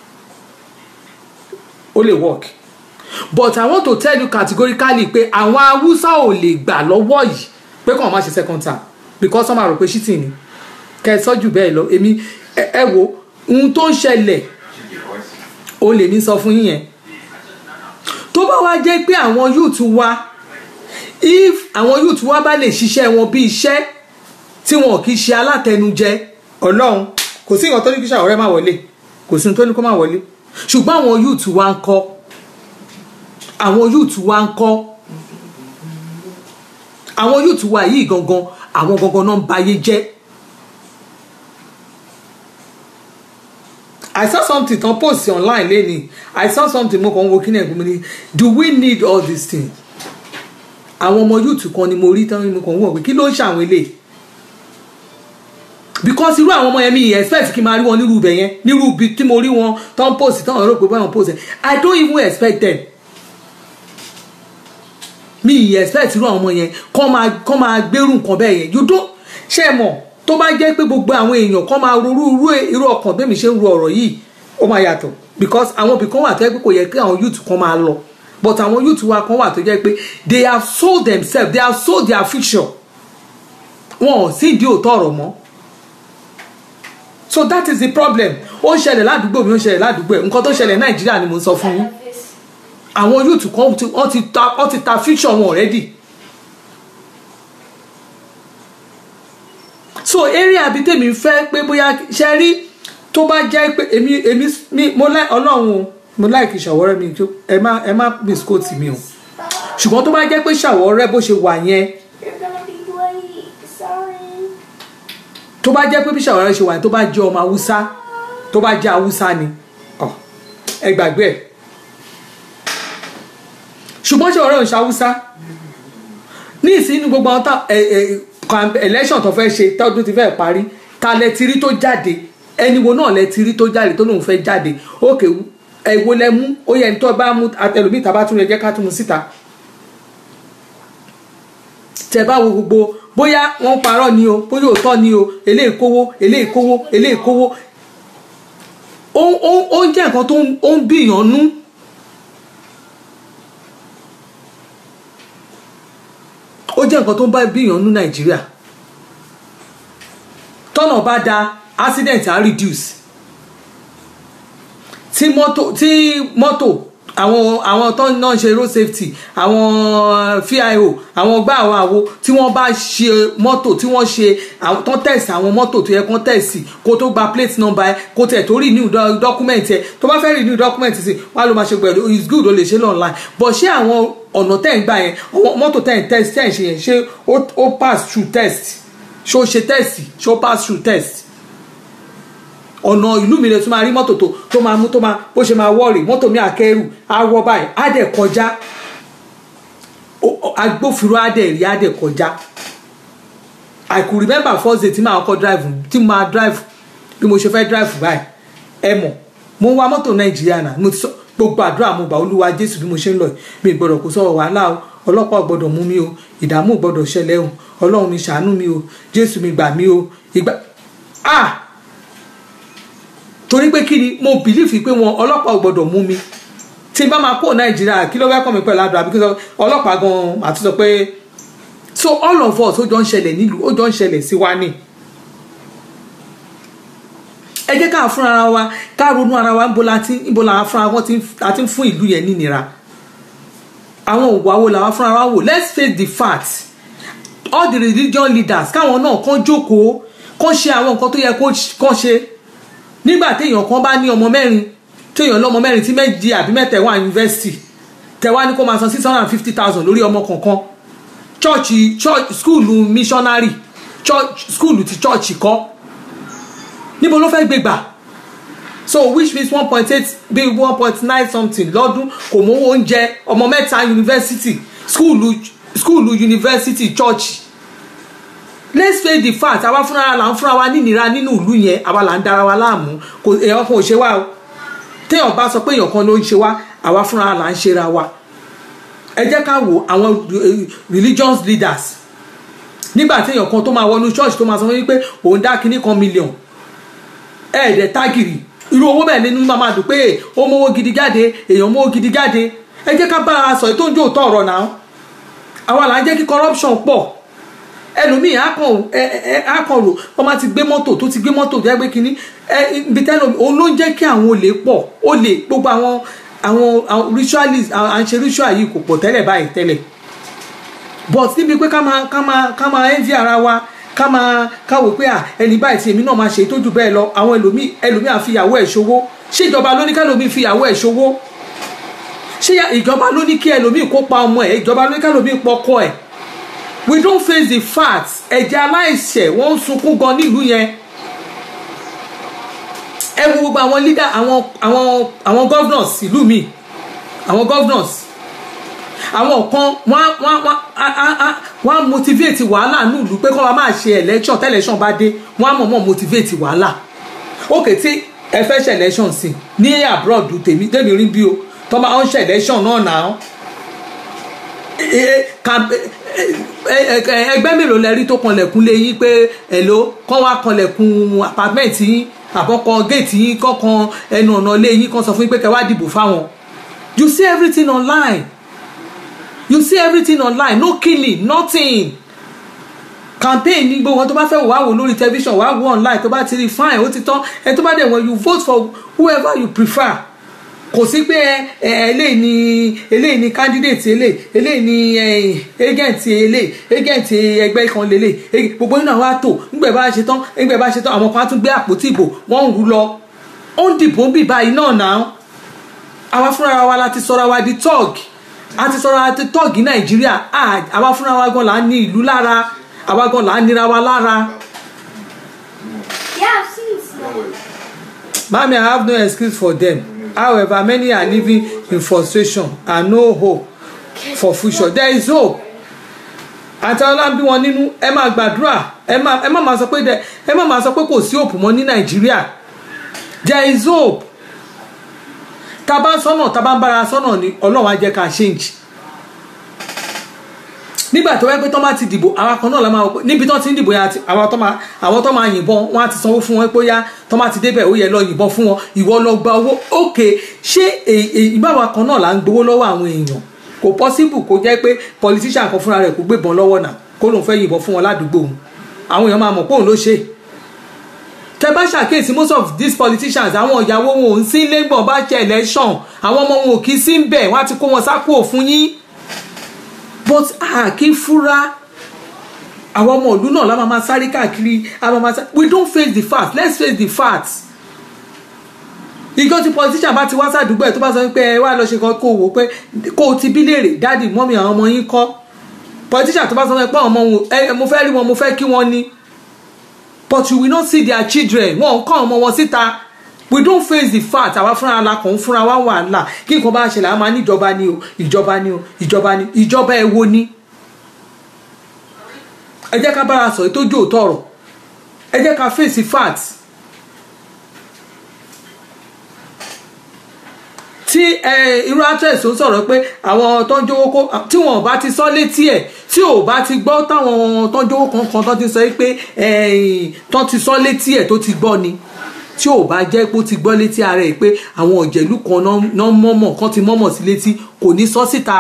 ó lè work but i want to tell you categorically pé àwọn haúsá ò lè gbà lọ́wọ́ yìí pé kàn má ṣe second term because wọ́n máa rò pé shitting ni kẹ́ ẹ sọ́jú bẹ́ẹ̀ lọ èmi ẹ ẹ wo ohun tó ń ṣẹlẹ̀ ó lè ní sọ fún yín yẹn tó bá wá jẹ́ pé àwọn youth wa if àwọn youth wa bá lè ṣiṣẹ́ wọn bí iṣẹ́ tí wọn kì í ṣe alátẹnujẹ ọlọ́run kò sí nǹkan tó ní kí ṣàwọ́rẹ́ má wọlé kò sí nǹkan tó ní kó má wọlé ṣùgbọ́n àwọn youth wa ń kọ́ àwọn youth wa ń kọ́ àwọn youth wa yìí gangan àwọn gangan náà ń bayé jẹ́ I saw something tán post online lẹ́ni I saw something mo kàn ń wo kí náà gbọmọ ni do we need all these things àwọn ọmọ youth kan ni mo rí tán mo kàn ń wọ̀ pé kí ló ń ṣàwọn eléyìí because irú àwọn ọmọ yẹn mi expect kí n máa rí wọn nírú ibẹ̀ yẹn nírú ibi tí mo rí wọn tán post tán rò pé báwọn post yẹn I don't even expect them mi ì expect irú àwọn ọmọ yẹn kọ́ máa kọ́ máa gbérù nǹkan bẹ́ẹ̀ yẹn you don't ṣe é mọ̀ tó bá jẹ́ pé gbogbo àwọn èèyàn kọ́ máa rorú irú irú ọkàn bẹ́ẹ̀ mi ṣe ń ro ọ̀rọ̀ yìí ó máa yàtọ̀ because àwọn ibì kan wà tó yẹ pé kò yẹ kí àwọn youth kan máa lọ but àwọn youth wa kan wà tó jẹ́ pé they have sold themselves they have sold their future wọn ò sí ìdí òótọ́ ọ̀rọ̀ mọ́ so that is the problem ó ń ṣẹlẹ̀ ládùúgbò mi ó ń ṣẹlẹ̀ ládùúgbò ẹ̀ nǹkan tó ṣẹlẹ̀ nàìjíríà ni mo sọ fún yín àwọn youth kan ti- wọ́n ti ta wọ́n ti ta fiction wọn already so area abi tèmi fẹ́ pé bóyá ṣe rí tó bá jẹ́ pé èmi èmi mi mo láì ọlọ́run o mo láì kí ṣàwọ́rẹ́ mi tó ẹ má ẹ má misquote mi o ṣùgbọ́n tó bá jẹ́ pé ṣàwọ́rẹ́ bó ṣe wà yẹn You're gonna be late. Sorry. tó bá jẹ́ pé bí ṣàwọ́rẹ́ ṣe wà yẹn tó bá jẹ́ ọmọ haúsá tó bá jẹ́ haúsá ni ọ, ẹ gbàgbé ẹ̀ ṣùgbọ́n ṣàwọ́rẹ́ ò ń ṣe haúsá ní ìsínú gbogbo àwọn tá ẹ ẹ camp- election tó fẹ́ ṣe tọ́dún ti fẹ́ parí ta lẹ ti rí tó jáde ẹni wo náà lẹ ti rí tó jáde tó lóun fẹ́ jáde ókè ẹ wo lẹ mú ó yẹ ní tó bá mú àtẹlómi tàbá tún lè jẹ́ ká tún mu síta tẹ bá wo gbogbo bóyá wọ́n parọ́ ni o bóyá òótọ́ ni o eléyìí kówó eléyìí kówó eléyìí kówó ó ó ó ń jẹ́ nǹkan tó ń ó ń bìyàn nú ó jẹ́ nǹkan tó ń bá bíyàn nú nàìjíríà tọ́nà bá da accident á reduce tí mọ́tò tí mọ́tò àwọn àwọn tó ń náà ṣe road safety àwọn fio àwọn gbá àwọn àwo tí wọ́n bá ṣe mọ́tò tí wọ́n ṣe àwọn tó tẹ̀sí àwọn mọ́tò tó yẹ kó tẹ̀sí kó tó gba plate number ẹ kó tẹ̀ tó renew do- document ẹ tó bá fẹ́ renew document sí wàá ló máa ṣe pẹ̀lú it's good ó lè ṣe online but ṣé àwọn ọ̀nà tẹ̀ ń gbà yẹn àwọn mọ́tò tẹ̀ ń test tẹ̀ ń ṣe yẹn ṣé ó ó pass through test ṣé ó ṣe test ṣé ó pass through test ọ̀nà ìlú mi lè tún máa rí mọ́tò tó tó máa mú tó máa bó ṣe máa wọ́ọ̀rì mọ́tò mi àkẹ́rù á wọ́ báyìí á dẹ̀ kọjá Ó- ó- agbófinró á dẹ̀ rí á dẹ̀ kọjá I could remember first day tí màá kọ́ drive tí mo máa drive bí mo ṣe fẹ́ drive báyìí ẹ mọ̀ mo ń wa mọ́tò nàìjíríà náà mo ti sọ gbogbo àdúrà mo gbà olúwa jésù bí mo ṣe ń lọ yìí mi ì gbọ́dọ̀ kó sọ̀rọ̀ wàhálà o ọlọ́pàá ò gbọ́dọ̀ mú mi o ìdààmú ò gbọ́dọ̀ ṣẹlẹ̀ o ọlọ́run mi ṣàánú mi o jésù mi gbà mí o ìgbà ah torí pé kí ni mo bìlífì pé wọn ọlọ́pàá ò gbọ́dọ̀ mú mi tí n bá máa kó nàìjíríà kí ló fẹ́ kọ́ mi pẹ̀lú àdúrà bí kí n sọ ọlọ́pàá gan-an àti sọ pé so all of us ó jọ ń ṣẹlẹ̀ nílùú ó jọ ń ṣẹlẹ̀ sí wa ni ẹ jẹ́ ká fún ara wa ká ronú ara wa níbo la ti níbo la fúnra wọn ti a ti ń fún ìlú yẹn nínira àwọn òwò àwo làwa fúnra wa wò let's face the fact all the religion leaders káwọn náà kàn jókòó kàn ṣe àwọn nǹkan tó yẹ kó kàn ṣe nígbà téèyàn kan bá ní ọmọ mẹ́rin téèyàn lọ́mọ mẹ́rin tí méjì àbí mẹ́ta wà yunifásitì tẹ̀wá ní kó máa san six hundred and fifty thousand lórí ọmọ kọ̀ọ̀kan chọ́ọ̀chì chọ́ọ̀chì skúùlù missionary chọ́ọ̀chì skúùlù ti chọ́ọ̀chì kọ́ níbo ló fẹ́ gbé gbà so which means one point eight bí one point nine something lọ́dún kò mówó oúnjẹ ọmọ mẹ́ta yunifásitì skúùlù skúùlù yunifásitì chọ́ọ̀chì let's face the fact àwa fúnra là ń fúnra wa nínira nínú ìlú yẹn àwa là ń dara wa láàmú kò èèyàn kan ò ṣe wá o téèyàn bá sọ pé èèyàn kan ló ń ṣe wá àwa fúnra là ń ṣera wa ẹ jẹ́ ká wo àwọn eh, religious leaders nígbà téèyàn kan tó máa wọnú church tó máa sọ fún yín pé òun dá kinní kan million ẹ̀ẹ́dẹ̀ tágìrì irú owó bẹ́ẹ̀ nínú máa máa dùn pé ó mówó gidi jáde èèyàn mówó gidi jáde ẹ jẹ́ ká bára wa sọ èyí tó ń jó òótọ́ ọ̀rọ̀ náà àwa là ń jẹ́ kí corruption pọ̀ ẹlòmíì akàn ẹ ẹ akàn rò wọn máa ti gbé mọ́tò tó ti gbé mọ́tò tó yẹ gbé kínní ẹ ibi tẹ́lẹ̀ òun ló ń jẹ́ kí àwọn olè pọ̀ olè gbogbo àwọn àwọn àwọn ritualist à ń ṣe ritual yìí kò pọ̀ tẹ́lẹ̀ báyìí tẹ́lẹ̀ but níbi pé ká máa ká máa ká máa envy ara wa ká máa ká wò pé à ẹni báyìí tí èmi náà máa ṣe tó jù bẹ́ẹ̀ lọ àwọn ẹlòmíì ẹlòmíì à fi ìyàwó ẹ̀ ṣòwò ṣé ìjọba ló ní kẹlòmíì fi ìyàwó ẹ̀ ṣòwò ṣé ìjọba ló ní kí ẹlòmíì kó pa ọmọ ẹ̀ ìjọba ló ní kẹlòmíì pọkọ ẹ̀ we don't face the facts ẹ̀jẹ̀ aláìṣẹ̀ wọ́n ń sunkún gan nílùú yẹn ẹ wo gbogbo àwọn leader àwọn àwọn àwọn governors ìlú mi àwọn governors àwọn kan wọ́n wọ́n wọ́n á- á- á- wọ́n á motivate wàhálà nílùú pé kọ́ wa máa ṣe election tẹ́ election bá dé wọ́n á mọ̀ọ́mọ̀ motivate wàhálà òkè tí ẹ fẹ́ ṣe election sí ní abroad tèmi tèmi rí bí o tọ́ máa ń ṣe election náà náà ẹgbẹ́ mélòó lẹ rí tó kanlẹ̀kùn lé yín pé èlò kán wá kanlẹ̀kùn apartment yín àbọ̀kan gate yín kọ́kan ẹnu ọ̀nà lé yín kan sọ fún yín pé kẹ́ wá dìbò fáwọn you see everything online you see everything online no killing nothing campaign ní gbogbo wọn tó bá fẹ́ wò wá wò lórí television wá wò online tó bá ti rí fine ó ti tán ẹ tó bá dẹ̀ wọ́n you vote for whoever you prefer kò sí pé ẹ ẹ eléyìí ni eléyìí ni candidate eléyìí eléyìí ni ẹ agent eléyìí agent ẹgbẹ́ kan lélẹ̀ ẹ- gbogbo nínú àwọn àtò ńgbẹ́ bá ṣe tán ńgbẹ́ bá ṣe tán àwọn kan á tún gbé àpótí ìbò wọ́n ń rú lọ ó ń dìbò ń bì báyìí náà náà àwa fúnra wa la ti sọra wa di tọ́ọ̀gì a ti sọra wa di tọ́ọ̀gì nàìjíríà À- àwa fúnra wa gan la ní ìlú lára àwa gan la nira wa lára. Yeah, I've seen snow. Mami, I have no excuse for them. However, many are living in frustration and no hope for future. There is hope. Àti ọlọ́run bí wọn nínú ẹ máa gbàdúrà ẹ má ẹ má máa sọ pé dẹ ẹ má máa sọ pé kò sí hope mọ́ ní Nàìjíríà. There is hope. Tá a bá ń sọ́nà tá a bá ń bára sọ́nà ni Ọlọ́run á jẹ́ ká change. Nígbà tó wẹ́ pé tó máa ti dìbò àwọn kan náà la máa wọ pé níbi tó ti ń dìbò yẹn àti àwọn tó máa àwọn tó máa yìnbọn wọn á ti sanwó fún wọn pé ó yá tó máa ti débẹ̀ ó yẹ lọ yìnbọn fún wọn ìwọ lọ gba owó òkè ṣé ìbáwa kan náà là ń gbowó lọ́wọ́ àwọn èèyàn kò possible kó jẹ́ pé politician kan fúnra rẹ̀ kó gbébọn lọ́wọ́ náà kó lóun fẹ́ yìnbọn fún wọn ládùúgbò òun àwọn èèyàn máa mọ̀ pé òun ló ṣe tẹ bá ṣàkíyèsí most of these politicians àwọn ìyàwó wọn ò ń sí lẹ́gbọ̀n bá ṣe election àwọn ọmọ wọn ò kí sí ń bẹ̀ wọ́n á ti kó wọn sápò fún yín but a kì í fura àwọn ọmọ ìlú náà la máa máa sáré káàkiri a máa máa sáré we don't face the facts let's face the facts ìjọ tí politician bá ti wá sádùúgbò ẹ̀ tó bá sọ pé ẹ wá lọ ṣe kan kó o wò pé kó o ti bí léèrè dáàdì mọ́mí àwọn ọmọ yín kọ́ politician tó bá sọ pé àwọn ọmọ wọn ẹ mo fẹ́ rí wọn mo fẹ́ kí wọ́n ní but you will not see their children wọn ò kọ́ ọmọ wọn síta we don't face the fact àwa fúnra la kàn ń fúnra wa wàhálà kí nǹkan bá ṣẹlẹ̀ a máa ní ìjọba ni o ìjọba ni o ìjọba ni ìjọba ẹ wo ni ẹ jẹ́ ká bára sọ ètò ojú òótọ́ ọ̀rọ̀ ẹ jẹ́ ká face the facts tí irú actress ń sọ̀rọ̀ pé àwọn tó ń jówó kó tí wọn ò bá ti sọ létí ẹ̀ tí ò bá ti gbọ́ táwọn tó ń jówó kankan tó ti sọ pé tó ti sọ létí ẹ̀ tó ti gbọ́ ni tí ò bá jẹ́ pé ó ti gbọ́ létí ara ẹ̀ pé àwọn òjẹ̀lú kan náà mọ̀mọ̀ kan ti mọ̀mọ̀ sí létí kò ní sọ síta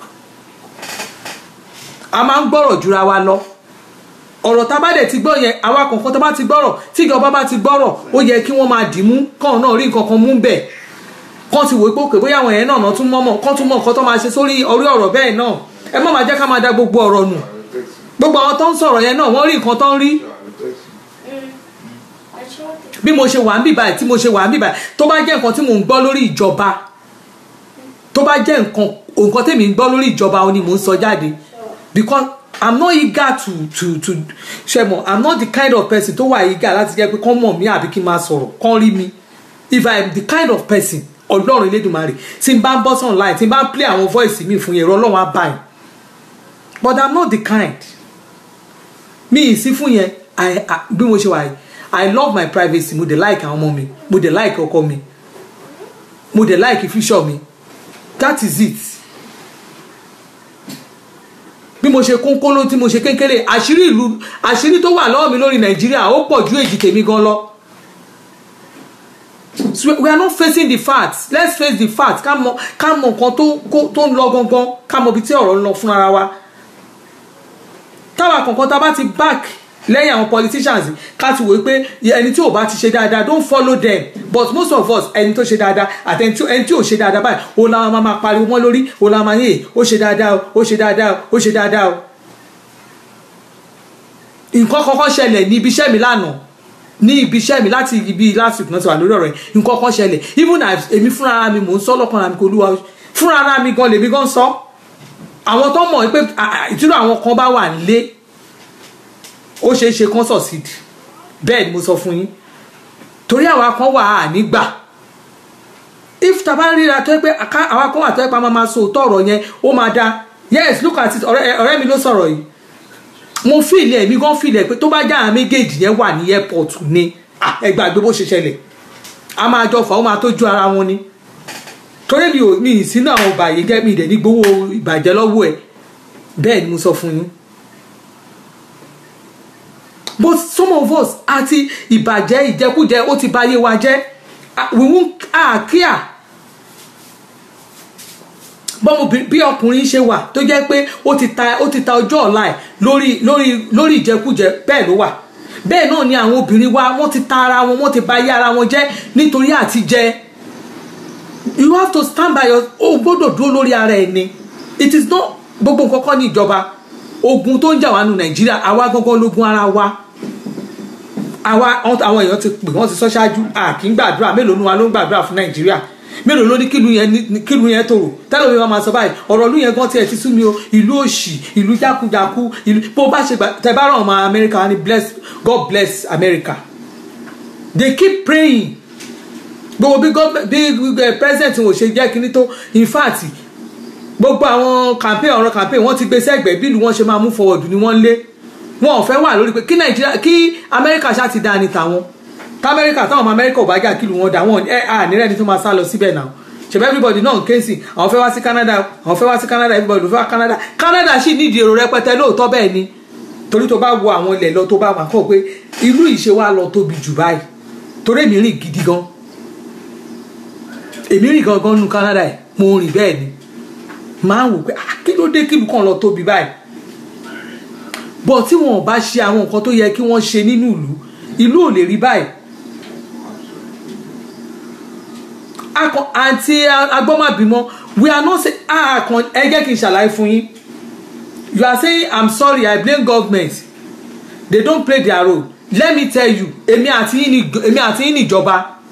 a máa ń gbọ́rọ̀ jura wa lọ ọ̀rọ̀ tá a bá dẹ̀ ti gbọ́ yẹn àwa kọ̀ọ̀kan tá a bá ti gbọ́rọ̀ tí ìjọba bá ti gbọ́rọ̀ ó yẹ kí wọ́n máa dì mú kàn náà rí nǹkan kan mú bẹ̀ kàn ti wò pé òkè bóyá àwọn yẹn náà náà tún mọ̀mọ̀ kàn tún mọ̀ nǹkan tó máa ṣe sórí orí ọ̀rọ̀ bẹ́ẹ̀ náà ẹ má máa jẹ́ ká máa da gbogbo ọ̀rọ̀ nù gbogbo àwọn tó ń sọ̀rọ̀ yẹn náà wọ́n rí nǹkan tó ń rí bí mo ṣe wà ń bìbà tí mo ṣe wà ń bìbà tó bá jẹ́ nǹkan tí mò ń gbọ́ lórí ìjọba tó bá jẹ́ nǹkan nǹkan tèmi ń gbọ́ lórí ìjọba ó ní mò ń sọ jáde because i'm not eager to to to ṣe mọ̀ i'm not the kind of person tó wà eager láti jẹ́ pé kán mọ̀ mí àbí kí n máa sọ̀rọ̀ kán rí mi if i am the kind of person ọlọ́run elédùnmarè tí n bá ń bọ́ sí online tí n bá ń play àwọn voice mi fún yẹn ẹ̀rọ ọlọ́run á bá yẹn but i'm not the kind mi ì sí fún yẹn bí mo ṣe wà yìí i love my privacy mo dey like àwọn ọmọ mi mo dey like ọkọ mi mo dey like future mi that is it bí mo ṣe kónkóló tí mo ṣe kékeré àṣírí ìlú àṣírí tó wà lọ́wọ́ mi lórí nàìjíríà ó pọ̀ ju èjì tèmi gan lọ so we are not facing the facts let's face the facts ká mọ ká mọ nǹkan tó tó ń lọ gangan ká mọ ibi tí ọ̀rọ̀ ń lọ fún ara wa táwa kankan tá a bá ti back lẹ́yìn àwọn politicians ká ti wò pé ẹni tí ò bá ti ṣe dáadáa don't follow them but most of us ẹni tó ṣe dáadáa àti ẹni tí ò ṣe dáadáa báyìí ó la máa máa pariwo mọ́ lórí ó la máa yé ó ṣe dáadáa ó ṣe dáadáa ó ṣe dáadáa o. nǹkan kọ́kọ́ ṣẹlẹ̀ ní ibi iṣẹ́ mi lánàá ní ibi iṣẹ́ mi láti ibi last week náà ti wà lórí ọ̀rọ̀ yẹn nǹkan kọ́kọ́ ṣẹlẹ̀ even èmi fúnra ara mi mò ń sọ lọ́kàn ara mi kò lúwa fúnra ara mi gan lèmi gan sọ àwọn tó mọ̀ pé ìtura àwọn kan bá wà nílé ó ṣeé ṣe kán succeed bẹ́ẹ̀ ni mo sọ fún yín torí àwa kan wà á nígbà if taba ríra tó yẹ pé àwa kan wà tó yẹ pé a máa ma so òótọ́ ọ̀rọ̀ yẹn ó máa da yes look at it ọ̀rẹ́ mi ló sọ̀rọ̀ yìí mo fìlì ẹ̀ mi gan fìlì ẹ̀ pé tó bá já àwọn méjèèjì yẹn wà ní airport ni ẹ gbàgbé bó ṣe ṣẹlẹ̀ a máa jọ fà ó máa tójú ara wọn ni torí mi ò mi ì sínú àwọn bàyè jẹ́ mi ìdẹ̀ ní gbowó ìbàjẹ́ lọ́wọ́ ẹ̀ bẹ́ẹ̀ ni mo sọ fún yín but some of us àti ìbàjẹ́ ìjẹkújẹ ó ti báyé wa jẹ́ we won't ah kíá bọ́mọbìnrin bí ọkùnrin ṣe wà tó jẹ́ pé ó ti ta ó ti ta ọjọ́ ọ̀la ẹ̀ lórí lórí lórí ìjẹkújẹ bẹ́ẹ̀ ló wà bẹ́ẹ̀ náà ni àwọn obìnrin wa wọ́n ti ta ara wọn wọ́n ti ba ayé ara wọn jẹ́ nítorí àti jẹ you have to stand by your o gbọ́dọ̀ dúró lórí ara ẹ̀ ni it is not gbogbo nǹkan kọ́ ní ìjọba ogun tó ń jà wá nu nàìjíríà àwa gangan lógun ara wa àwa àwọn èèyàn ti pè wọ́n ti sọ ṣáájú a kì í gbàdúrà mélòó nu wa ló ń gbàdúrà fún nàìjíríà mélòó ló ní kílù yẹn ní- kílù yẹn tòrò tẹ́lẹ̀ mi máa sọ báyìí ọ̀rọ̀ ìlú yẹn gan tiẹ̀ ti sú mi o ìlú òṣì ìlú jákujàku ìlú bó bá ṣe gbà tẹ bá ràn ọmọ amẹ́ríkà ni bless God bless America they keep praying gbogbo bí gọ́ọ̀mẹ̀ bí eh, president wọn ò ṣe jẹ́ kínní tó in fact gbogbo àwọn campaign ọ̀rọ̀ campaign wọ́n ti gbé sẹ́gbẹ̀ẹ́ bí ìlú wọn ṣe máa mú forward ni wọ́n ń lé wọn ò fẹ́ wà lórí pé kí nàìjíríà kí amẹ́ríkà ṣáà ti dáa ní tàwọn tamẹ́ríkà táwọn ọmọ amẹ́ríkà ò bá jà kílù wọn dà wọn ẹ à nírẹ́ni tó máa sá lọ síbẹ̀ náà ṣèbẹ́ everybody náà ń ké sí àwọn fẹ́ wá sí Canada àwọn fẹ́ wá sí Canada everybody ló fẹ́ wá Canada Canada sì nídìí èrò rẹpẹtẹ lóòótọ́ bẹ́ẹ̀ ni torí tó bá wo àwọn ilẹ̀ lọ tó bá wà kọ́ pé ìlú ìṣe wa lọ tóbi jù báyìí torí èmi rìn gidi gan èmi rìn gangan nu Canada ẹ̀ mo rìn bẹ́ẹ̀ ni máa ń wò pé ah, kí ló dé kílù kan lọ tóbi báyìí bọ̀ tí wọn ò bá ṣe àwọn nǹkan tó yẹ kí wọ́n ṣe nínú ìlú ìlú ò lè rí báyìí akọ àǹtí agbọ́màbímọ we are not say ah kan ẹ jẹ́ kí n ṣàlàyé fún yín you are saying i'm sorry i blame government they don't play their role let me tell you èmi àti yín ni èmi àti yín níjọba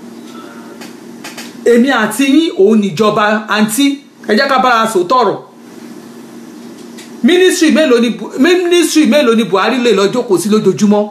èmi àti yín òun níjọba àǹtí ẹ jẹ́ ká bára sòótọ́ ọ̀rọ̀ ministry mélòó ni Bu- ministry mélòó ni Buhari lè lọ jókòó sí lójoojúmọ́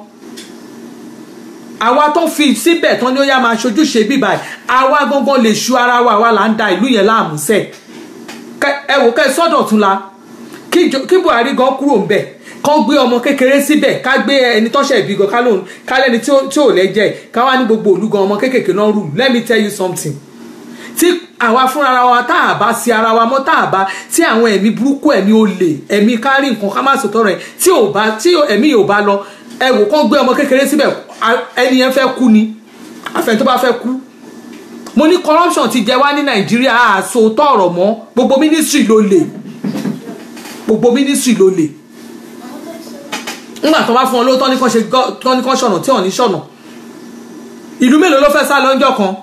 àwa tó fi síbẹ̀ tán ni ó yá máa ṣojúṣe bíbá ẹ̀ àwa gangan lè ṣu ara wa àwa là ń da ìlú yẹn láàmú sẹ̀ Kẹ- ẹ wò kẹ́ ẹ sọ́dọ̀ tún la kí Jo- kí Buhari gan kúrò ńbẹ̀ kán gbé ọmọ kékeré síbẹ̀ ká gbé ẹni tọ́ṣẹ̀ ìbí gan ká lóun ká lẹ́ni tí ó tí ò lẹ́jẹ̀ ká wá ní gbogbo òlu gan ọmọ kékèké náà rù let me tell you something tí àwa fúnra wa tá a bá sí ara wa mọ́ tá a bá tí àwọn ẹ̀mí burúkú ẹ̀mí olè ẹ̀mí kárí nǹkan ká má sòtọ́ rẹ̀ tí ò bá tí ẹ̀mí yóò bá lọ ẹ wò kán gbé ọmọ kékeré síbẹ̀ a- ẹni yẹn fẹ́ kú ni àfẹn tó bá fẹ́ kú mo ní corruption ti jẹ wá ní nàìjíríà àsòótọ́ ọ̀rọ̀ mọ́ gbogbo ministry ló lè gbogbo ministry ló lè nígbà tó bá fún ọ lówó tán ní kán ṣe gọ́- tán ní kán ṣọ̀nà tí ò ní ṣọ̀nà ìlú mélòó ló fẹ́ sá lọ́jọ́ kan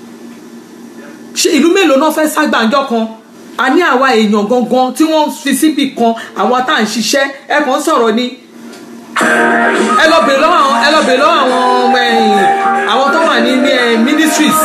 ṣe ìlú mélòó náà fẹ́ ságbàǹjọ́ kan a ní àwa èèyàn gangan tí wọ́n fi síbì kan àwọn tá à ń ṣiṣẹ́ ẹ kàn ń sọ̀rọ̀ ni ẹ lọ bèèrè lọ́wọ́ àwọn ẹ lọ bèèrè lọ́wọ́ àwọn ọmọ ẹ̀yìn àwọn tó wà ní ní ẹ ministries.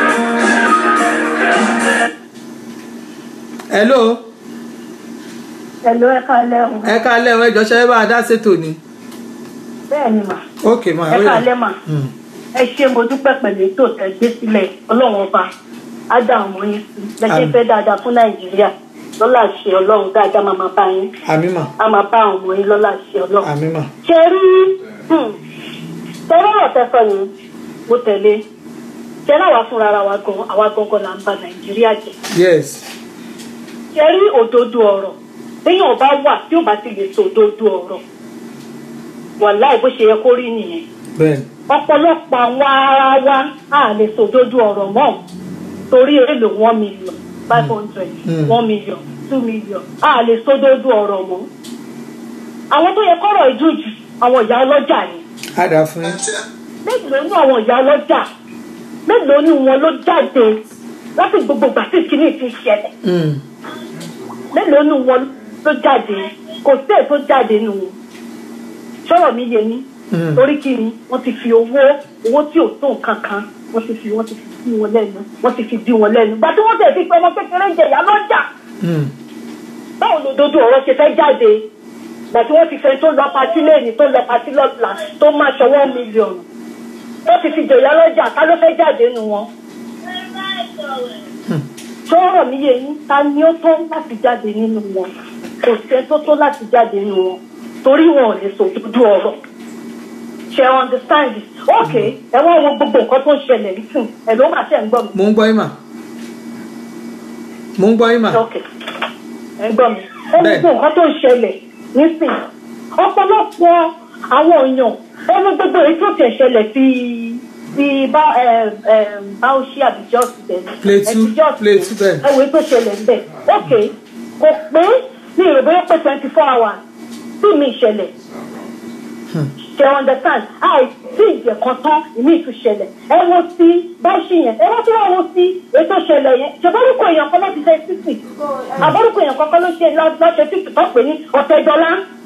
hello Hello, ẹ káalẹ́ o. ẹ káalẹ́ ọ ẹjọ́ ṣe é bá a dá ṣètò ni. Bẹ́ẹ̀ ni mà. ok ma Ẹ káalẹ́ mà. Ẹ ṣe mo dúpẹ́ pẹ̀lú ètò tẹ́ gbé sílẹ̀ ọlọ́run ọba. Á dá ọmọ yín sí. Lẹ́sẹ̀ Àmín. fẹ́ dáadáa fún Nàìjíríà. Lọ́lá ṣe ọlọ́run dáadáa máa máa bá yín. àmì mà Á máa bá àwọn ọmọ yín lọ́lá ṣe ọlọ́run. àmì mà Ṣé rí tẹ́lẹ̀ ọ̀tẹ́ sọ yẹn mo tẹ̀lé. Ṣé náà wá fúnra ara wa gan àwa gangan là ń ba Nàìjíríà jẹ́? yes ṣe rí òdodo ọ̀rọ̀ téèyàn bá wà tí ò bá ti lè sọ òdodo ọ̀rọ̀ wàláì bó ṣe yẹ kó rí nìyẹn bẹ́ẹ̀ ọ̀pọ̀lọpọ̀ àwọn ara wa á lè sọ òdodo ọ̀rọ̀ mọ́ torí èlò one million five hundred Mm. one million two million á lè sọ òdodo ọ̀rọ̀ mọ́ àwọn tó yẹ kọ́rọ̀ ìdújù àwọn ìyá ọlọ́jà ni á dà fún yín mélòó ní àwọn ìyá ọlọ́jà mélòó ní wọn ló jáde láti gbogbo ìgbà tí kìíní ti ṣẹlẹ̀ Mm. mélòó nu wọn ló jáde kò sí èyí tó jáde nu wọn sọ̀rọ̀ mi yé mi Mm. torí kí ni wọ́n ti fi owó owó tí ò tó nǹkan kan wọ́n ti fi wọ́n ti fi dí wọn lẹ́nu wọ́n ti fi dí wọn lẹ́nu gbà tí wọ́n tẹ̀ fi pé ọmọ kékeré ń jẹ̀yà lọ́jà Mm. báwo ló dodo ọ̀rọ̀ ṣe fẹ́ jáde gbà tí wọ́n ti fẹ́ tó lọ patí lẹ́yìn tó lọ patí lọ́la tó máa ṣọwọ́ mílíọ̀nù wọ́n ti fi jẹ̀yà lọ́jà ká ló fẹ́ jáde nu wọn sọ̀rọ̀ mi yé yín ta ni ó tó láti jáde nínú wọn kò sẹ́ tó tó láti jáde nínú wọn torí wọn ò lè sòdodo ọ̀rọ̀ ṣe understand it ok ẹ wọ́n wo gbogbo nǹkan tó ń ṣẹlẹ̀ nísìn ẹ̀ ló máa ṣe ń gbọ́ mi. mo ń gbọ́ yín mà mo ń gbọ́ yín mà ok ẹ gbọ́ mi ẹ wo gbogbo nǹkan tó ń ṣẹlẹ̀ nísìn ọ̀pọ̀lọpọ̀ àwọn èèyàn ẹ wo gbogbo èyí tó tẹ̀ ṣẹlẹ̀ sí ti bá báwọ̀ṣí àbíjọ́ ti tẹ̀ Plateau, Plateau bẹ́ẹ̀. ẹ̀wọ̀n tó ṣẹlẹ̀ ń bẹ̀ ok kò pé ní ìròbó yóò pé twenty four hours tí mi ìṣẹ̀lẹ̀ ṣe understand àìsí ìjẹ̀kan tán ìmí ìtúṣẹlẹ̀ ẹ wo sí báṣì yẹn ẹ wọ́n tí wọ́n wo sí ètò ìṣẹ̀lẹ̀ yẹn ṣèbórúkọ èèyàn kan ló ti ṣe títì àbórúkọ èèyàn kan kan ló ṣe lọ́ṣẹ̀ títì tó pè ní ọ̀tẹ̀dọ́lá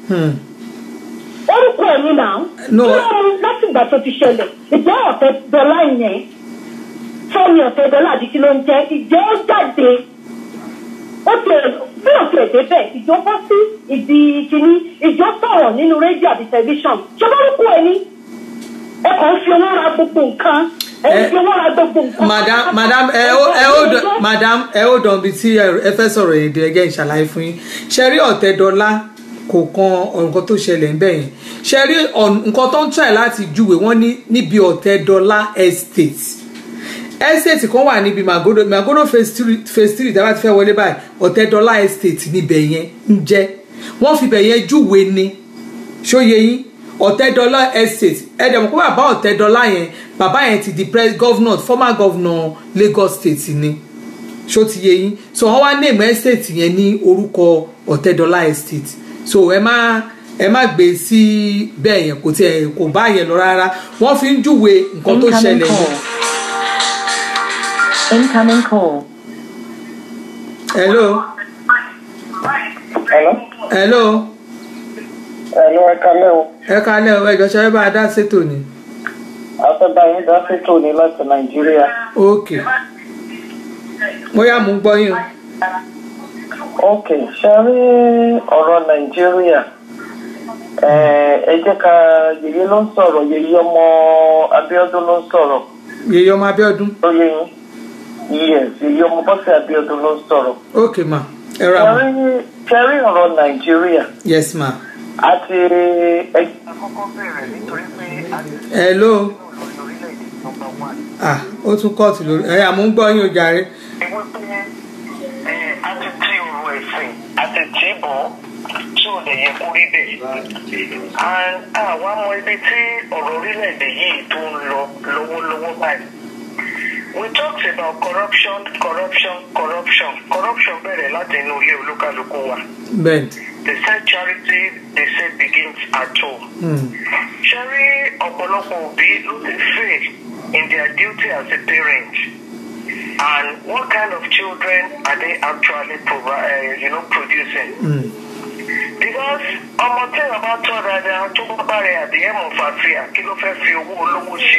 orúkọ ẹ̀ ní nà No. kí wọ́n mú láti ìgbà tó ti ṣẹlẹ̀ ìjẹ́ ọ̀tẹ̀dọ́lá yẹn fẹ́mi ọ̀tẹ̀dọ́lá àti kí ló ń jẹ́ ìjẹ́ ó jáde ó ti bí ó ti ẹ̀dẹ́ bẹ́ẹ̀ ìjọ bọ́ sí ìdí kínní ìjọ sọ̀rọ̀ nínú rédíò àti tẹlifíṣàn ṣé bá rúkú ẹ ní ẹ kàn ń fi owó ra gbogbo nǹkan ẹ ń fi owó ra gbogbo nǹkan. madam madam ẹ ó ẹ ó dàn madam ẹ ó dàn bí tí ẹ fẹ́ sọ̀rọ̀ yìí dé ẹgẹ́ ìṣàlàyé fún yín ṣe rí ọ̀tẹ̀dọ́lá kò kan nǹkan tó ṣẹlẹ̀ ń bẹ̀ yẹn ṣe rí ọ̀n- nǹkan tó ń try láti júwe wọ́n ní níbi ọ̀tẹ̀dọ́lá estate estate kan wà níbi magodo magodo phase three phase three tí a bá ti fẹ́ wọlé báyìí ọ̀tẹ̀dọ́lá estate níbẹ̀ yẹn ń jẹ́ wọ́n fi bẹ̀ yẹn júwe ni ṣóye yín ọ̀tẹ́dọ́lá estate ẹ̀dẹ̀ mọ̀ pé bàbá ọ̀tẹ́dọ́lá yẹn bàbá yẹn ti di pre- governor former governor Lagos state ni ṣó ti yé yín so wọ́n wá name estate yẹn ní orúkọ ọ̀tẹ́dọ́lá estate so ẹ má ẹ má gbé sí bẹ́ẹ̀ yẹn kò tiẹ̀ kò bá yẹn lọ rárá wọ́n fi ń júwe nǹkan tó Incoming ṣẹlẹ̀ call. yẹn. Incoming call. hello Hello. hello Hello, ẹ kalẹ́ o. ẹ kalẹ́ o ẹjọ́ ṣe é bá a dá sétò ni Afẹ́bá yín dá sétò ní láti Nàìjíríà. ok bóyá mò ń gbọ́ yín o. Ok, ṣe rí ọ̀rọ̀ Nàìjíríà. Eh, Ẹ jẹ́ ká yèyé ló ń sọ̀rọ̀, yèyé ọmọ Abíọ́dún ló ń sọ̀rọ̀. yèyé ọmọ Abíọ́dún. Ó yé yín. Yes, yèyé ọmọ Bọ́sẹ̀ Abíọ́dún ló ń sọ̀rọ̀. ok ma ẹ ra Ṣe ma rí- Ṣe rí ọ̀rọ̀ Nàìjíríà. yes ma Àti ẹ hello ah ó tún kọ́ọ̀tù lórí ẹ àmú ń gbọ́ yín o jàre àti tí ọ̀rọ̀ ẹ̀sìn àti tí bọ̀ tí ò lè yẹ kó rí bẹ́ẹ̀. And àwa mọ ibi tí ọ̀rọ̀ orílẹ̀-èdè yìí tó ń lọ lọ́wọ́lọ́wọ́ báyìí. We talked about corruption, corruption, corruption. Corruption bẹ̀rẹ̀ láti inú ilé olúkálukú wa. bẹ́ẹ̀ They said charity, they said begins at home. Ṣé rí ọ̀pọ̀lọpọ̀ òbí ló ti fail in their duty as a parent? And what kind of children are they actually provi- uh, you know, producing? Because ọmọ tí wọn bá tọ́ dáadáa tó bá bá rẹ̀ àdéhùn mọ̀fàfíà kí ló fẹ́ fi owó olówó ṣe?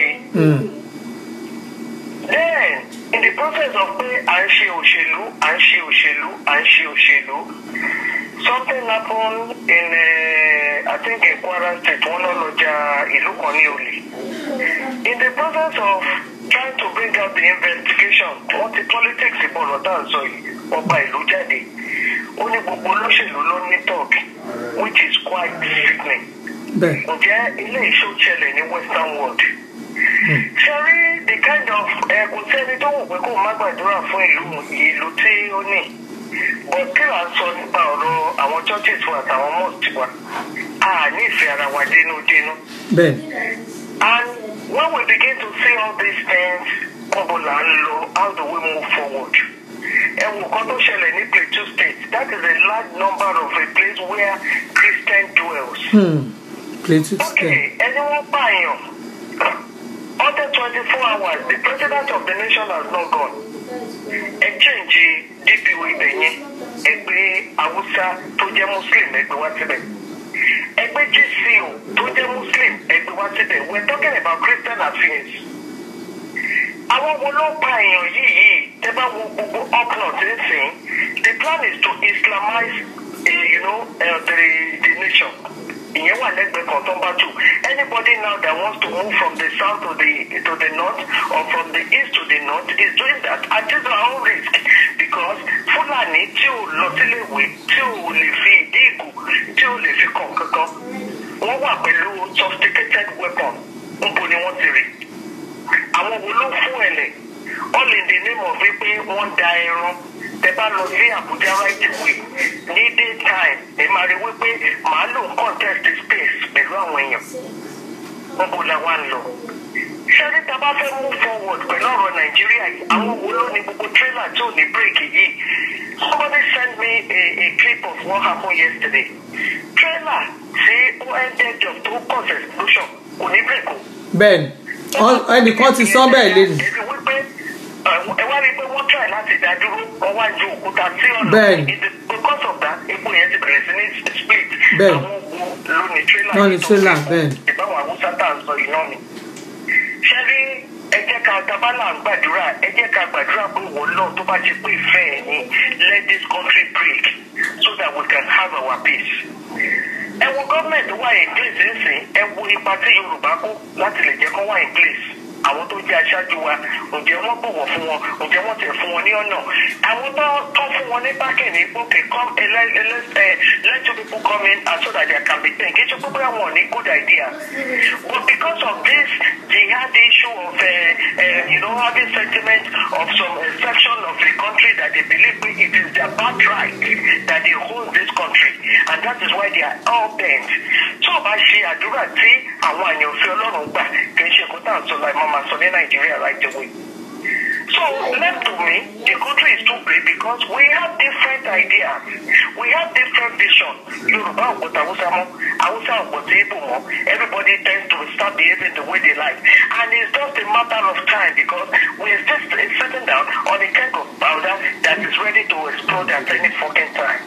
Then in the process of pé à ń ṣe òṣèlú, à ń ṣe òṣèlú, à ń ṣe òṣèlú, something happened in uh, I think in Kwara State wọn lọ lọjà ìlú kan ní olè. In the process of trying to bring out the investigation, wọ́n ti politics ìbọ̀rọ̀ tá à ń sọ yìí, ọba ìlú jáde. Ó ní gbogbo olóṣèlú ló ní talk which is quite sickening. bẹ́ẹ̀ Ǹjẹ́ ilé ìṣó ṣẹlẹ̀ ní Western world? Ṣé rí the kind of ẹ kò sẹ́ni tó wù pé kó má gbàdúrà fún ìlú ìlú tí ó ní. But kí là ń sọ nípa ọ̀rọ̀ àwọn churches wa àtàwọn mosques wa? A ní ìfẹ́ ara wa dénúdénú. bẹ́ẹ̀ And when we begin to see all these things, kọ́bù là ń lọ, how do we move forward? Ẹ wo nǹkan tó ṣẹlẹ̀ ní Plateau State, that is a large number of a place where Christian dwells. hmm. Plateau Okay, state ẹni wọ́n pààyàn. Under twenty-four hours, the president of the nation has not gone. Ẹ change DPO ibẹ̀ yẹn, ẹgbẹ́ Hausa tó jẹ́ Muslim ẹgbẹ́ wá síbẹ̀. Ẹgbẹ́ GCO tó jẹ́ Muslim ẹgbẹ́ wá síbẹ̀. We are talking about Christian affairs. Àwọn wo ló pa èèyàn yìí yìí? Tẹ́ bá wo gbogbo up north ń sìn. The plan is to Islamize uh, you know, uh, the, the nation ìyẹn wà lẹ́gbẹ̀ẹ́ kan tó ń bá tù anybody now that wants to move from the south to the to the north or from the east to the north is doing that at his own risk because fúlàní tí ò lọ síléèwé tí ò lè fi ìdí ìgò tí ò lè fi kàn kankan wọ́n wà pẹ̀lú sophisticated weapon níbo ni wọ́n ti rí àwọn wo ló fún ẹ̀lẹ̀ all in the name of wípé wọ́n da ẹran tẹ bá lọ sí Abuja right away ní day time ẹ máa rí wípé màálù ń contest space pẹ̀lú àwọn èèyàn níbo la wá ń lọ ṣẹ́rí tá a bá fẹ́ move forward pẹ̀lú ọ̀rọ̀ nàìjíríà yìí àwọn wo ló ní gbogbo trailer tí ò ní bírèkì yìí somebody send me a a clip of what happened yesterday trailer tí ó ended up tó cause explosion kò ní bírèkì o bẹ́ẹ̀ni ọ- ẹnìkan ti sọ bẹ́ẹ̀ lẹ́nu èmi wípé ẹ wá rí i pé wọ́n try láti dá dúró wọ́n wá ju òkúta sí ọ̀nà Bẹ́ẹ̀ni. It is because of that epo yẹn ti bẹ̀rẹ̀ sí ní split Bẹ́ẹ̀ni. àwọn wo ló ní trailer Ló ní yìí tó trailer, fi- bẹ́ẹ̀ni. ìbáwọn haúsá tá à ń sọ iná ni. ṣé rí ẹ jẹ́ ká tabala ń gbàdúrà ẹ jẹ́ ká gbàdúrà pé wọ́n lọ tó bá ti pé ìfẹ́ ẹ̀ ní let this country break so that we can have our peace. ẹ wo gọ́ọ̀mẹ̀ntì wà in place ńsìn ẹ wo ipa tí yorùbá kó láti lè jẹ́ kó wà in place àwọn tó jẹ́ aṣáájú wa ǹjẹ́ wọ́n bọ̀wọ̀ fún wọn ǹjẹ́ wọ́n tẹ̀ fún wọn ní ọ̀nà àwọn tó tó fún wọn ní bákẹ́ ní okay come eh, let, eh, let, eh, let two people come in and so that there can be ten kì í ṣe pé bóyá wọn ò ní good idea but because of this jihad issue of uh, uh, you know having sentiment of some uh, section of the country that they believe it is their birthright that they hold this country and that is why they are all bent tí o bá ṣe àdúrà tí àwọn àyànfẹ́ ọlọ́run gbà kì í ṣe kó tá à ń sọ láì máa máa sọ ní nàìjíríà right away. So left to me, the country is too big because we have different ideas. We have different vision. Yoruba ọ̀pọ̀ta Hausa mọ́, Hausa ọ̀pọ̀ta Igbo mọ́. Everybody tends to start behaving the way they like. And it's just a matter of time because we're just sitting down on a keg of powder that is ready to explode at any fucking time.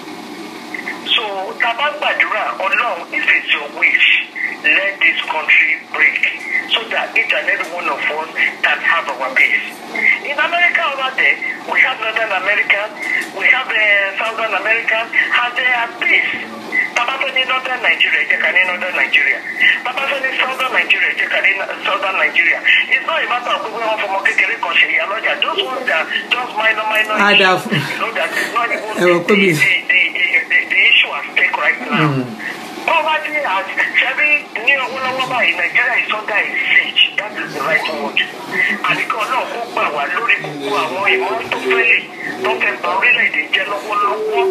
So taba gbàdúrà ọlọ́run if it's your wish let this country break so that each and every one of us can have our peace. In America over there we have Northern America we have uh, Southern America and they are peace. Bàbá fẹ́ ní Northern Nigeria jẹ́ ká ní Northern Nigeria. Bàbá fẹ́ ní Southern Nigeria jẹ́ ká ní Southern Nigeria. It's not a matter of pé wọ́n fọmọ kékeré kan ṣe ìyá lọ́jà. Those ones that just minor minor Ada issues. fún- You know that is not even Ẹ wọ pé mi- the, the, the, the, the issue at stake right now. Poverty has ṣebí ní ọwọ́lọ́wọ́ báyìí Nigeria is under a siege that is the right word. Àníkàn náà kó gbà wá lórí gbogbo àwọn ìmọ̀ tó fẹ́lẹ̀ tó fẹ́ ba orílẹ̀-èdè jẹ́ lọ́wọ́lọ́wọ́.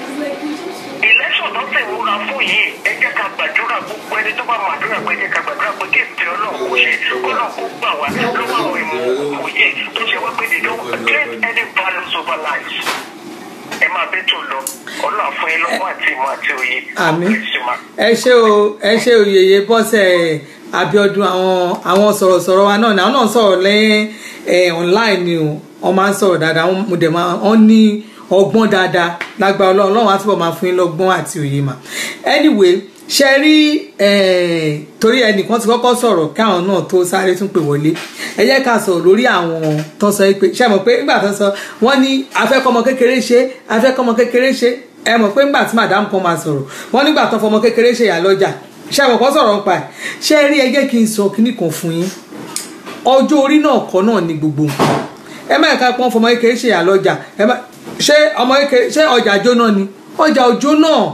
Election tó fẹ́ múra fún yìí ẹ jẹ́ ká gbàdúrà gbogbo ẹni tó bá máa dúrà pé ẹ jẹ́ ká gbàdúrà pé kí ètò ọlọ́run kò ṣe ọlọ́run kó gbà wá lọ́wọ́ àwọn ìmọ̀ òye tó ṣe wá pé they don't get any values over lives ẹ máa bẹ́ tó lọ ọlọ́run fún yín lọ́wọ́ àti ìmọ̀ àti òye. àmì God bless you, ma. ẹ ṣé o ẹ ṣé o yèyé bọ́sẹ̀ abiodun àwọn àwọn sọ̀rọ̀sọ̀rọ̀ wa náà ni àwọn náà sọ̀rọ̀ lẹ́yìn ẹ̀ online ni o wọ́n máa ń sọ̀rọ̀ dáadáa wọ́n mo dẹ̀ máa wọ́n ní ọgbọ́n dáadáa lágbára ọlọ́run ọlọ́run á túbọ̀ máa fún yín lọ́gbọ́n àti òye mà anyway ṣe rí eh, torí ẹnìkan ti kọ́kọ́ sọ̀rọ̀ káwọn náà tó sáré tún pè wọlé ẹ jẹ́ ká sọ̀rọ̀ lórí àwọn tó sọ pé ṣe mọ̀ pé nígbà tó sọ wọ́n ní afẹ́kọ́mọ kékeré ṣe afẹ́kọ́mọ kékeré ṣe ẹ mọ̀ pé nígbà tí madam kan máa sọ̀rọ̀ wọ́n nígbà tó fọmọ kékeré ṣe yà lọ́jà ṣe mọ̀ kọ́ sọ̀rọ̀ nípa ẹ̀ ṣe rí ẹ jẹ́ kí n sọ kíní kan fún yín ọjọ́ orí náà kọ́ náà ni gbogbo nǹkan ẹ má ẹ̀ka pọ́n fọmọ kékeré ṣe yà lọ́jà ẹ má ṣé ọmọ kékeré ṣé ọjà jóná ni ọjà òjò náà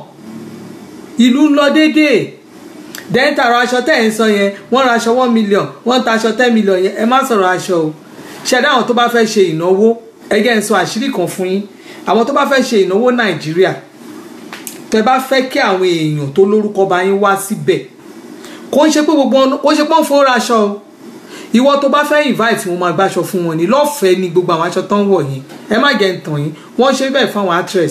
ìlú ń lọ déédéé dẹ́ńtà ra aṣọ tẹ́ ẹ̀ ń sọ yẹn wọ́n ra aṣọ one million wọ́n ta aṣọ ten million yẹn ẹ má sọ̀rọ̀ aṣọ o ṣẹ̀dá àwọn tó bá fẹ́ ṣe ìnáwó ẹgẹ́ ń sọ àṣírí kan fún yín àwọn tó bá fẹ́ ṣe ìnáwó nàìjíríà tẹ́ bá fẹ́ kí àwọn èèyàn tó lórúkọ bá yín wá síbẹ̀ kò ń ṣe pé gbogbo ọ̀nà kò ń ṣe pé wọ́n fowó ra aṣọ o ìwọ tó bá fẹ́ invite wọn máa gbàṣọ fún wọn ní lọ́fẹ̀ẹ́ ni gbogbo àwọn aṣọ tó ń wọ̀ yín ẹ má jẹ́ ń tàn yín wọ́n ṣe bẹ́ẹ̀ fún àwọn actress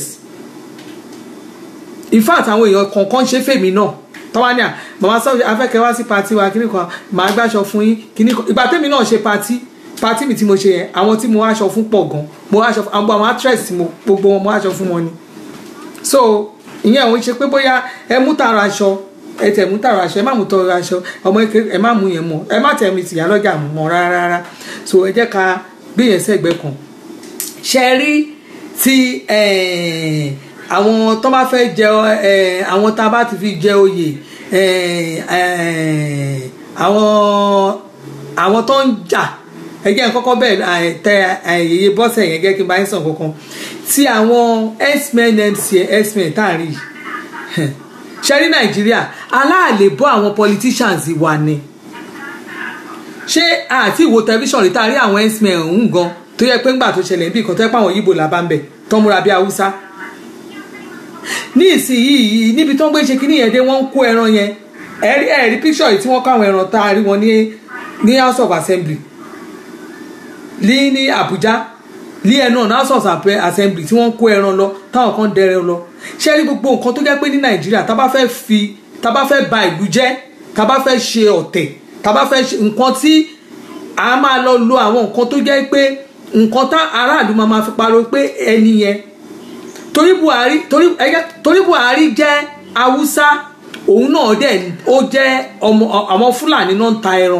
in fact àwọn èèyàn kọ̀ọ̀kan ṣe fèmí náà tọ́wá ní à màmá sọ afẹ́kẹ́ wá sí pati wa kíní kan màá gbàṣọ fún yín kíní kan ìgbà tẹ́mi náà ṣe pati pati mi tí mo ṣe yẹn àwọn tí mo wá aṣọ fún pọ̀ gan mo wá aṣọ fún àwọn àwọn actress tí mo gbogbo wọn mo wá aṣọ fún wọn ni so ìyẹn òun ṣe pé bóyá ẹ mú tààrà aṣọ ẹ tẹ̀ mú tààrà aṣọ ẹ má mú tọrọ aṣọ ọmọ kékeré ẹ má mú yẹn mọ́ ẹ má tẹ̀ mi tìyà lọ́jà mọ́ rárá rárá so ẹ jẹ́ ká gbé yẹn sẹ́gbẹ́ kan ṣe rí ti eh, àwọn tó bá fẹ́ jẹ eh, àwọn tá a bá ti fi jẹ oyè eh, eh, àwọn àwọn tó ń jà ẹgbẹ́ kọ́kọ́ bẹ́ẹ̀ tẹ ayẹyẹ bọ́sẹ̀ yẹn gẹ́gẹ́ kí n bá yín sàn kankan tí àwọn x-men mc x-men tá à ń rí yìí ṣe rí nàìjíríà aláàlè bọ́ àwọn politicians wa ni ṣé àti ìwo tẹlifíṣàn rí tá a rí àwọn x-men ọ̀hún gan tó yẹ pé ńgbà tó ṣẹlẹ̀ níbi ìkan tó yẹ pé àwọn yìbò là bá ń bẹ̀ tó múra bí haúsá ní ìsinyìí níbi tó ń gbé ṣe kíní yẹn dé wọ́n ń kó ẹran yẹn ẹ̀rí ẹ̀rí píṣọ̀ yìí tí wọ́n kó àwọn ẹran tá a rí wọn ní ní house of assembly ní ní abuja ní ẹnu ọ̀nà house of assembly tí wọ́n kó ẹran lọ táwọn kan dẹrẹ lọ ṣé rí gbogbo nǹkan tó jẹ́ pé ní nàìjíríà tá a bá fẹ́ fi tá a bá fẹ́ ba ìlú jẹ́ tá a bá fẹ́ ṣe ọ̀tẹ̀ tá a bá fẹ́ ṣe nǹkan tí a máa lọ lo àwọn nǹkan tó jẹ́ pé nǹkan tá aráàlú máa ma fi pariwo pé ẹni yẹn torí buhari torí ẹgẹ torí buhari jẹ́ haúsá òun náà dẹ̀ ó jẹ́ ọmọ àwọn fúlàní náà ń ta ẹran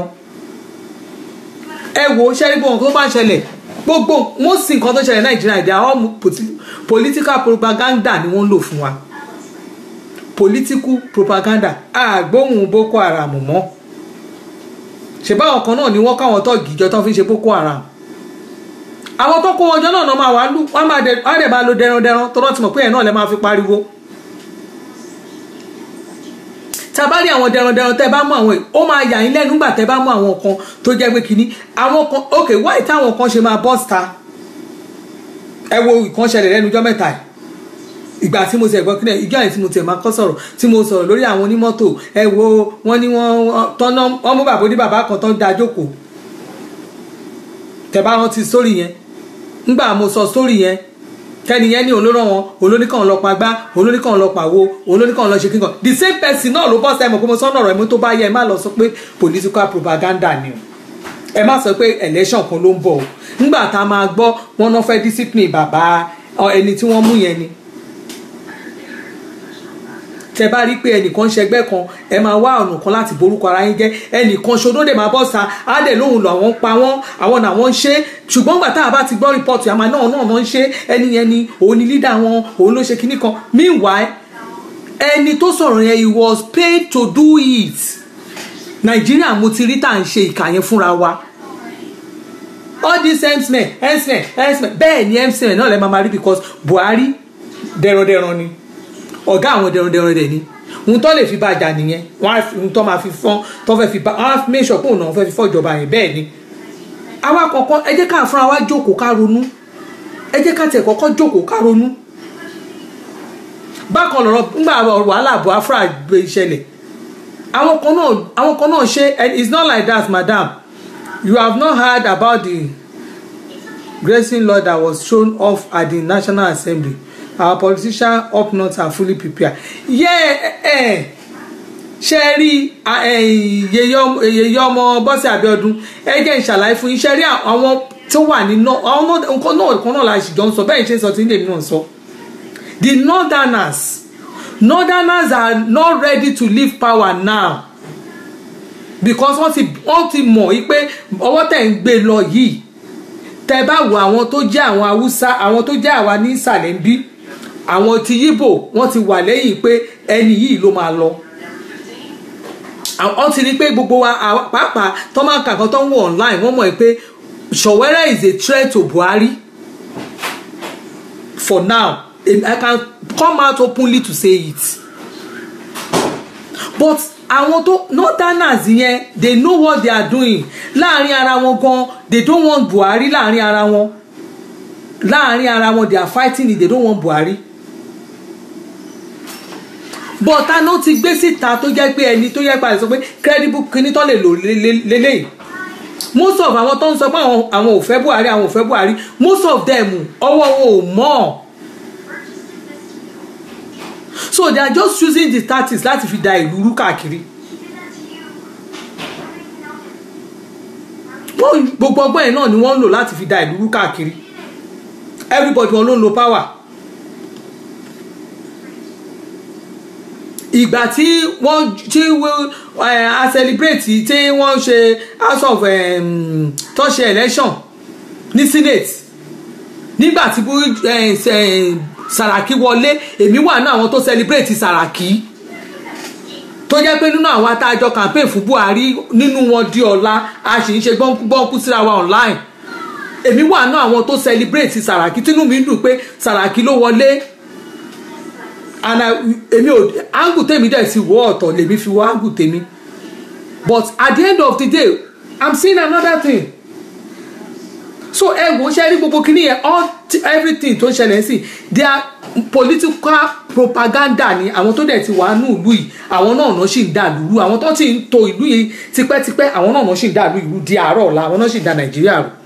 ẹ wo ṣẹ́rí gbogbo nǹkan tó bá ń ṣẹlẹ̀ gbogbo wọ́n sì nǹkan tó ṣẹlẹ̀ nàìjíríà ìdí àwọn political propaganda ni wọ́n ń lò fún wa political propaganda àgbóhùn boko haram mọ́ ṣèbáwọn kan náà ni wọ́n káwọn tọ́ọ̀gì ìjọ tó fi ń ṣe boko haram àwọn tó kó wọn jọ náà náà máa wà lù wọ́n máa dẹ̀ wọ́n á dẹ̀ máa lo dẹrandẹran tó rántí mọ̀ pé ẹ̀ náà lẹ́ máa fi pariwo tá a bá rí àwọn dẹrandẹran tẹ́ bá mú àwọn ó máa yà yín lẹ́nu nígbà tẹ́ bá mú àwọn kan tó jẹ́ pé kínní àwọn kan ok wáyé táwọn kan ṣe máa bọ́ síta ẹ wo ìkan ṣẹlẹ̀ lẹ́nu ọjọ́ mẹ́ta yìí ìgbà tí mo ti ẹ̀gbọ́n kílẹ̀ ìjọ yẹn tí mo ti ẹ̀ máa kọ́ sọ̀rọ̀ tí mo sọ̀rọ̀ lórí àwọn onímọ́tò ẹ wo wọ́n ní wọ́n tọ́nà wọ́n mú bàbá oníbàbá kan tán da jókòó tẹ́ bá rántí sórí yẹn ńgbà mo sọ sórí yẹn kẹ́ni yẹn ní olóró wọn olóníkàn lọ pa gbá olóníkàn lọ pa wo olóníkàn lọ ṣe kíkan the same person náà ló bọ́ sẹ́mu pé mo sọ́nà ọ̀rọ̀ ẹ̀mú tó bá yẹ ẹ má lọ sọ pé political propaganda ni o ẹ má sọ pé election kan ló ń bọ̀ o ńgbà tá a máa gbọ́ wọn náà fẹ́ discipline bàbá ẹni tí wọ́n mú yẹn ni tẹ bá rí pé ẹnìkan ṣẹgbẹ́ kan ẹ máa wá ọ̀nà kan láti borúkọ ara yín jẹ́ ẹnìkan ṣodó dẹ̀ máa bọ́ sa á dẹ̀ lóhùn lọ àwọn pa wọ́n àwọn náà wọ́n ń ṣe ṣùgbọ́n gbà tá a bá ti gbọ́ rìpọ́ọ̀tù àmà náà náà wọ́n ń ṣe ẹni yẹn ni òun ni lídà wọn òun ló ṣe kinní kan meanwhile ẹni tó sọ̀rọ̀ yẹn he was paid to do it nàìjíríà mo ti rí tá à ń ṣe ìkà yẹn fúnra wa all these msmen msmen msmen bẹ́ẹ̀ ni msmen náà lẹ́ máa ma rí because buhari dẹ̀rọ̀dẹ̀rọ̀ ni ọ̀gá àwọn dẹrundẹrun rẹ̀ ni ohun tó lè fi bá jà nìyẹn wọn á ohun tó máa fi fọ́n tó fẹ́ fi bá wọn á make sure pé òun náà fẹ́ fi fọ́ ìjọba yẹn bẹ́ẹ̀ ni. àwa kọ̀ọ̀kan ẹ jẹ́ ká fúnra wa jókòó ká ronú ẹ jẹ́ ká tẹ̀ kọ́kọ́ jókòó ká ronú. bákan lọ̀rọ̀ ńgbà wàhálà Biafra gbé ìṣẹ̀lẹ̀ àwọn kan náà àwọn kan náà ṣe and it's not like that madam you have not heard about the grazing law that was shown off at the National Assembly our politicians up north are fully prepared. yeah eh, ṣe rí yeye ọmọ bọ́sẹ̀ Abíọ́dún ẹ jẹ́ ìṣàlàyé fún yín ṣe rí àwọn tó wà ní àwọn nǹkan náà kan náà la ṣì jọ ń sọ bẹ́ẹ̀ ṣe ń sọ tí ń lè náà sọ. the northerners northerners are not ready to leave power now because wọ́n ti wọ́n ti mọ̀ yí pé ọwọ́ tẹ̀ ń gbé lọ yìí tẹ́ bá wo àwọn tó jẹ́ àwọn haúsá àwọn tó jẹ́ àwa ní ìsàlẹ̀ ń bí àwọn ti yíbò wọ́n ti wà lẹ́yìn pé ẹni yìí ló máa lọ wọ́n ti rí pé gbogbo wa pàápàá tó máa ń kà kan tó ń wọ online wọ́n mọ̀ pé Sowore is a threat to Buhari for now I can come out openly to say it but àwọn tó northerners yẹn they know what they are doing láàrin ara wọn gan they don't want Buhari láàrin ara wọn láàrin ara wọn they are fighting it they don't want Buhari but àná ti gbé síta tó jẹ́ pé ẹni tó yẹ pa sọ pé credible kíní tó lè lò lélẹ́yìn most of àwọn tó ń sọ pé àwọn ò fẹ́ Buhari àwọn ò fẹ́ Buhari most of them ọwọ́ wọn ò mọ̀ so they are just using the tactics láti fi da ìlú rú káàkiri wọ́n gbogbo ọgbọ́n yẹn náà ni wọ́n ń lò láti fi da ìlú rú káàkiri everybody wọn ló ń lo power ìgbà tí wọ́n tí a celebrate tí wọ́n ṣe house of um, tó ṣe election ní senate nígbà tí Sàràkí wọlé èmi wà ní àwọn tó celebrate Sàràkí tó jẹ́ pé nínú àwọn atájọ campaign fún Buhari nínú wọn di ọ̀la a sì ń ṣe gbọ́nkú síra wa online èmi wà ní àwọn tó celebrate Sàràkí tínú mi dùn pé Sàràkí ló wọlé and èmi ò angu tèmi dẹ̀ ti wọ́ ọ̀tọ̀ lèmi fi wọ́ angu tèmi but at the end of the day i'm seeing another thing so ẹ wò ó ṣe rí gbogbo kìíní yẹn all everything tó ń ṣẹlẹ̀ sí they are political propaganda ni àwọn tó dẹ̀ ti wà nù ìlú yìí àwọn náà náà sì ń dà lúrú àwọn tó ti ń to ìlú yìí tipẹ́tipẹ́ àwọn náà náà sì ń dà lú ìlú di àárọ̀ ọ̀la àwọn náà sì ń da nàìjíríà rú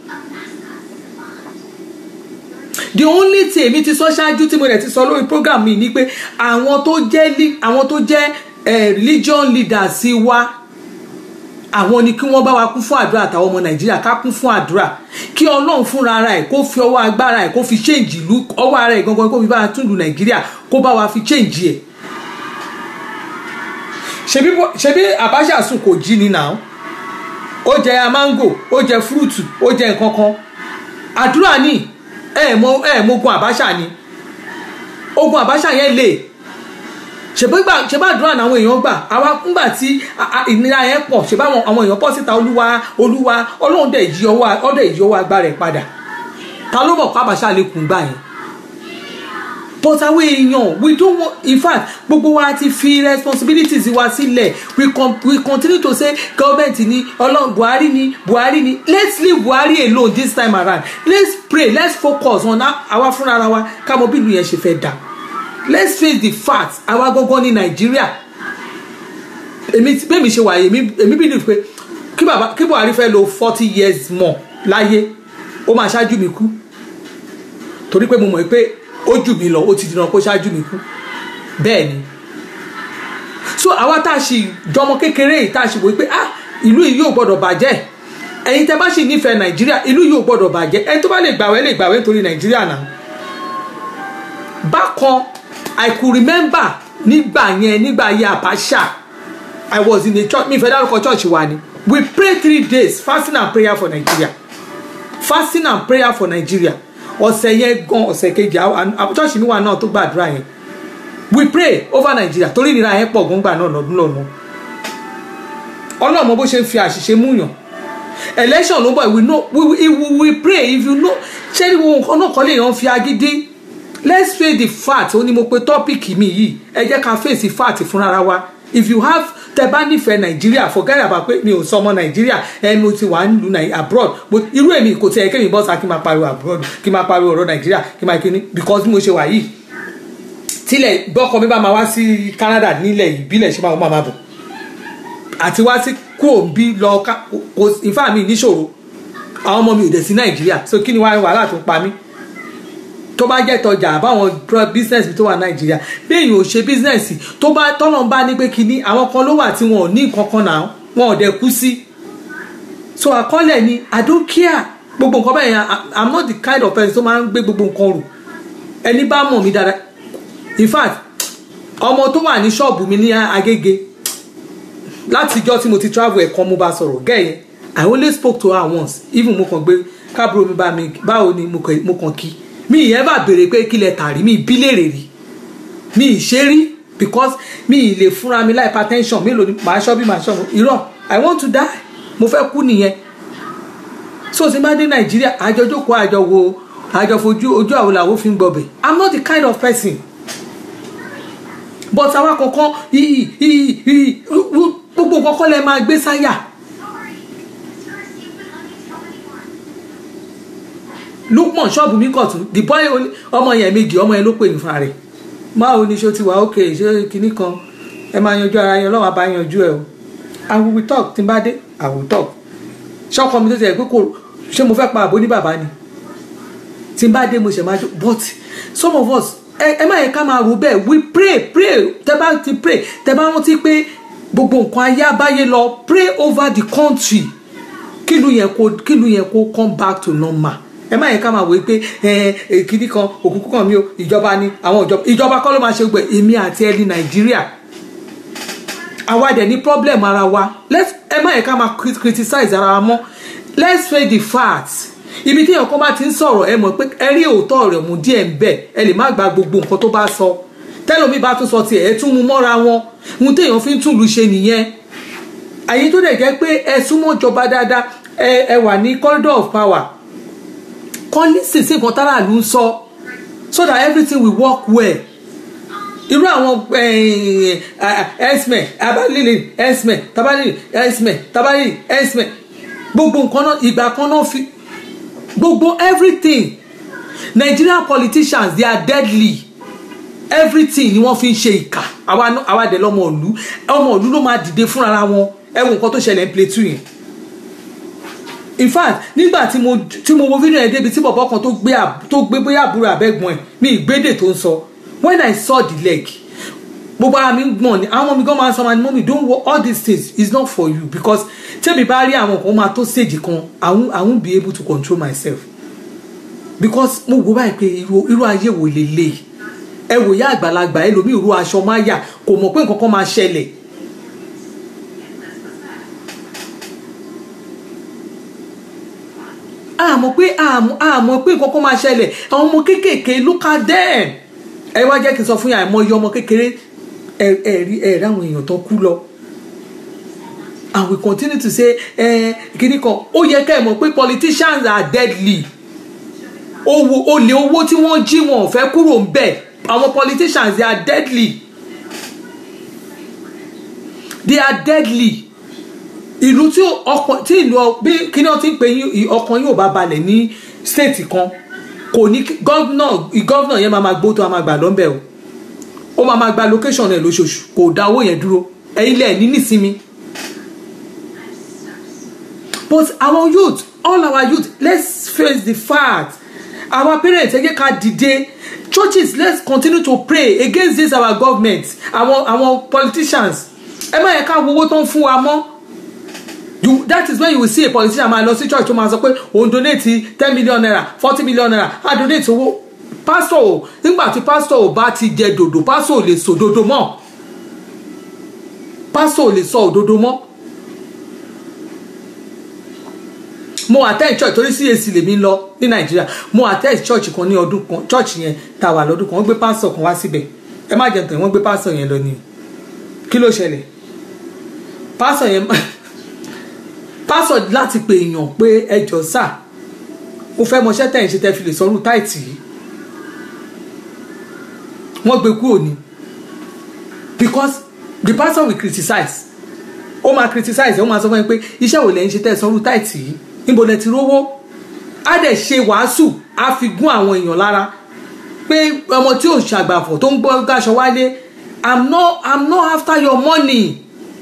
the only thing èmi ti sọ ṣáájú tí mo rẹ̀ ti sọ lórí program mi ni pé àwọn tó jẹ́ li- àwọn tó jẹ́ eh, religion leaders sí wa àwọn ni kí wọ́n bá wa kún fún àdúrà àtàwọn ọmọ nàìjíríà ká kún fún àdúrà kí ọlọ́run fúnra ara ẹ̀ kó fi ọwọ́ agbára ẹ̀ kó fi change ìlú ọwọ́ ara ẹ̀ gangan kó fi bá wa tún ìlú nàìjíríà kó bá wa fi change ẹ̀ ṣebí bó- ṣebí àbáṣà sùn kò jí ni náà ó jẹ mango ó jẹ fúrúùtù ó jẹ nǹkan kan àdúrà ni ẹ mọ ẹ mọ ogun àbáṣà ni ogun àbáṣà yẹn lè ṣèbá ṣèbá àdúrà làwọn èèyàn gbà àwa ńgbà tí a- a- ìnira yẹn pọ̀ ṣèbá àwọn àwọn èèyàn pọ̀ síta olúwa olúwa ọlọ́run dẹ̀ yí ọwọ́ ọdẹ yí ọwọ́ agbára ẹ̀ padà ta ló mọ̀ pé àbáṣà lè kùn gbà yẹn but àwọn èèyàn we don't want in fact gbogbo wa ti fi responsibilities wa sílẹ̀ we, con we continue to say government ni ọlọ́run buhari ni buhari ni let's leave buhari alone this time around let's pray let's focus on how- àwa fúnra ara wa ká mọ bí ìlú yẹn ṣe fẹ́ dà let's face the fact àwa gangan ní nàìjíríà èmi tí- bẹ́ẹ̀ mi ṣe wà yìí èmi èmi believe pé kí bàbá kí buhari fẹ́ lo forty years more láyé ó máa ṣáájú mi kú torí pé mo mọ̀ pé ó jù mí lọ ó ti dìran kó ṣáájú mi kú bẹ́ẹ̀ ni so àwa tá a ṣì jọmọ kékeré yìí tá a ṣì wò pé ah ìlú yìí yóò gbọdọ̀ bàjẹ́ ẹ̀yin tẹ́ bá ṣì nífẹ̀ẹ́ nàìjíríà ìlú yìí yóò gbọdọ̀ bàjẹ́ ẹni tó bá lè gbàwẹ́ lè gbàwẹ́ nítorí nàìjíríà náà bákan i could remember nígbà yẹn nígbà yẹn àbáṣà i was in a church mi ìfẹ́ dárúkọ church wa ni we pray three days fasting and prayer for nigeria fasting and prayer for nigeria ọ̀sẹ̀ yẹn gan ọ̀sẹ̀ kejì àwọn àwọn church mi wà náà tó gbàdúrà yẹn we pray over nigeria torí ìnira yẹn pọ̀ gbọ́ngbà náà lọ́dún lọ́nà ọlọ́mọ bó ṣe ń fi àṣìṣe múyàn election ló bọ̀ we know we, we, we, we pray if you know ṣé ní wo nǹkan náà kọ́ lè yàn fi agídí let's face the fact ó ní mo pe tọ́pìkì mi yìí ẹ jẹ́ ká face the fact fúnra ara wa if you have tẹ bá nífẹ̀ẹ́ nàìjíríà forget about pé mi ò sọ ọmọ nàìjíríà ẹnu ti wà nílùú nàì abroad but irú èmi kò tiẹ̀ kémi bọ́sà kí n máa pariwo abroad kí n máa pariwo ọ̀rọ̀ nàìjíríà kí n máa kíní because bí mo ṣe wà yìí tílẹ̀ bọ́kọ mi bá máa wá sí canada nílẹ̀ ìbílẹ̀ ṣe máa wọ́n máa bọ̀ àti wá sí kúrò bí lọ ká kò ìfá mi níṣòro àwọn ọmọ mi ò dẹ̀ sí nàìjíríà so kí ni wàá wàhálà tó pa mí tó bá jẹ́ tọjà àbáwọn pro- business tó wà nàìjíríà béèyàn ò ṣe business tó bá tọ́nà bá ní pé kíní àwọn kan ló wà tí wọn ò ní nǹkan kan náà wọn ò dẹ̀ kú sí so àkọọ́lẹ̀ ni i don't care gbogbo nǹkan bẹ́ẹ̀ yẹn I- i'm not the kind of person tó máa ń gbé gbogbo nǹkan rù ẹni bá mọ̀ mí dáadáa in fact ọmọ tó wà ní ṣọ́ọ̀bù mi ní agége látijọ́ tí mo ti travel ẹ̀kan mo bá sọ̀rọ̀ gẹ́yẹn i only spoke to her once even mo kàn gbé kábúrò mi bá mi báwo ni mo kàn mo kàn kí mi ì ever béèrè pé kí lẹ tà rí mi ì bí léèrè rí mi ì ṣe rí because mi ì lè fúnra mi láì hypertension mélòó ni màá ṣọ́ bí màá ṣọ́ irọ́ i want to die mo fẹ́ kú nìyẹn so tí n bá dé nàìjíríà àjọ jókòó àjọ wo àjọ fojú ojú àwọn làwọn fi ń gbọbẹ i'm not the kind of person but àwa kankan iyì iyì iyì gbogbo kankan lẹ máa gbé sáyà lukman ṣọ́ọ̀bù mi kọ̀ tún the boy only- ọmọ yẹn méjì ọmọ yẹn ló pè ní fúnra rẹ̀ máa ní ṣó ti wà ókè ṣé kinní kan ẹ máa yanjú ara yẹn ọlọ́run àbá yanjú ẹ o i will we talk tí n bá dé i will talk ṣọ́kọ mi tó ti ẹ̀ pé kò ṣé mo fẹ́ pa àbó ní bàbá ni tí n bá dé mo ṣe máa jó but some of us ẹ ẹ má yẹ ká máa rò bẹ́ẹ̀ we pray pray tẹ bá ti pray tẹ bá rántí pé gbogbo nǹkan ayé abáyé lọ pray over the country kílù yẹn kó kílù yẹn kó come back to normal ẹ má yẹ ká máa wò ó pé ẹ ẹ kíní kan òkùnkùn kan mi ò ìjọba ni àwọn ìjọba ìjọba kọ́ ló máa ṣe gbẹ èmi àti ẹni nàìjíríà àwa dẹ̀ ní problem ara wa let's ẹ má yẹ ká máa crit- criticize ara wa mọ́ let's face the facts ibi tí èèyàn kan bá ti ń sọ̀rọ̀ ẹ mọ̀ pé ẹ rí òótọ́ rẹ̀ mú díẹ̀ ń bẹ̀ ẹ lè má gba gbogbo nǹkan tó bá sọ tẹ́lómi bá tún sọ tiẹ̀ ẹ tún mú mọ́ra wọn ohun téèyàn fi ń túlù ṣe nìyẹn àyè tó dẹ̀ jẹ́ pé ẹ súnmọ́ ìjọba dáadáa ẹ ẹ wà ní corridor of power kọ́ lísìn sí nǹkan táráàlú ń sọ so that everything will work well irú àwọn ẹsmẹ abalili ẹsmẹ tabalili ẹsmẹ tabalili ẹsmẹ gbogbo nǹkan náà ìgbà kan náà fi gbogbo everything nigerian politicians they are deadly everything ni wọ́n fi ń ṣe ìkà àwa ná- àwa dẹ̀ lọ́mọ ìlú ọmọ ìlú ló máa dìde fúnra wọn ẹ wo nǹkan tó ṣẹlẹ̀ ní Plateau yẹn in fact nígbà tí mo tí mo wo fídíò yẹn débi tí bọ̀bọ̀ kan tó gbé àb- tó gbé bóyá àbúrò àbẹ́gbọ̀n ẹ̀ ní ìgbédè tó ń sọ when I saw the leg gbogbo ara mi ń gbọ̀n ni àwọn ọmọ mi gan máa ń sọ ma ni mọ́mí don't wo all these things is not for you because tẹ́mi bá rí àwọn kan máa tó stage kan I won't, I won't be able to control myself because mo wo báyìí pé irú irú ayé wo lélẹ̀ ẹ wò yá àgbàlagbà ẹlòmíì irú aṣọ máa yà kò mọ̀ pé nǹkan kan máa ṣẹlẹ̀ àmọ́ pé àmọ́ àmọ́ pé nǹkan kan máa ṣẹlẹ̀ àwọn ọmọ kéékèèké look at them ẹ wá jẹ́ kí n sọ fún yà àìmọye ọmọ kékeré ẹ ẹ rí ẹ rí àwọn èèyàn tó kú lọ and we continue to say ẹ kíní kan ó yẹ ká ẹ mọ̀ pé politicians are deadly owó olè owó tí wọ́n jí wọn ò fẹ́ kúrò ń bẹ̀ àwọn politicians they are deadly they are deadly ìlú tí ọkàn tí ìlú ọ- bí kíní ọtí ń pè yín ì- ọkàn yóò bá balẹ̀ ní state kan kò ní kí- gọ́vnà gọ́vnà yẹn máa ma gbó tó máa gbà lọ́nbẹ̀ o ó máa ma gba location rẹ̀ lóṣooṣù kò dá owó yẹn dúró ẹ̀yin lẹ̀ ní nísinmi but our youth all our youth let's face the fact our parents ẹ jẹ́ ká dìde churches let's continue to pray against this our government àwọn àwọn politicians ẹ má yẹ ká wo owó tó ń fún wa mọ́ you that is when you will see a politician máa lọ sí church tó máa sọ pé òun donate ten million naira forty million naira á donate owó pastor o nígbà tí pastor ò bá ti jẹ dòdò pastor ò lè sọ òdodo mọ́ pastor ò lè sọ òdodo mọ́ mo attend church torí CAC lèmi lọ ní nàìjíríà mo attend church kan ní ọdún kan church yẹn tá a wà lọ́dún kan wọ́n gbé pastor kan wá síbẹ̀ ẹ má jẹun tán wọ́n gbé pastor yẹn lọ ni kí ló ṣẹlẹ̀ pastor yẹn pastor láti pè èèyàn pé ẹjọ́ sà mo fẹ́ mọṣẹ́ tẹ̀ ń ṣe tẹ́ fi lè sọ́rù táìtì yìí wọ́n gbé kúrò ní because the pastor will criticize ó máa criticize ó máa sọ fún mi pé iṣẹ́ wo lẹ́yìn ṣe tẹ́ sọ́rù táìtì yìí níbo lẹ ti rówó á dẹ̀ ṣe wàásù á fi gún àwọn èèyàn lára pé ọmọ tí ò ṣàgbàfọ̀ tó ń gbọ́ gáṣọ wálé i'm not i'm not after your money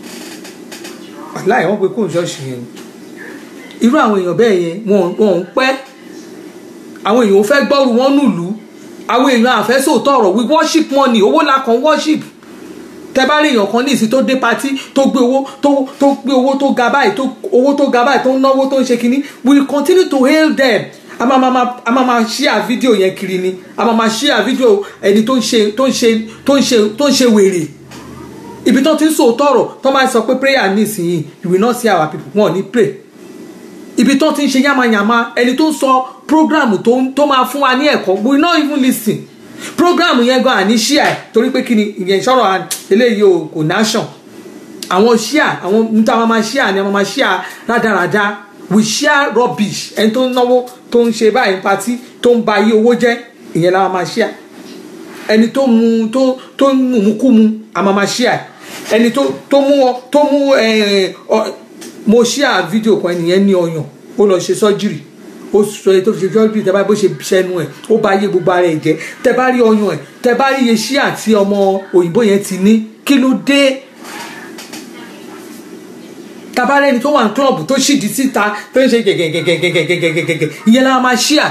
aláì wọ́n pe kóun ṣọ́ọ̀ṣì yẹn irú àwọn èèyàn bẹ́ẹ̀ yẹn wọn wọn ń pẹ́ àwọn èèyàn ò fẹ́ gbọ́rù wọn nùlú àwọn èèyàn àfẹ́sòótọ́ ọ̀rọ̀ we worship money owó la kan worship tẹ bá rí èèyàn kan ní ìsìn tó dé patí tó gbé owó tó tó gbé owó tó ga báyìí tó owó tó ga báyìí tó ń náwó tó ń ṣe kínní we will continue to hail them a máa máa a máa máa share fídíò yẹn kiri ni a máa máa share fídíò ẹni tó ń ṣe tó ń ṣe tó ń ṣe tó ń ṣe wèrè ibi tó ti ń sòótọ́ ọ̀rọ̀ tó máa sọ pé prayer ní ìsinyìí you will not see our people wọn ò ní pray ibi tó ti ń ṣe yamayama ẹni tó ń sọ program tó ń- tó máa fún wa ní ẹ̀kọ́ we will not even listen program yẹn gan àní ṣíà ẹ̀ torí pé kí ni ìyẹn sọ̀rọ̀ à- eléyìí o kò nation àwọn ṣíà àwọn níta máa máa ṣíà ni àwọn máa ṣíà rádaràda we share rubbish ẹni tó ń náwó tó ń ṣe báyìí pati tó ń ba ayé owó jẹ́ ìyẹn la máa ṣíà ẹni tó mu tó tó ń mú kú mu a máa máa ṣíà ẹni tó tó mú ọ tó mú ẹ ọ mo ṣíà fídíò kan ẹnìyẹn ní ọyàn ó lọ ṣe sọ́jírì ó sọ èyí tó fi ṣe sọ́jírì tẹ bá bó ṣe ṣẹnu ẹ̀ ó bá yé gbogbo ara ẹ̀ jẹ́ tẹ bá rí ọyàn ẹ̀ tẹ bá rí iye ṣíà tí ọmọ òyìnbó yẹn ti ní kí ló dé tabarẹni tó wà ní klọ́ọ̀bù tó ṣìdí síta tó ń ṣe gẹ̀gẹ̀gẹ̀gẹ̀gẹ̀gẹ̀gẹ̀gẹ̀ ìyẹn la máa ṣíà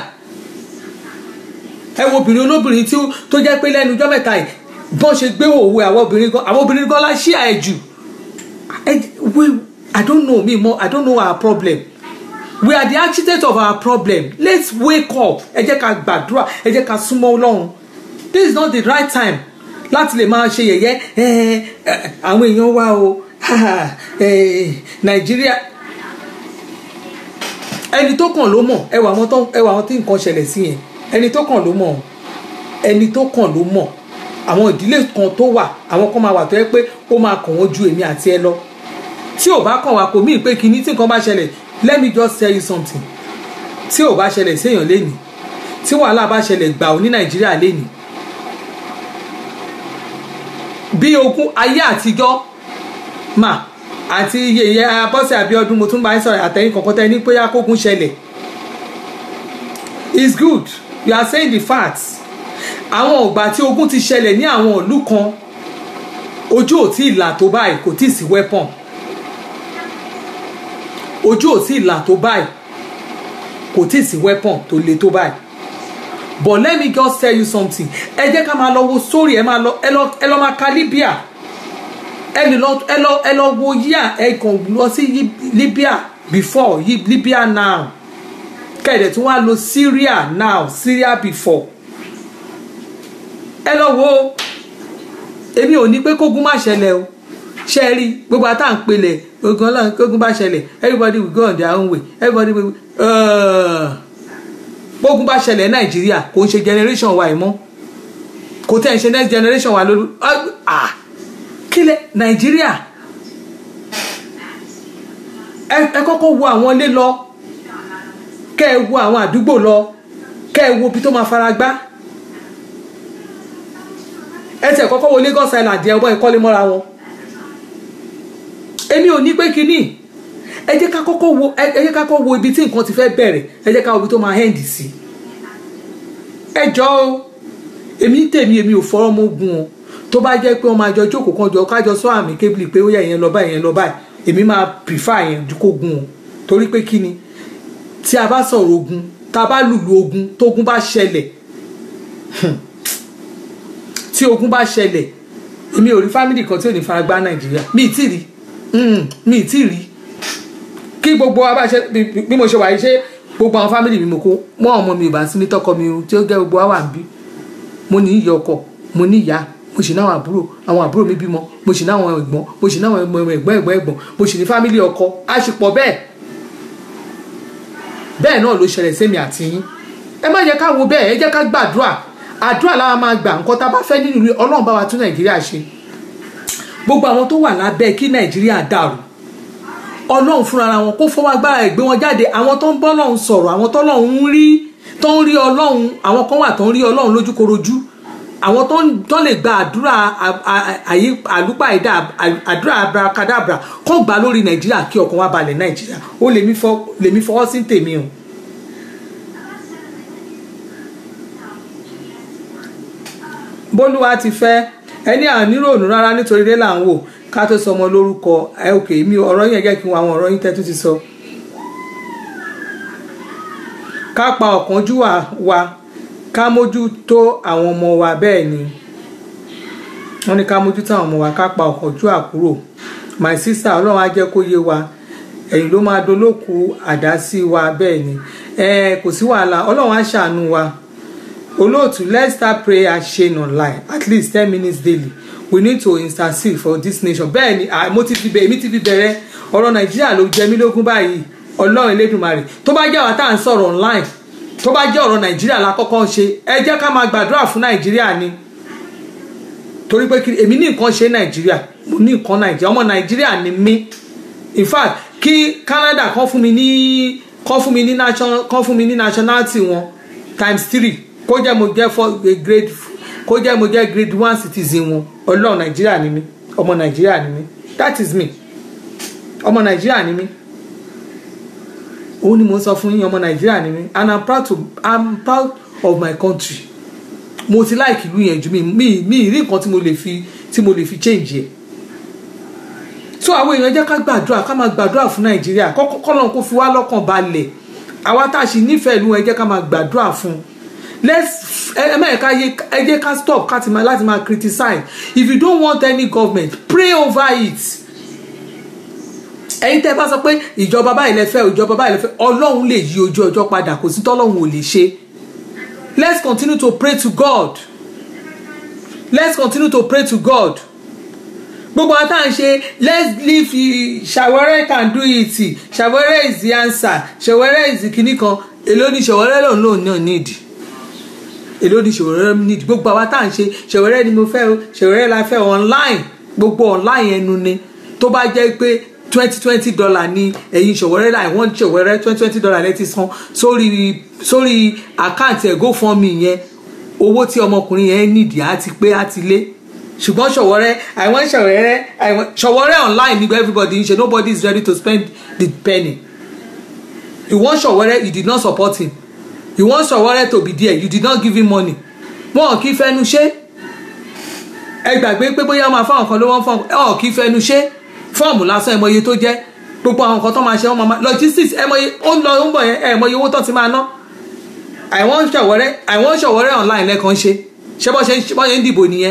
ẹ wo obìnrin olóbìnrin tí ó- tó jẹ́ pé lẹ́nu ọjọ́ mẹ́ta yìí bọ́n ṣe gbé òwe àwọn obìnrin gan àwọn obìnrin gan la ṣíà ẹ̀ jù Ẹ- we i don't know me more i don't know our problem we are the architect of our problem let's wake up ẹ jẹ́ ká gbàdúrà ẹ jẹ́ ká súnmọ́ ọlọ́run this is not the right time láti lè máa ṣe yẹ̀yẹ́ ẹ, ẹ, àwọn èèyàn wa o ẹ, nàìjíríà ẹni tó kàn ló mọ̀ ẹwà àwọn tó ẹwà àwọn tí nǹkan ṣẹlẹ̀ sí yẹn ẹni tó kàn ló mọ̀ ẹni tó kàn ló mọ̀ àwọn ìdílé kan tó wà àwọn kan máa wà tó yẹ pé ó máa kàn wọ́n ju èmi àti ẹ lọ tí ò bá kàn wá kò míì pé kinní tí nǹkan bá ṣẹlẹ̀ let me just tell you something tí ò bá ṣẹlẹ̀ séèyàn lénìí tí wàhálà bá ṣẹlẹ̀ gbà ó ní nàìjíríà lénìí bí ogun ayé àtijọ́ mà àti yèyé abọ́sẹ̀ àbíọ́dún mo tún bá ń sọ̀rọ̀ àtẹ̀yìn kankan tẹ́ ní pé akógun ṣẹlẹ̀ it's good you are saying the facts àwọn ọgbà tí ogun ti ṣẹlẹ̀ ní àwọn ìlú kan ojú ò tí ì là tó báyìí kò tí ì sí weapon ojú ò tí ì là tó báyìí kò tí ì sí weapon tó le tó báyìí but let me just tell you something ẹ jẹ́ ká máa lọ wo sórí ẹ máa lọ ẹ lọ ẹ lọ máa ka Libya ẹ lè lọ ẹ lọ ẹ lọ wo yíà ẹ kàn lọ sí Yí- Libya before Yí- Libya now kẹ̀dẹ̀ tí wọ́n á lo Syria now Syria before ẹ lọ wo èmi ò ní pé kógun má ṣẹlẹ̀ o ṣe rí gbogbo àtà ń pelẹ̀ ogun ọlọ́run kógun bá ṣẹlẹ̀ everybody will go on their own way everybody will uh, gbógun bá ṣẹlẹ̀ nàìjíríà kò ń ṣe generation wa ìmọ̀ kò tẹ̀ ń ṣe next generation wa lórí ah kílẹ̀ nàìjíríà ẹ ẹ kọ́kọ́ wo àwọn ilé lọ kẹ́ ẹ wo àwọn àdúgbò lọ kẹ́ ẹ wo ibi tó máa fara gbá ẹ tẹ̀ kọ́kọ́ wo Lagos Island ẹ ọgbọ́n ìkọ́lé mọ́ra wọn èmi ò ní pé kínní ẹ jẹ́ ká kọ́kọ́ wo ẹ ẹ jẹ́ ká kọ́kọ́ wo ibi tí nǹkan ti fẹ́ bẹ̀rẹ̀ ẹ jẹ́ ká wo ibi tó máa end sí ẹ jọ o èmi ń tèmi èmi ò fọ́rọ́ mọ́ ogun o tó bá jẹ́ pé wọ́n máa jọ jókòó kan jọ kájọ sọ àmì kébìlì pé ó yẹ ìyẹn lọ báyìí ìyẹn lọ báyìí èmi máa prefer yẹn ju kó gun o torí pé kí ni tí a bá sọ̀rọ̀ ogun tá a bá lùlù ogun tógun bá ṣẹlẹ̀ tí ogun bá ṣẹlẹ̀ èmi ò rí fámìlì kan tí ò ní fara gbá nàìjíríà mi ì tí rí Mm, mi ì tí rí kí gbogbo wa bá ṣe bí- bí mo ṣe wà yìí ṣe gbogbo àwọn fámìlì mi mo kó mọ́ ọmọ mi ò bá sí ní tọkọ mi o tí ó gẹ́ gbogbo wa wà ń bí mo ní ìyá ọkọ mo ní ìyá mo sì náwọn àbúrò àwọn àbúrò mi bímọ mo sì náwọn ẹ̀gbọ́n mo sì náwọn ẹ̀gbọ́n ẹ̀gbọ́n ẹ̀gbọ́n ẹ̀gbọ́n mo sì ní fámìlì ọkọ a sì pọ̀ bẹ́ẹ̀ bẹ́ẹ̀ náà ló ṣẹlẹ̀ sẹ́mi àti yín ẹ má jẹ́ ká wo bẹ́ẹ̀ ẹ jẹ́ ká gbàdúrà àdúrà láwa máa gbà nǹkan tá a bá fẹ́ nínú ilé ọlọ́run bá wa tún nàìjíríà ṣe gbogbo àwọn tó wà lábẹ́ kí nàìjíríà dàrú ọlọ́run fúnra wọn kó fọwọ́ agbára ẹ̀ gbé wọn jáde àwọn tó ń bọ́ lọ́run sọ̀rọ̀ àwọn tó lọ́run ń rí tó ń rí ọlọ́run àwọn kan wà tó ń rí ọlọ́run lójúkorojú àwọn tó ń- tó lè gba àdúrà à- à- àyí àlùpàìdá à- àdúrà abrakadabra kó gbà lórí nàìjíríà kí ọkàn wa balẹ̀ nàìjíríà ó lèmi fọ- lèmi fọwọ́ sí tèmi o. bólúwa ti fẹ́ ẹni àníròònù rárá nítorí ilé là ń wò ká tó sọmọ lórúkọ ẹ òkè mi ọ̀rọ̀ yẹn jẹ́ kí n wo àwọn ọ̀rọ̀ yín tẹ́tù ti sọ. ká pa ọ̀kánjúwà wa ká mójútó àwọn ọmọ wa bẹ́ẹ̀ ni wọ́n ní ká mójútó àwọn ọmọ wa ká pa ọ̀kánjúwà kúrò my sister ọlọ́run á jẹ́ kó yé wa ẹ̀yìn ló máa dolóku àdá sí wa bẹ́ẹ̀ ni ẹ kò sí wàhálà ọlọ́run á ṣàánú wa olóòtú let's start prayer chain online at least ten minutes daily we need to intercede for this nation bẹ́ẹ̀ ni ah, mo ti fi bẹ̀rẹ̀ mi ti fi bẹ̀rẹ̀ ọ̀rọ̀ nàìjíríà ló jẹ mí lógún báyìí ọlọ́run elédùnmarè tó bá jẹ́ àwọn tá à ń sọ̀rọ̀ online tó bá jẹ́ ọ̀rọ̀ nàìjíríà la kọ́kọ́ ń ṣe ẹ jẹ́ ká máa gbàdúrà fún nàìjíríà ni torí pé kí èmi ní nǹkan ṣe nàìjíríà mo ní nǹkan nàìjíríà ọmọ nàìjíríà ni mí in fact kí canada kan fún mi ní kan fún mi ní national kan fún mi ní nationality wọn times three kó jẹ́ mo jẹ́ for grade kó jẹ́ mo jẹ́ grade one citizen wọn ọlọ́run nàìjíríà ni mí ọmọ nàìjíríà ni mí that is me ọmọ nàìjíríà ni mí òun ni mo ń sọ fún yín ọmọ nàìjíríà ni mí and i'm proud to i'm proud of my country mo ti láìkì ìlú yẹn ju mi mi mi rí nǹkan tí mo lè fi tí mo lè fi change yẹ so àwọn èèyàn jẹ́ ká gbàdúrà ká máa gbàdúrà fún nàìjíríà kọ́lọ́n kó fi wá lọ́kàn balẹ̀ àwa tá a sì nífẹ̀ẹ́ ìlú ẹ jẹ́ ká máa gbàdúrà fún un let's ẹ mẹ́rin ká yé ẹ jẹ́ ká stop ká ti máa láti máa criticize if you don't want any government pray over it ẹ̀yin tẹ́ bá sọ pé ìjọba báyìí lẹ fẹ́ ìjọba báyìí lẹ fẹ́ ọlọ́run lè yí ojú ọjọ́ padà kò sí tọ́lọ́run ò lè ṣe let's continue to pray to God let's continue to pray to God gbogbo àwọn táwọn ṣe let's leave ṣàwẹ́rẹ́ can do it ṣàwẹ́rẹ́ is the answer ṣàwẹ́rẹ́ is the kinní kan èló ni ṣàwẹ́rẹ́ lòun lòun náà nídìí èló ni ṣàwẹ́rẹ́ nídìí gbogbo àwọn táwọn ṣe ṣàwẹ́rẹ́ ni mo fẹ́ o ṣàwẹ́rẹ́ la fẹ́ online gbogbo online ẹnu ni tó bá jẹ́ pé twenty twenty dollar ni ẹ̀yin ṣọ̀wẹ́rẹ́ láì wọ́n ṣọ̀wẹ́rẹ́ twenty twenty dollar lẹ́ti san sórí sórí àkáǹtì ẹ̀ GoFundMe yẹn owó tí ọmọkùnrin yẹn nídìí á ti pé á ti lé ṣùgbọ́n ṣọ̀wọ́rẹ́ àwọn ṣọ̀wẹ́rẹ́ àwọn ṣọ̀wọ́rẹ́ online nígbà everybody ń ṣe nobody is ready to spend the penny you want ṣọ̀wọ́rẹ́ you did not support him you want ṣọ̀wọ́rẹ́ to be there you did not give him money wọn kì í fẹnu ṣe ẹ gbàgbé pé bóyá máa fáwọn kan ló wọ́n fọ́ọ̀mù ọ̀ kì í fẹnu ṣe fọ́ọ̀mù lásán ẹ mọ iye tó jẹ́ gbogbo àwọn nǹkan tó máa ṣe wọ́n máa logistics ẹ mọ iye ó ń lọ ó ń bọ̀ yẹn ẹ mọ iye owó tó ti máa ná àwọn ṣọ̀wọ́rẹ́ àwọn ṣọ̀wọ́rẹ́ online lẹ́kan ṣe ṣé bọ́ ṣe ń bọ́ ṣe ń dìbò nìyẹn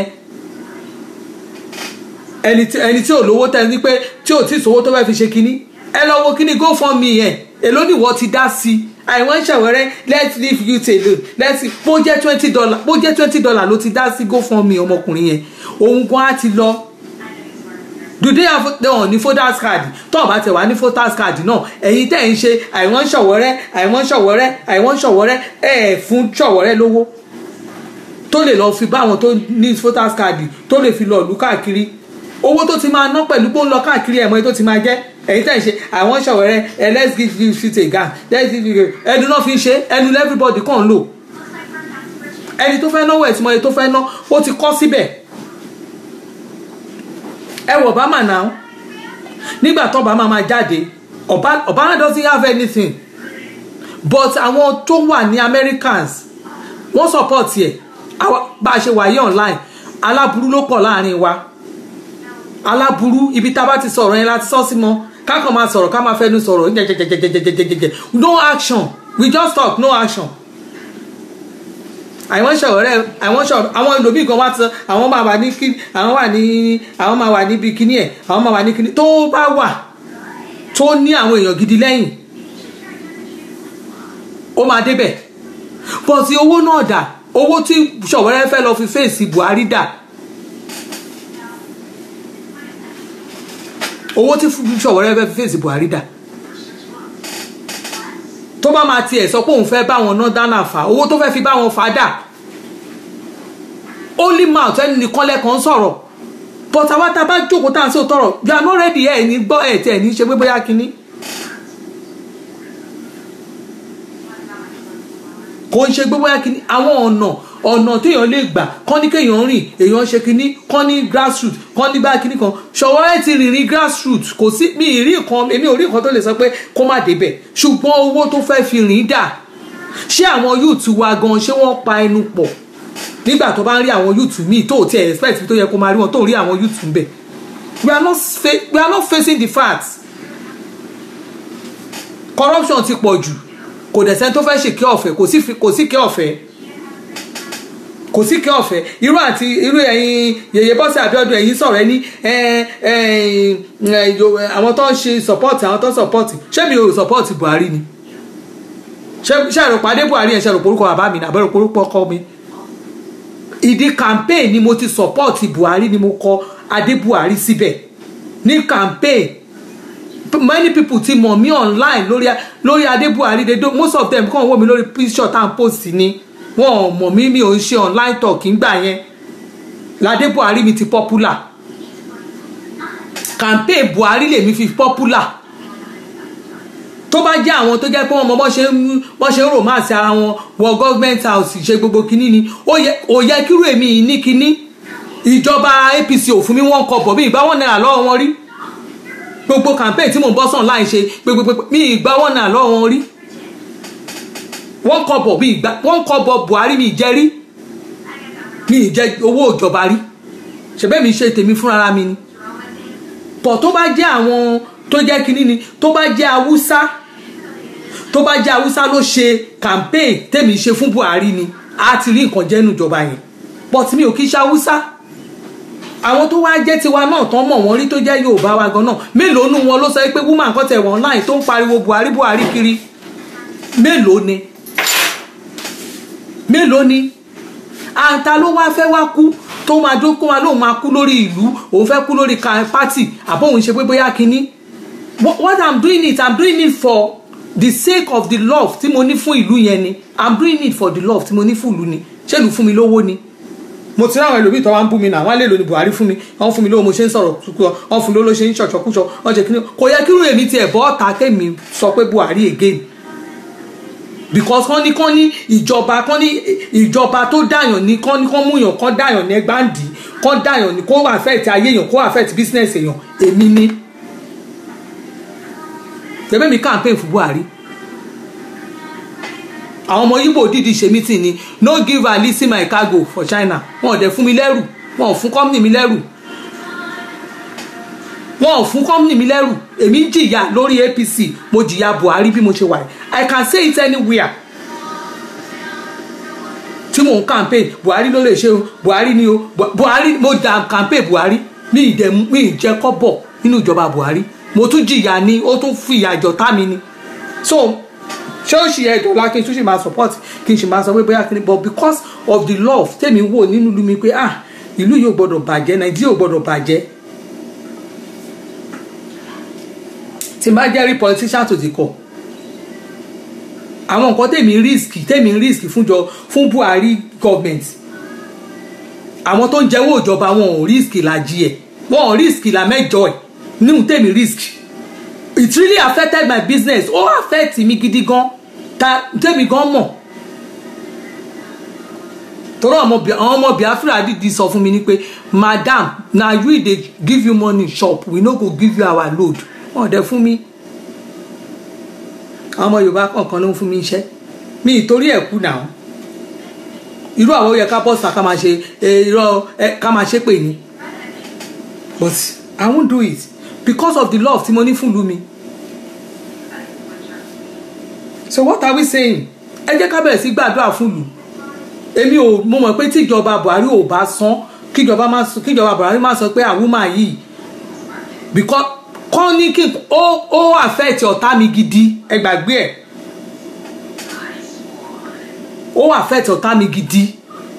ẹni tí ẹni tí ò lówó tẹ́ ní pé tí ò tí ì sówó tó fẹ́ fi ṣe kinní ẹ lọ wo kinní go for me yẹn èló nìwọ ti dá sí i àwọn ṣọ̀wọ́rẹ́ let's leave you alone let's bó jẹ́ twenty dollar bó jẹ́ twenty dollar ló ti dá sí go for me ọmọkùnrin yẹn òun gan á ti lọ do they have wọn ní voters card tó o bá tẹ̀ wá ní voters card náà ẹ̀yin tẹ̀ ń ṣe àìwọ́n ṣọ̀wọ́rẹ́ àìwọ́n ṣọ̀wọ́rẹ́ àìwọ́n ṣọ̀wọ́rẹ́ ẹ̀ fún ṣọ̀wọ́rẹ́ lówó tó lè lọ fi bá àwọn tó ní voters card tó lè fi lọ lù káàkiri owó tó ti máa ná pẹ̀lú pé ó ń lọ káàkiri ẹ̀mọ́ tó ti máa jẹ́ ẹ̀yin tẹ̀ ń ṣe àwọn ṣọ̀wọ́rẹ́ ẹ̀ let's give you shit a gun let's give you ẹnu náà fi ń ṣe ẹnu everybody kàn ń lò ẹni tó fẹ́ náwó ẹ̀ tí mo yẹ tó fẹ́ ná ó ti kọ́ síbẹ̀ ẹ wọ obama now nígbà tó obama máa jáde obama doesn't have anything but àwọn tó wà ní americans wọ́n support ẹ̀ bá a ṣe wà yí online aláburú ló pọ̀ láàrin wa aláburú ibi tá a bá ti sọ̀rọ̀ yẹn láti sọ́ sí mọ́ ká kàn máa sọ̀rọ̀ ká máa fẹ́nu sọ̀rọ̀ jẹjẹjẹjẹjẹjẹjẹjẹ no action we just talk no action àwọn ṣọ̀rẹ́ àwọn ṣọ̀rẹ́ àwọn ẹlòmíì kan wá ti àwọn máa wà ní kí àwọn wà ní àwọn máa wà níbi kíní ẹ̀ àwọn máa wà ní kíní tó bá wà tó ní àwọn èèyàn gidi lẹ́yìn ó máa débẹ̀ bọ́sì owó náà dà owó tí ṣọ̀wẹ́rẹ́ fẹ́ lọ fi fèsì Buhari dà owó tí ṣọ̀wẹ́rẹ́ fẹ́ fi fèsì Buhari dà tó bá máa tiẹ̀ sọ pé òun fẹ́ bá wọn ná dáná fà owó tó fẹ́ fi bá wọn fà dà only mouth ẹni nìkan lẹ́kàn sọ̀rọ̀ but àwa tá a bá jókòó tá à ń sọ tọrọ you are not ready ẹ̀ ní gbọ́ ẹ̀ tí ẹ̀ ní ṣe pé bóyá kínní. kò ń ṣe pé bóyá kínní àwọn ọ̀nà ọ̀nà téèyàn lè gbà kọ́ ní kéèyàn rìn èèyàn ṣe kínní kọ́ ní grassroot kọ́ ní bá kínní kan ṣọwọ́ ẹ̀ ti rìnrìn grassroot kò sí mi ì rí nǹkan èmi ò rí nǹkan tó lè sọ pé kó má débẹ̀ ṣùgbọ́n owó tó fẹ́ fi rìn dà ṣé àwọn youth wa gan ṣé wọ́n pa ẹnu pọ̀ nígbà tó bá ń rí àwọn youth míì tó tiẹ̀ expect tó yẹ kó máa rí wọn tó ń rí àwọn youth ń bẹ̀ we are not we are not facing the facts corruption ti pọ̀ jù kò dẹ̀ sẹ́ni tó fẹ́ ṣe kí ọ̀fẹ́ kò sí kí ọ̀fẹ́ kò sí kí ọ̀fẹ́ irú àti irú ẹ̀yin yèyé bọ́sẹ̀ àbíọ́dún ẹ̀yin sọ̀rọ̀ ẹ ní àwọn tó ń ṣe support àwọn tó ń support ṣé mi ò support Buhari ni ṣé ẹ̀rọ pàdé Buhari yẹn ṣe ẹ̀rọ porúkọ bàbá mi àbẹ̀rọ porúkọ ọkọ mi ìdí campaign ni mo ti support Buhari ni mo kọ Adé Buhari síbẹ̀ ní campaign many people ti mọ̀ mí online lórí lórí Adé Buhari they do most of them kàn wò mí lórí picture tá à ń post ni wọn ò mọ̀ mí mi ò ń ṣe online talk ńgbà yẹn ládé buhari mi ti popular campaign buhari lèmi fi popular tó bá jẹ́ àwọn tó jẹ́ pé wọ́n mọ bọ́ ṣe ń bọ́ ṣe ń romance ara wọn wọ government house ṣe gbogbo kinní ni ó yẹ kírú èmi ní kinní ìjọba apc ò fún mi wọ́n kọ bọ̀ bí ìgbà wọn náírà lọ́wọ́ wọn rí gbogbo campaign tí mò ń bọ́ sàn láì ṣe gbogbo mi ìgbà wọn náírà lọ́wọ́ wọn rí wọ́n kọ bọ̀ bí ìgbà wọ́n kọ bọ̀ buhari mi jẹ́ rí mi ì jẹ owó ìjọba rí ṣẹbẹ́ mi ṣe tèmi fúnra mi ni pọ̀ tó bá jẹ́ àwọn tó jẹ́ kínní ni tó bá jẹ́ haúsá tó bá jẹ́ haúsá ló ṣe campaign tèmi ṣe fún buhari ni a ti rí nǹkan jẹ́nu ìjọba yẹn but mi ò kí ṣe haúsá àwọn tó wá jẹ́ tiwa náà tán mọ̀ wọ́n rí tó jẹ́ yorùbá wa gan náà mélòó nu wọn ló sọ pé woman kan tẹ̀ wọ́n láì tó ń pariwo buhari buhari kiri mélòó ni mélòó ni àǹtà ló wá fẹ́ wá kú tó máa dó kó máa lóun máa kú lórí ìlú òun fẹ́ kú lórí pátì àbóhun ṣe pé bóyá kínní what i'm doing it i'm doing it for the sake of the love tí mo ní fún ìlú yẹn ni i'm doing it for the love tí mo ní fún ìlú ni ṣé ìlú fún mi lówó ni mo ti ráwọn ẹlòmíì tó wá ń bú mi náà wọn lè lò ní buhari fún mi wọn fún mi lówó mo ṣe ń sọ̀rọ̀ tukọ wọn fún mi lówó ló ṣe ń ṣọ̀ṣọ̀kúṣọ wọn jẹ kínní kò yẹ kírú èmi tiẹ̀ bọ́ ọ̀tá kémi sọ pé buhari again because kán ní kán ní ìjọba kán ní ìjọba tó dàyàn ní kán ní kán múyàn kán dàyàn ní ẹgbàndì kán dàyàn ní kó affect ayé èèyàn kó affect business èèyàn èmi ní. tẹ̀bẹ́ mi campaign fún Buhari àwọn ọmọ Igbo dìdí ṣe meeting ni no give Alisi my cargo for China wọn ò dẹ̀ fún mi lẹ́rù wọn ò fún company mi lẹ́rù wọn ò fún company mi lẹ́rù èmi jìyà lórí APC mo jìyà Buhari bí mo ṣe wà I can say it anywhere tí mò ń campaign Buhari ló lè ṣe o Buhari ni o Buhari mo da campaign Buhari mi ì dẹ̀ mi ì jẹ́ kọ́bọ̀ nínú ìjọba Buhari mo tún jìyà ni ó tún fi ìyà jọ tá mi ni so ṣọ́ọ̀ṣì ẹ̀dọ̀ la kí n tún ṣe máa support kí n ṣe máa sọ pé bóyá kí ni but because of the love tèmi wò nínú ìlú mi pé ah ìlú yóò gbọdọ̀ bàjẹ́ nàìjíríà ò gbọdọ̀ bàjẹ́ tí n bá jẹ́ rí politician tó ti kọ̀ àwọn nǹkan tèmi risk tèmi risk fúnjọ fún Buhari government àwọn tó ń jẹ́wọ́ ìjọba wọn ò risk làjì ẹ̀ wọn ò risk là mẹ́jọ ẹ̀ nínú tèmi risk it really affected my business ó affect mi gidi gan ta tèmi gan mọ̀ torí àwọn ọmọ Biafra dìdí sọ fún mi ni pé madam na we dey give you money shop we no go give you our load wọn dẹ fún mi àwọn ọmọ Yorùbá kọ̀ọ̀kan ló ń fún mi iṣẹ́ mi ìtorí ẹ̀ kú náà irú àwọn yẹ ká bọ́sà ká máa ṣe irọ́ ká máa ṣépè ni but I won't do it because of the love tí mo ní fún ìlú mi so what are we saying ẹ jẹ́ ká bẹ̀rẹ̀ sí gbàdúrà fún ìlú èmi ò mo mọ̀ pé tíjọba Buhari ò bá san kíjọba má kíjọba Buhari má sọ pé àwùmá yìí because kọ́ ní kí ó ó affect ọ̀tá mi gidi ẹ gbàgbé ẹ̀ ó affect ọ̀tá mi gidi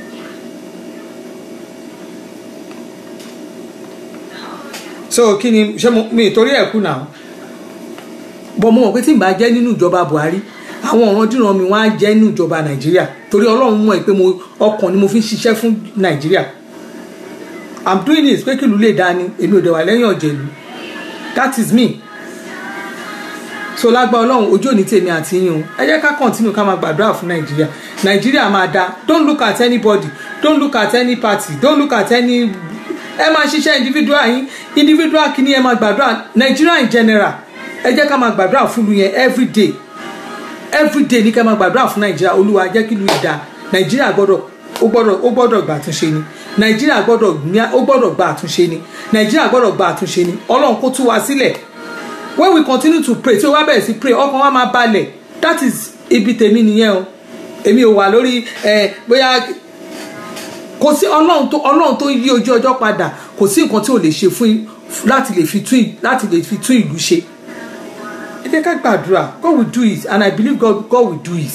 so kí ni ṣé mo mi torí ẹ̀ kú náà bọ́ mo mọ̀ pé tí n bá jẹ́ nínú ìjọba Buhari àwọn ọ̀ràn dìran mi wọ́n á jẹ́ nínú ìjọba Nàìjíríà torí Ọlọ́run mọ̀ pé mo ọkàn ni mo fi ń ṣiṣẹ́ fún Nàìjíríà I'm doing this pé kìlú lè dání èmi ò dẹ̀ wà lẹ́yìn ọ̀jẹ̀lú that is me so lágbá Ọlọ́run ojú òní tèmi àti yín o ẹ jẹ́ ká continue ká máa gbàdúrà fún Nàìjíríà Nàìjíríà máa da don't look at anybody don't look at any party don't look at any ẹ máa ṣiṣẹ́ individual yín individual kìíní ẹ máa gbàdúrà Nàìjíríà in general ẹ jẹ́ ká máa gbàdúrà fún lu yẹn every day every day ní ká máa gbàdúrà fún nàìjíríà olúwa jẹ́ kí lu ìdá nàìjíríà gbọ́dọ̀ ó gbọ́dọ̀ ó gbọ́dọ̀ gba àtúnṣe ni nàìjíríà gbọ́dọ̀ ó gbọ́dọ̀ gba àtúnṣe ni nàìjíríà gbọ́dọ̀ gba àtúnṣe ni ọlọ́run kó tú wa sílẹ̀ when we continue to pray tí o wá bẹ̀rẹ̀ sí pray ọkàn wa máa balẹ̀ that is ibi tèmi nìyẹn o èmi ò wà lórí ẹ bóyá kò sí ọlọ́run tó ọlọ́run tó yí ojú ọjọ́ padà kò sí nǹkan tí ò lè ṣe fún láti lè fi tún láti lè fi tún ìlú ṣe ẹ jẹ́ ká gbàdúrà God will do it and I believe God, God will do it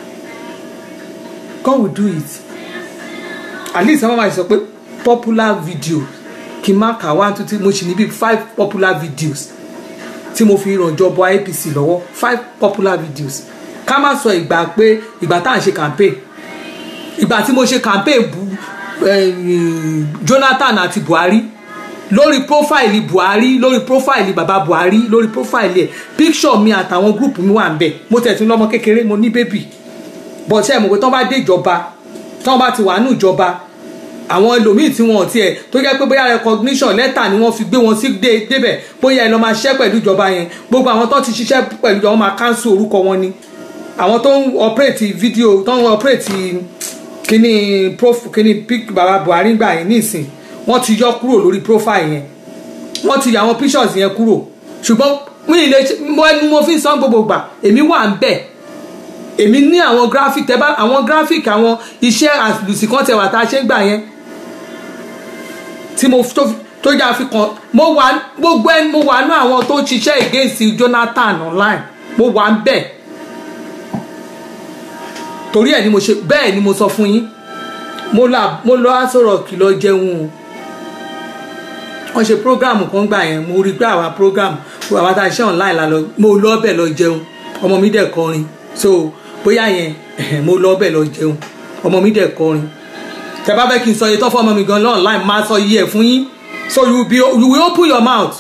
God will do it at least àwọn máa sọ pé popular video kí n má kà one two three mo sì ní bí five popular videos tí mo fi ràn jọbọ APC lọ́wọ́ five popular videos ká má sọ ìgbà pé ìgbà tá à ń ṣe campaign ìgbà tí mo ṣe campaign bu eh, Jonathan àti Buhari lórí prófáìlì buhari lórí prófáìlì bàbá buhari lórí prófáìlì ẹ píkṣọ mi àtàwọn gúrùpù mi wà ń bẹ mo tẹ̀sí lọ́mọ kékeré mo ní bébì bọ̀tẹ́ ẹ̀ mọ̀ pé tán bá dé ìjọba tán bá ti wà nù ìjọba àwọn ẹlòmíì tí wọn ò tiẹ̀ tó jẹ́ pé bóyá recognition lẹ́tà ni wọ́n fi gbé wọn sí dé débẹ̀ bóyá ẹ lọ́ máa ṣiṣẹ́ pẹ̀lú ìjọba yẹn gbogbo àwọn tó ti ṣiṣẹ́ pẹ̀lú ìjọba máa cancel orúkọ wọn ni àwọn tó ń operate video tó ń operate kíní prof kíní pic bàbá buhari gbà yẹn nísìn wọ́n ti yọ kúrò lórí profile yẹn wọ́n ti yà àwọn pictures yẹn kúrò ṣùgbọ́n mi ì lè mo ẹnu mo fi ń san gbogbo gbà èmi wà ń bẹ̀ èmi ní àwọn graphic tẹ́ bá àwọn graphic àwọn iṣẹ́ àlùsì kan tẹ̀ wà tá a ṣe ń gbà yẹn tí mo tó tó yà fi kàn mo wà gbogbo ẹni mo wà ní àwọn tó ń ṣiṣẹ́ against Jonathan online mo wà ń bẹ̀ torí ẹ̀ ni mo ṣe bẹ́ẹ̀ ni mo sọ fún yín mo lọ á sọ̀rọ̀ kìlọ̀ jẹun o wọ́n ṣe program kan gbà yẹn mo rí pé àwa program àwa tá a ṣe online la lọ mo lọ bẹ̀ lọ jẹun ọmọ mi dẹ̀ kọrin so bóyá yẹn mo lọ bẹ̀ lọ jẹun ọmọ mi dẹ̀ kọrin tẹ bá fẹ́ kí n sọ iye tó fọ́ ọmọ mi gan lọ online máa sọ iye ẹ̀ fún yín so you, be, you will open your mouth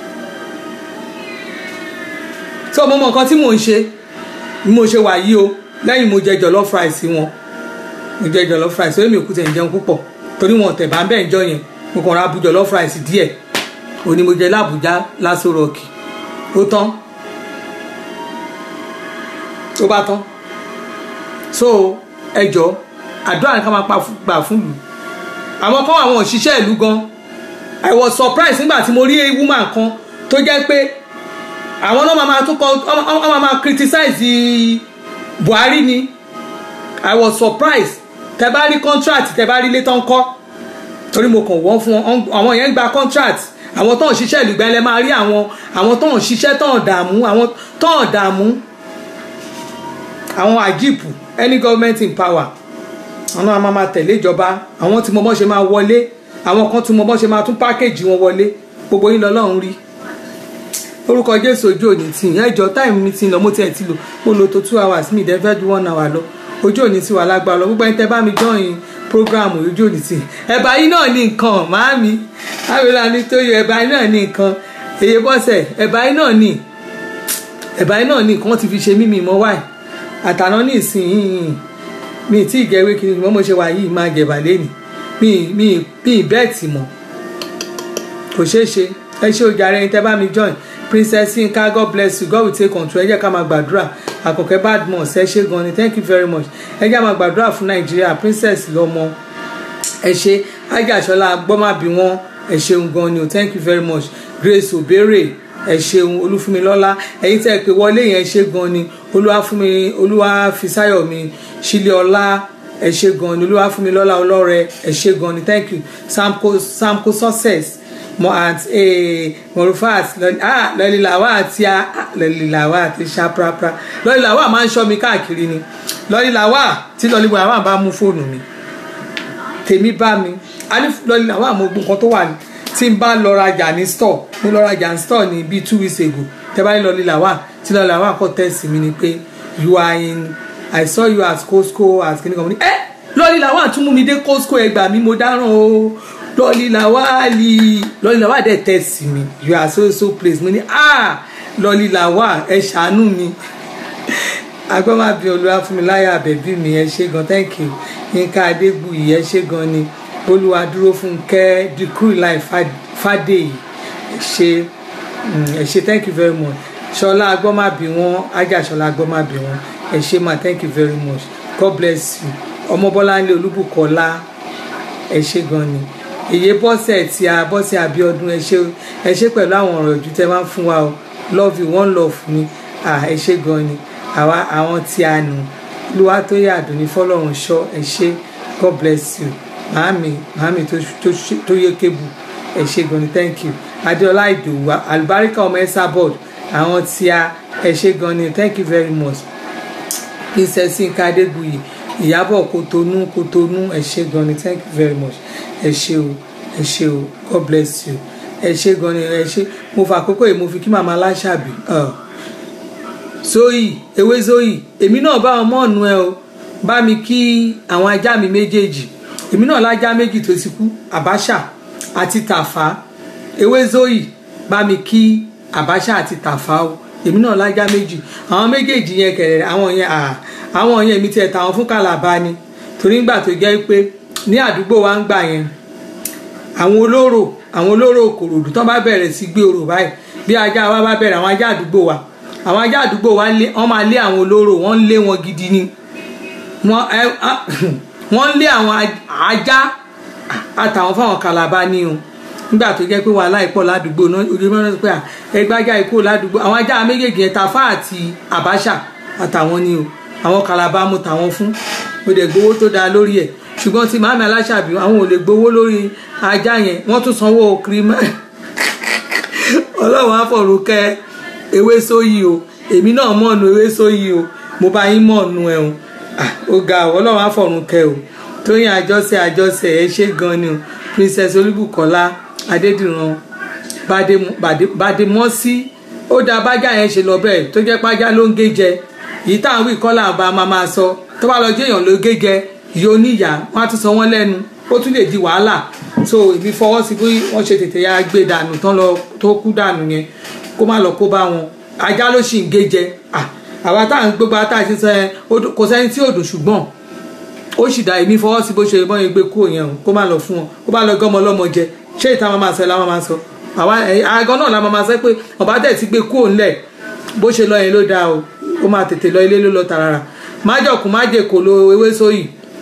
so mo mọ nǹkan tí mò ń ṣe bí mo ṣe wà yìí o lẹ́yìn mo jẹ jollof rice wọn mo jẹ jollof rice ó mi ò kú tẹ̀ ń jẹun púpọ̀ torí wọn tẹ̀ bá ń bẹ́ẹ̀ jọ yẹn mo kàn ra abu jollof rice díẹ̀ òní mo jẹ lábùjá lásán rọọkì ó tán ó bá tán so ẹjọ́ àdúrà ni ká máa pa fún- gbà fún ìlú àwọn kan àwọn òṣìṣẹ́ ìlú gan i was surprised nígbà tí mo rí woman kan tó jẹ́ pé àwọn náà máa máa tún kọ ọ máa máa criticize buhari ni i was surprised tẹ bá rí contract tẹ bá rí ilé tán kọ́ torí mo kàn wọ́n fún wọn àwọn yẹn ń gba contract àwọn tó ń ṣiṣẹ́ ìlú gbẹ́lẹ́ máa rí àwọn àwọn tó ń ṣiṣẹ́ tó ń dààmú àwọn tó ń dààmú àwọn àjíìpù any government in power àwọn náà máa máa tẹ̀lé ìjọba àwọn tí mo mọ̀ ṣe máa wọlé àwọn kan tí mo mọ̀ ṣe máa tún pákéjì wọn wọlé gbogbo yín lọ́lọ́run rí orúkọ jésù ojú òní tì yín ẹjọ táìmù mi ti lọ mo tiẹ̀ ti lò mo lò tó two hours mi ìdẹ́fẹ́ ju one hour lọ ojú òní ti wà lágbára lọ gbogbo ẹni tẹ bá mi join programu ojú òní tì ẹ̀bà yín náà ní nǹkan màámi àwòrán ni tó yọ ẹ̀bà yín náà ní nǹkan èyí bọ́sẹ̀ ẹ̀bà yín náà ní ẹ̀bà yín náà ní nǹkan ti fi ṣe mímì mọ́ wáì àtàná ní ìsìn mi tí ìgẹ̀wé kiri mọ́ mo ṣe wà yìí máa gẹ̀bà lẹ́nìí mi mi mi bẹ́ẹ̀tì mọ́ kò ṣeé ṣe ẹ ṣe ojàre ẹni tẹ bá mi join princess yinka god bless you god will take control ẹ jẹ́ ká máa gbàdúrà àkọ́kẹ́ badmus ẹ ṣe gan ni thank you very much ẹ jẹ́ ká máa gbàdúrà fún nàìjíríà princess lọ́mọ ẹ ṣe ajáṣọlá gbọ́màbí wọn ẹ ṣeun gan ni o thank you very much grace obere ẹ ṣeun olúfúnmilọ́lá ẹ̀yin tẹ́ ẹ pé wọlé yẹn ṣe gan ni olúwàfúnmi olúwàfísáyọ̀mí sílẹ̀ọlá ẹ ṣe gan ni olúwàfúnmilọ́lá ọlọ́rẹ ẹ ṣe gan ni thank you samko samko success mo at ee morufat ah lọlìlàwà àti lọlìlàwà àti ṣaprapra lọlìlàwà máa ń ṣọ́ mi káàkiri ni lọlìlàwà tí lọlìlàwà bá mú fóònù mi tèmi bá mi a ní lọlìlàwà mo gbọ́ nǹkan tó wà ní tí n bá lọ rajà ní store mo lọ rajà ní store ní bíi two weeks ago tẹ bá ní lọlìlàwà tí lọlìlàwà kọ tẹ̀sí mi ni pé you are in i saw you at costco at kìnìkan mo ní ẹ lọlìlàwà tún mú mi dé costco ẹgbàá mi mo dáràn o lọ́lílàwálì lọ́lílàwá dẹ̀ tẹ̀sí mi you are so so place mo ní ah lọ́lílàwá ẹ ṣàánú mi agbọ́mábí olúwa fún mi láyà àbẹ̀bí mi ẹ ṣe gan thank you nǹkan adégbùyì ẹ ṣe gan ni olúwa dúró fún kẹ́ dìkúrì láì fàdéyì ẹ ṣe ẹ ṣe thank you very much ṣọlá agbọ́mábí wọn ajá ṣọlá agbọ́mábí wọn ẹ ṣe ma thank you very much god bless you ọmọbọ́láńlé olúbùkọ́lá ẹ ṣe gan ni èyí bọ́sẹ̀ tí a bọ́sẹ̀ àbíọdún ẹ ṣe ẹ ṣe pẹ̀lú àwọn ọ̀rọ̀ ìjú tẹ́ máa ń fún wa o love you one love mi ẹ ṣe gan ni àwa àwọn tí a nù lúwa tó yà dùn ní fọlọ́run ṣọ́ ẹ ṣe god bless you màámi màámi tó yẹ kébù ẹ ṣe gan ni thank you adéọlá ìdòwú àlùbáríkà ọmọ ẹsà board àwọn tí a ẹ ṣe gan ni thank you very much princess nka adégbùyì ìyábọ̀ kòtónú kòtónú ẹ ṣe gan ni thank you very much ẹ ṣe o ẹ ṣe o god bless you ẹ ṣe gan ni ẹ ṣe mo fà àkókò yìí mo fi kí màmá aláṣàbí zoyi ewé zoyi èmi náà bá wọn mọ́ọ̀nù ẹ o bá mi kí àwọn ajá mi méjèèjì èmi náà lájá méjì tó ti kú àbáṣà àti tàfà ewé zoyi bá mi kí àbáṣà àti tàfà o èmi náà lájá méjì àwọn méjèèjì yẹn kẹrẹ àwọn yẹn àwọn yẹn mi tiẹ̀ tàwọn fún kàlàbà ni torí nígbà tó jẹ́ pé ní àdúgbò wa ń gbà yẹn àwọn olóró àwọn olóró kòròdú tán bá bẹ̀rẹ̀ sí gbé orò báyìí bí ajá wa bá bẹ̀rẹ̀ àwọn ajá àdúgbò wa àwọn ajá àdúgbò wa wọ́n máa lé àwọn olóró wọ́n ń lé wọn gidi ni wọ́n ń lé àwọn ajá àtàwọn fáwọn kàlàbà ni o nígbà tó jẹ́ pé wàhálà ìpọ̀ ládùúgbò náà ojú mẹ́rin pé ẹgbẹ́ ajá ikú ládùúgbò àwọn ajá méjèèjì yẹn Tafa àti Abacha àtàwọn ni o àwọn kàlàbà mo tàwọn fún mo dẹ̀ gbowó tó dáa lórí ẹ̀ ṣùgbọ́n tí màmí aláṣàbí àwọn ò lè gbowó lórí ajá yẹn wọ́n tún sanwó kírímà ọlọ́run àfọ̀rùn kẹ ewé sóyì o èmi náà mọ̀ọ́nù ewé sóyì o mo bá yín mọ̀ọ́nù ẹ̀ o ó ga ọ ọlọ́run àfọ̀rùn kẹ o tóyìn àjọṣe àjọṣe ẹ ṣe gan ni o princess olúbùkọ́lá adédìran bàdémọ́sí ó dá bájá yẹn ṣe lọ bẹ́ẹ̀ tó jẹ́ pájá ló ń gé jẹ yìí táwọn wí kọ́lá àbá máa máa sọ tó bá lọ jẹ́ èèyàn ló gé jẹ ìyá oníyà wọn á tún sọ wọn lẹ́nu ó tún lè di wàhálà so èmi fọwọ́ sí bí wọ́n ṣe tètè ya gbé dànù tán lọ tó kú dànù yẹn kó má lọ kó bá wọn ajá ló sì ń gé jẹ àwa tá à ń gbégbá tá à ti sọ yẹn kò sẹ́ni tí ò dùn ṣùgbọ́n ó sì dá èmi fọwọ́ sí bó ṣe bọ́ yẹn gbé kúrò yẹn o kó má lọ fún wọn kó má lọ gọ́mọ lọ́mọ jẹ ṣé ìta máa sọ ẹ̀ la máa sọ àwa àgọ́ náà la máa sọ pé ọ̀bá dẹ̀ ti gbé kúrò ńlẹ̀ bó ṣe lọ yẹn ló dáa o ó máa tètè lọ ilé ló lọ tààrà májọ̀kú májèkó lo ewé sóyì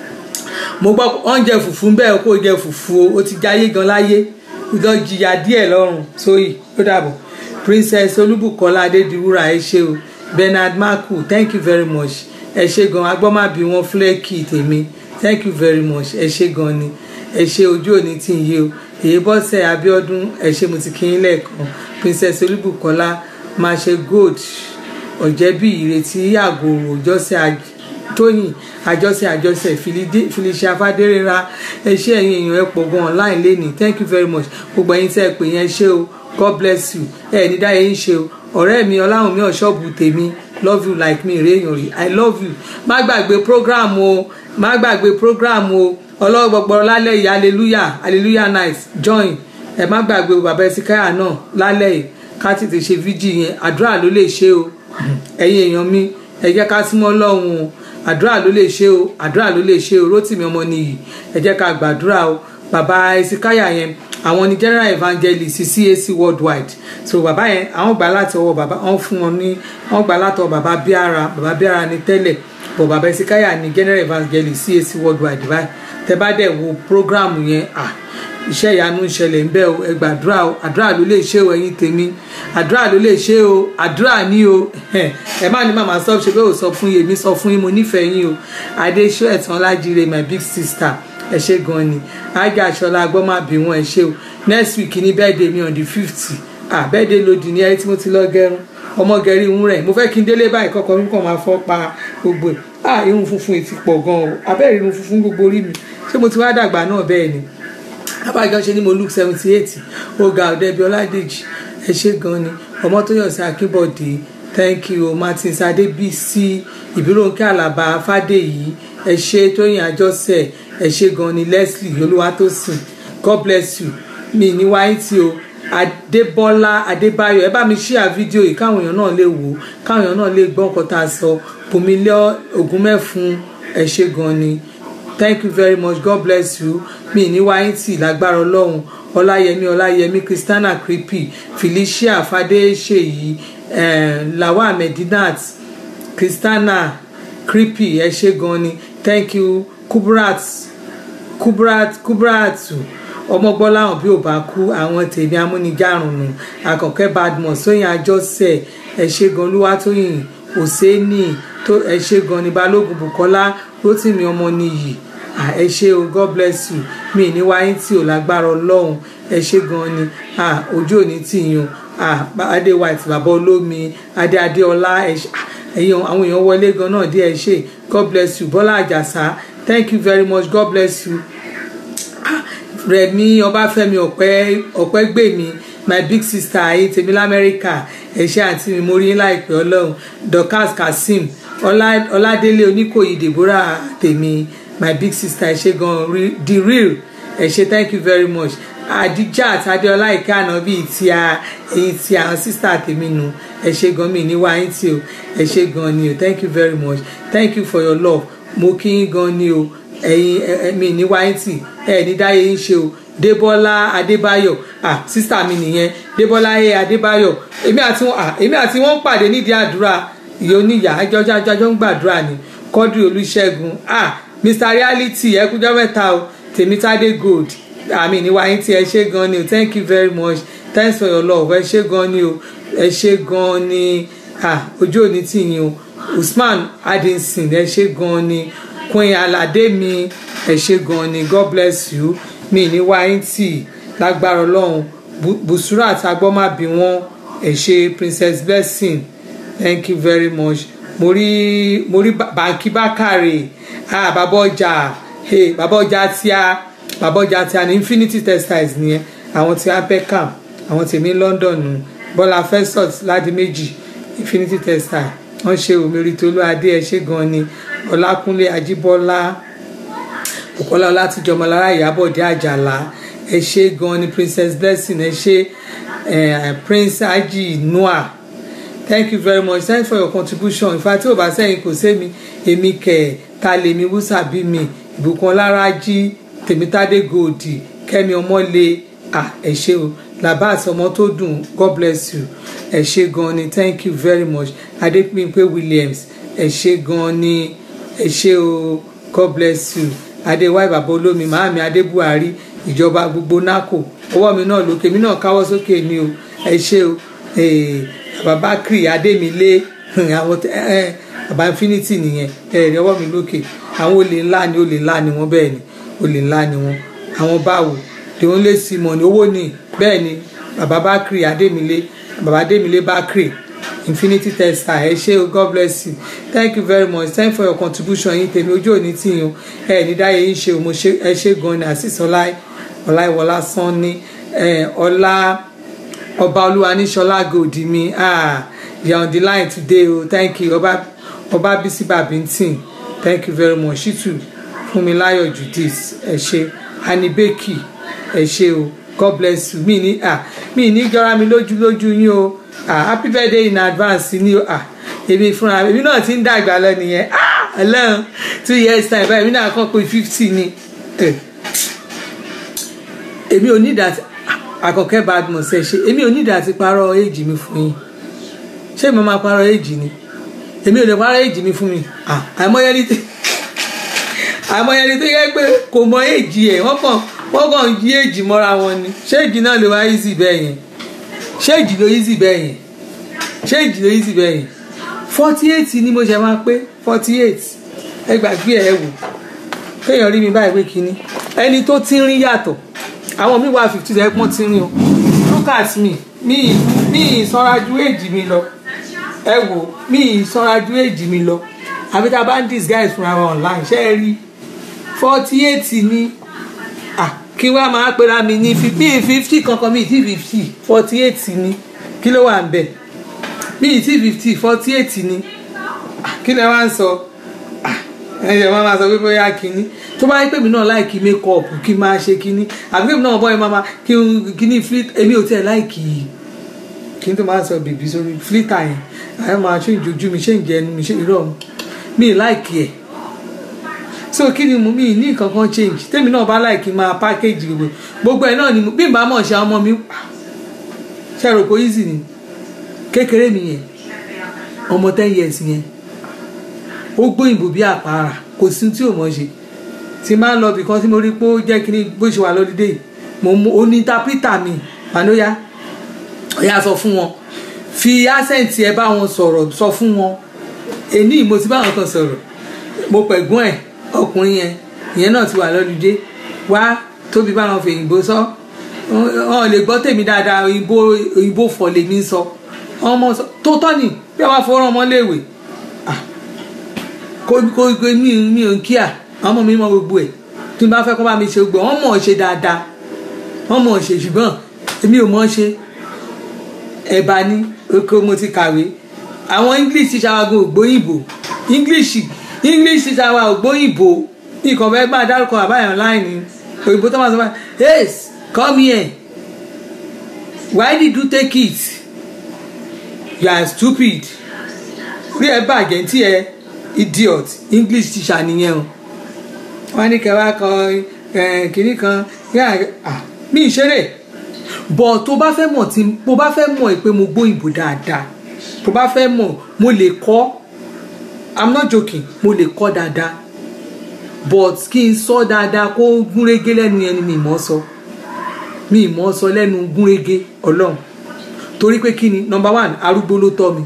mo gbọ́ oúnjẹ fùfú ń bẹ́ẹ̀ kó jẹ fùfú o ó ti jayé gan láyé lọ jìyà díẹ̀ lọ́rùn sóyì ó dàbọ̀ princess olúbùkọ́lá adédiwúrà ẹ ṣé o bernard maku thank you very much ẹ ṣé gan agbọ́mábí wọn fúlẹ́ẹ̀kì tèmi thank you very much ẹ ṣé gan ni ẹ ṣé ojú òní tí ń yé o èyí bọ́sẹ̀ abiodun ẹ ṣé mo ti kí yín lẹ́ẹ̀kan princess olúbùkọ́lá máa ṣe gold ọ̀jẹ̀bí ìrètí àgòrò jọ́sẹ̀ tóyìn àjọṣe àjọṣe felicia fadérera ẹ ṣé ẹ̀yin èèyàn ẹ pọ̀ gan online lẹ́nìí thank you very much gbogbo ẹ̀yin tẹ́ ẹ pè yẹn ṣé o god bless you ẹ ní dáyé ń ṣe o ọ̀rẹ́ mi ọláhùn mi ọ̀ṣọ́ọ̀bù tèmi love you like me réèyàn rí i love you má gbàgbé program o má gbàgbé program o ọlọ́wọ́ gbọgbọrọ lálẹ́ yìí hallelujah hallelujah night join ẹ má gbàgbé bàbá ẹsìkáyà náà lálẹ́ yìí ká tètè ṣe fíjì yẹn àdúrà ló lè ṣe o ẹ̀yin èèyàn mi ẹ jẹ́ ká símọ́ lọ́hùn o àdúrà ló lè ṣe o àdúrà ló lè ṣe o rótìmí ọmọ nìyí ẹ jẹ́ ká gbàdúrà o bàbá ẹsìkáyà yẹn àwọn ni general evangelist CAC worldwide so bàbá yẹn àwọn gbà láti ọwọ́ bàbá wọn fún wọn ní wọn gbà láti ọwọ́ bàbá bíara bàbá bíara ní tẹ́lẹ̀ bọ̀ bàbá ẹsìkáyà ni general evangelist CAC worldwide báyìí tẹ bá dẹ̀ wo program yẹn ah iṣẹ́ ìyanu ń ṣẹlẹ̀ ń bẹ́ o ẹ gbàdúrà o àdúrà ló lè ṣe o ẹ̀yin tèmi àdúrà ló lè ṣe o àdúrà ní o ẹ má ní màmá sọ ṣe bẹ́ẹ̀ ò sọ fún yèmí sọ fún yín mo nífẹ̀ẹ́ yín o adéṣọ́ ẹ̀tàn lájíire my big sister ẹ ṣe gan ni ájà aṣọlá agbọ́mábí wọn ẹ ṣe o next week ní birthday mi on the fifty ah birthday lòdì ní ẹni tí mo ti lọ gẹrun ọmọ gẹrí ń rẹ̀ mo fẹ́ kí n délé báyìí kọ́kọ́ mi kàn máa fọ́ pa gbogbo ẹ̀ ah irun funfun ti pọ̀ gan o abẹ́rẹ́ irun funfun gbogbo orí mi ṣé mo ti wá dàgbà náà bẹ́ẹ̀ ni abájọ ṣe ni mo look seventy eight ọgá ọdẹbi ọládèjì ẹ ṣe gan ni ọmọtóyọsí akínbọdé thank you martins adébísí ìbíròǹkẹ àlàbà fàdèyí ẹ ṣe tóyìn àjọṣe ẹ ṣe gan ni leslie olúwatósìn god bless you mi ní wáyé tí o adébọlá adébáyọ ẹ bá mi ṣíà fídíò yìí káwọn èèyàn náà lè wò káwọn èèyàn náà lè gbọ́ nǹkan tá a sọ bùnmílẹ ògúnmẹfun ẹ ṣe gan ni thank you very much god bless you mi ní wáyìntì lágbára ọlọ́run ọláyẹmí ọláyẹmí christiana creepy felicia fadéṣèyí eh, lawal medinat christiana creepy ẹ ṣé gan ni thank you kubrat kubrat kubratu ọmọgbọ́láhàn bí ò bá kú àwọn tèmi amúnijárùnù àkànkẹ́ badmus sóyìn àjọṣe ẹ ṣé gan olúwatóyìn òsénì tó ẹ ṣé gan ni balógun bukola rotimi ọmọ nìyí ẹ ṣé o god bless you mi ní wáyé tí ò lágbára ọlọ́run ẹ ṣé gan ni ojú òní tì yín o adé white bàbá olómi adé adéọlá ẹ̀yin àwọn èèyàn wọlé gan náà dé ẹ ṣé god bless you bọ́lá àjàsá thank you very much god bless you rẹ̀mí ọbáfẹ́mi ọ̀pẹ́ ọ̀pẹ́gbèmí my big sister ayé tèmi lamẹ́ríkà ẹ ṣé àǹtí mi mo rí yín láìpẹ́ ọlọ́run dorcas kazeem ọládélé oníkòyí deborah tèmi my big sister ẹ ṣé gan the real ẹ ṣé thank you very much adijat adeola ìkànnà bíi ti a ẹyin ti àwọn sísá tèmi nù ẹ ṣé gan mi ní wáyé tí o ẹ ṣé gan ni o thank you very much thank you for your love mo kí yín gan ni o ẹyin mi ní wáyé tí ẹ ní dáyé yín ṣe o débọ́lá adébáyọ̀ ah sísá mi nìyẹn débọ́lá ẹ adébáyọ̀ èmi àti wọn ah èmi àti wọn pàdé nídìí àdúrà ìyá oníyà ẹjọ́ jájọ́ ń gbàdúrà ni kọ́dù olùṣègùn ah mr reality ẹ kújọ́ mẹ́ta o tèmítádé gold àmì ní wáyé tí ẹ ṣé gan ni o thank you very much thanks for your love ẹ ṣé gan ni o ẹ ṣé gan ni ah ojú òní tì yín o usman adinson ẹ ṣé gan ni queen alade mi ẹ ṣé gan ni god bless you mi ní wáyé tì lágbára ọlọ́run busura àtàgbọ́mábí wọn ẹ ṣé princess blessing thank you very much mo rí mo rí bàǹkì bákàrè ah bàbá ọjà hey bàbá ọjà tíá bàbá ọjà tíá ní infinity textiles nìyẹn àwọn tí apecam àwọn tèmi london nù bọ́lá festus ládìméjì infinity textile wọ́n ṣe òmìnirí tolú adé ẹ ṣé gan ni ọlákúnlé ajíbọ́lá bukola ọlátúnjọmọlára ìyábọ̀dé àjàlá ẹ ṣé gan ni princess blessing ẹ ṣé prince aji noah thank you very much thanks for your contribution ìfà tí ò bá sẹ́yìn kò sẹ́mi èmi kẹ̀ ta lèmi wúsà bí mi ìbùkún ọlárájí tèmítádé gòdì kẹ́mi ọmọlé ah ẹ ṣé o labas ọmọ tó dùn god bless you ẹ ṣé gan ni thank you very much adépínpé williams ẹ ṣé gan ni ẹ ṣé o god bless you adéwáì bàbá olómi màámi adé buhari ìjọba gbogbo naco ọwọ́ mi náà lókè mi náà káwọ́ sókè ni o ẹ ṣé o eh, bàbá kiri adémilé àwọn tẹ- ẹ ẹ, bàbá infinity nìyẹn ẹ rí ọwọ́ mi lókè àwọn olè ńlá ni olè ńlá ni wọ́n bẹ́ẹ̀ ni olè ńlá ni wọ́n àwọn báwo the only simon owó ni bẹ́ẹ̀ ni bàbá bakri adémilé bàbá adémilé bakri infinity testa ẹ ṣé o god bless you thank you very much thank you for your contribution yín tèmi ojú òní tì yín o ẹ ní dáyé yín ṣe o mo ṣe ẹ ṣé gan ni àṣìṣe ọlá ọláìwọlá sanni ẹ ọlá ọba olúwa ní ṣọlá gòdì mi ah you are on the line today o thank you ọba ọba bisi babintin thank you very much shitu fúnmiláyọ̀ judith ẹ ṣé anibeki ẹ ṣé o god bless you mi ní ah mi ní jọra mi lójú lójú yín o ah happy birthday in advance ni o ah èmi fúnra èmi náà ti ń dàgbà lọ nìyẹn ah ọlọ́run two years time báyìí èmi náà kàn pé fifty ni eh, èmi ò ní ìdá àkọ́kẹ́ badmus ẹ ṣe èmi ò ní ìdá ti parọ́ éèjì mi fún yín ṣé mo máa parọ́ éèjì ni èmi ò lè parọ́ éèjì mi fún mi ah àìmọye ní tí àìmọye ní tó yẹ pé kò mọ éèjì ẹ̀ wọ́n kàn wọ́n kàn yí éèjì mọ́ra wọn ni ṣé èjì náà lè wá easy bẹ́ẹ̀ yẹn ṣé èjì ló easy bẹ́ẹ̀ yẹn ṣé èjì ló easy bẹ́ẹ̀ yẹn forty eight ni mo ṣe máa pé forty eight ẹ gbàgbé ẹ wò kéèyàn rí mi báyìí pé kínní ẹni tó ti ń rí yàtọ̀ àwọn mi wà fifty ẹ pọ́n ti ń rí o look at me mi mi ìsanra ju èjì mi lọ ẹ wò mi ìsanra ju èjì mi lọ àbí tá a bá ń disguise fúnra wa online ṣé ẹ rí forty eight ni ah kí wàá máa pera mi ní fifty fifty kankan mi ti fifty forty eight ni kí ló wà ń bẹ̀ mi ti fifty forty eight ni Ah, kí lẹ wá ń sọ ẹ̀yẹ̀ wọ́n máa sọ pé bóyá kínní tó bá yẹ pé mi náà láìkí makeup kí n máa ṣe kínní àbí pé mi náà bọ́ ẹ máa kí n kínní flit èmi ò tiẹ̀ láìkí kí n tó máa sọ bèbí sórí flita yẹn àyẹ̀ máa ṣe ìjojú mi ṣe ìjẹnu mi ṣe irọ́ mi mi láìkí ẹ̀ so kí ni mo mi ní nǹkan kan change tèmi náà bá láìkí máa package gbogbo gbogbo ẹ̀ náà ni mo- bí n bá mọ̀ ṣe ọmọ mi ṣe rò pé easy ni kékeré mi yẹn ọmọ ten years yẹn ó gbóyìnbó bí àpárá kò sí tí ò mọ̀ ṣe tí máa ń lọ bìkan tí mo rí pé ó jẹ́ kí ni bó ṣe wà lọ́dídé yìí mo mú ó ní tápítà mi mànóyá ọ̀yà sọ fún wọn fi accent ẹ bá wọn sọ̀rọ̀ sọ fún wọn èní mo ti bá wọn kan sọ̀rọ̀ mo pẹ̀gbọ́n ẹ̀ ọkùnrin yẹn ìyẹn náà ti wà lọ́dídé wá tóbi bá wọn fèyìnbó sọ wọn lè gbọ́ tèmi dáadáa òyìnbó òyìnbó fọ̀ lèmi sọ ọmọ sọ tó tọ́ ni bí wọ́n bá fọwọ́rọ́ ọmọ léèwé kó kó kó mi mi ò ń kíà àwọn ọmọ mi mọ gbogbo ẹ tí n bá fẹ́ kó bá mi ṣe gbogbo ẹ̀, wọ́n mọ̀ ọ́ ṣe dáadáa wọ́n mọ̀ ọ́ ṣe ṣùgbọ́n èmi ò mọ̀ ọ́ ṣe ẹ̀bà ni oko mo ti kàwé àwọn english teacher wa gan ògbóyìnbó english english teacher wa ògbóyìnbó nǹkan fẹ́ bá dárúkọ àbáyọ̀ láìní òyìnbó tó máa sọ báyìí hey come here why did you take it you are stupid rí ẹ bàjẹ́ tí ẹ idiot english teacher nìyẹn o wọ́n ní kẹwàá kan eh, kínní kan yá, ah, mi ì ṣeré bọ̀ tó bá fẹ́ mọ̀ tí mo bá fẹ́ mọ̀ pé mo gbóyìnbó dáadáa tó bá fẹ́ mọ̀ mo lè kọ́ i'm not joking mo lè kọ́ dáadáa but kí n sọ dáadáa kó gúnrégé lẹ́nu yẹn ni mi mọ̀ sọ mi mọ̀ sọ lẹ́nu gúnrégé ọlọ́run torí pé kí ni number one arúgbó ló tọ́ mi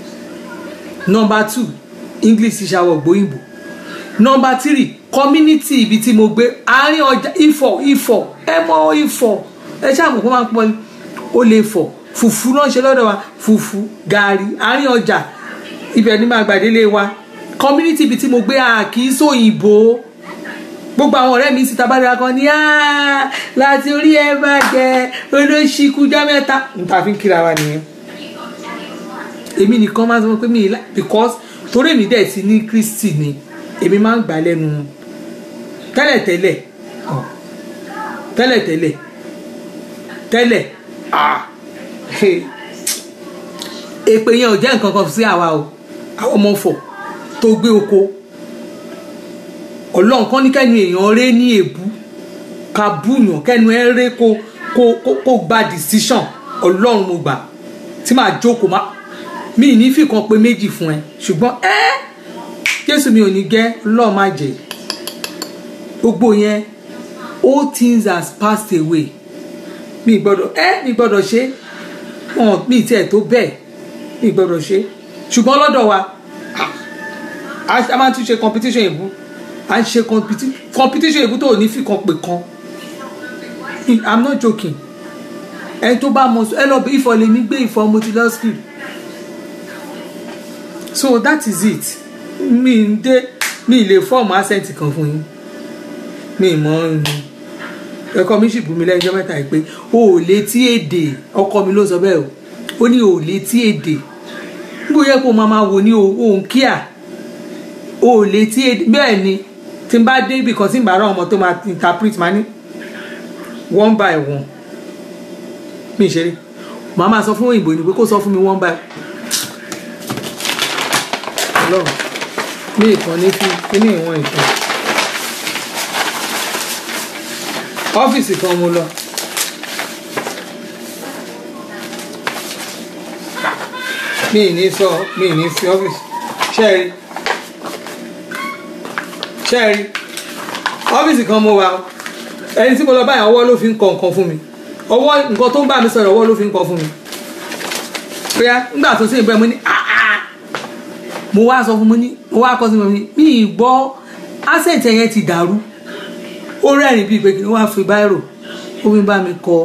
number two english ti ṣàwọ̀ gbóyìnbó number three community ibi tí mo gbé àárín ọjà ifọ̀ ifọ̀ ẹ mọ ifọ̀ ẹ ṣáà kó máa ń pọ ó lè fọ̀ fùfú náà ṣe lọ́dọ̀ wa fùfú gàrí àárín ọjà ibẹ̀ ni màá gbàdélé wa community ibi tí mo gbé a kì í sóyìnbó gbogbo àwọn ọ̀rẹ́ mi síta bá dára kan ní "Ah, láti orí ẹ bàjẹ́ olóṣìkújá mẹ́ta níta fi ń kíra wa nìyẹn èmi nìkan máa ń sọ pé mi ì lá because torí èmi dẹ̀ ti ní kristi ni èmi máa ń gbà lẹ́nu wọn tẹ́lẹ̀tẹ́lẹ̀ ọ̀, tẹ́lẹ̀tẹ́lẹ̀ tẹ́lẹ̀ ah, he. èpè yẹn ò jẹ́ nǹkan kan sí àwa o àwọn ọmọ fọ̀ tó gbé oko ọlọ́run kan ní kẹ́nu èèyàn ré ní èbú ká búyàn kẹ́nu ẹ ré kó kó kó kó gba decision ọlọ́run mo gbà tí màá jókòó má mi ì ní fìkan pé méjì fún ẹ ṣùgbọ́n ẹ jésù mi ò ní gẹ́ lọ́ọ̀ má jẹ́ gbogbo yẹn all things has passed away mi gbọ́dọ̀ ẹ mi gbọ́dọ̀ ṣe wọn mi tiẹ̀ tó bẹ́ẹ̀ mi gbọ́dọ̀ ṣe ṣùgbọ́n lọ́dọ̀ wa a a máa tún ṣe competition ìbú a ń ṣe competi- competition ìbú tó ò ní fi kan pè kan i'm not joking ẹni tó bá mọ ẹ lọ bí ìfọ̀ lèmi gbé ìfọ̀ mo ti lọ school so that is it mi ń dé mi ì lè fọ́ọ̀mù accent kan fún yín mi ì mọ̀ ọ́n ẹ̀kọ́ mi sì bù mí lẹ́jọ́ mẹ́ta yìí pé o ò létí èdè ọkọ mi ló sọ bẹ́ẹ̀ o ó ní o ò létí èdè níbo yẹ kó o máa máa wò ní òun kíá o ò létí èdè bẹ́ẹ̀ ni tí n bá dé ibì kan tí n bá rán ọmọ tó máa interpret máa ní one by one mi ì ṣeré màá máa sọ fún òyìnbó ni pé kó sọ fún mi one by ọlọ́run ní ìtàn ní fi kíní ìwọ̀n ìtàn ọ́fíìsì kan mo lọ mi ì ní sọ mi ì ní fi ọ́fíìsì ṣẹ́ẹ̀rí ṣẹ́ẹ̀rí ọ́fíìsì kan mo wà o ẹni tí mo lọ báyìí ọwọ́ ló fi ń kọ nǹkan fún mi ọwọ́ nǹkan tó ń bá mi sọ̀rọ̀ ọwọ́ ló fi ń kọ fún mi bóyá nígbà tó sì ń bẹ́ mo ní "Ah, ah." mo wá sọ fún mo ní mo wá kọ sí mi ní mi ì gbọ́ accent yẹn ti dàrú ó rẹ́rìn bíi pé kí ni wọ́n á fi báírò ó fi bá mi kọ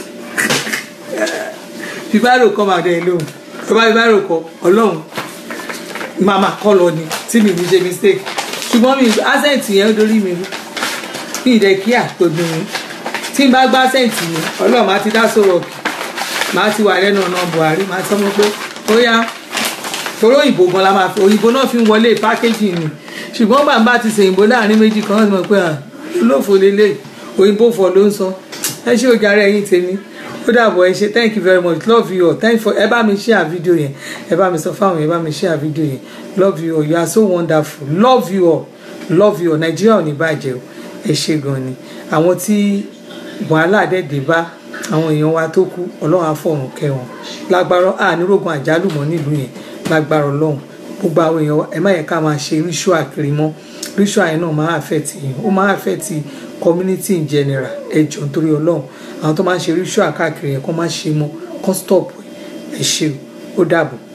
fi báírò kọ màá dẹ̀ lóhùn tó bá fi báírò kọ ọlọ́run máa máa kọ́ lọ ni tí mi ní ṣe mistake ṣùgbọ́n mi accent yẹn ó dorí mi rú mi ì dẹ̀ kíá tó dùn mí tí n bá gbá accent yẹn ọlọ́run máa ti dá sọ̀rọ̀ kì máa ti wà lẹ́nu ọ̀nà buhari máa sọ fún pé ó yá torí òyìnbó gan la máa fi òyìnbó náà fi ń wọlé pákéjì ni ṣùgbọ́n bàbá ti ṣe òyìnbó láàrin méjì kan wọ́n ti mọ̀ pé à olófo lélẹ̀ òyìnbó fọ̀ ló ń sọ ẹ ṣé òjàre ẹ̀yin tèmi ó dàbọ̀ ẹ ṣé thank you very much love you all thank you for ẹ bá mi share video yẹn ẹ bá mi sọ fáwọn yẹn ẹ bá mi share video yẹn love you all you are so wonderful love you all love you all nàìjíríà ò ní bàjẹ́ o ẹ ṣé gan ni àwọn tí wàhálà dẹ́ẹ̀dẹ́ bá àwọn èèyàn wa tó kú ọlọ́run á fọ̀run kẹ́ wọn lágbára ànírógun àjálù mọ́ nílùú yẹn lágbára ọlọ́run gbogbo àwọn èèyàn wa ẹ má yẹ ká máa ṣe ritual kiri mọ́ ritual yẹn náà máa affect yín ó máa affect community in general ẹ jọ̀ọ́ nítorí ọlọ́run àwọn tó máa ń ṣe ritual káàkiri yẹn kó má ṣe mọ́ kó stop ẹ ṣe o ó dàbọ̀.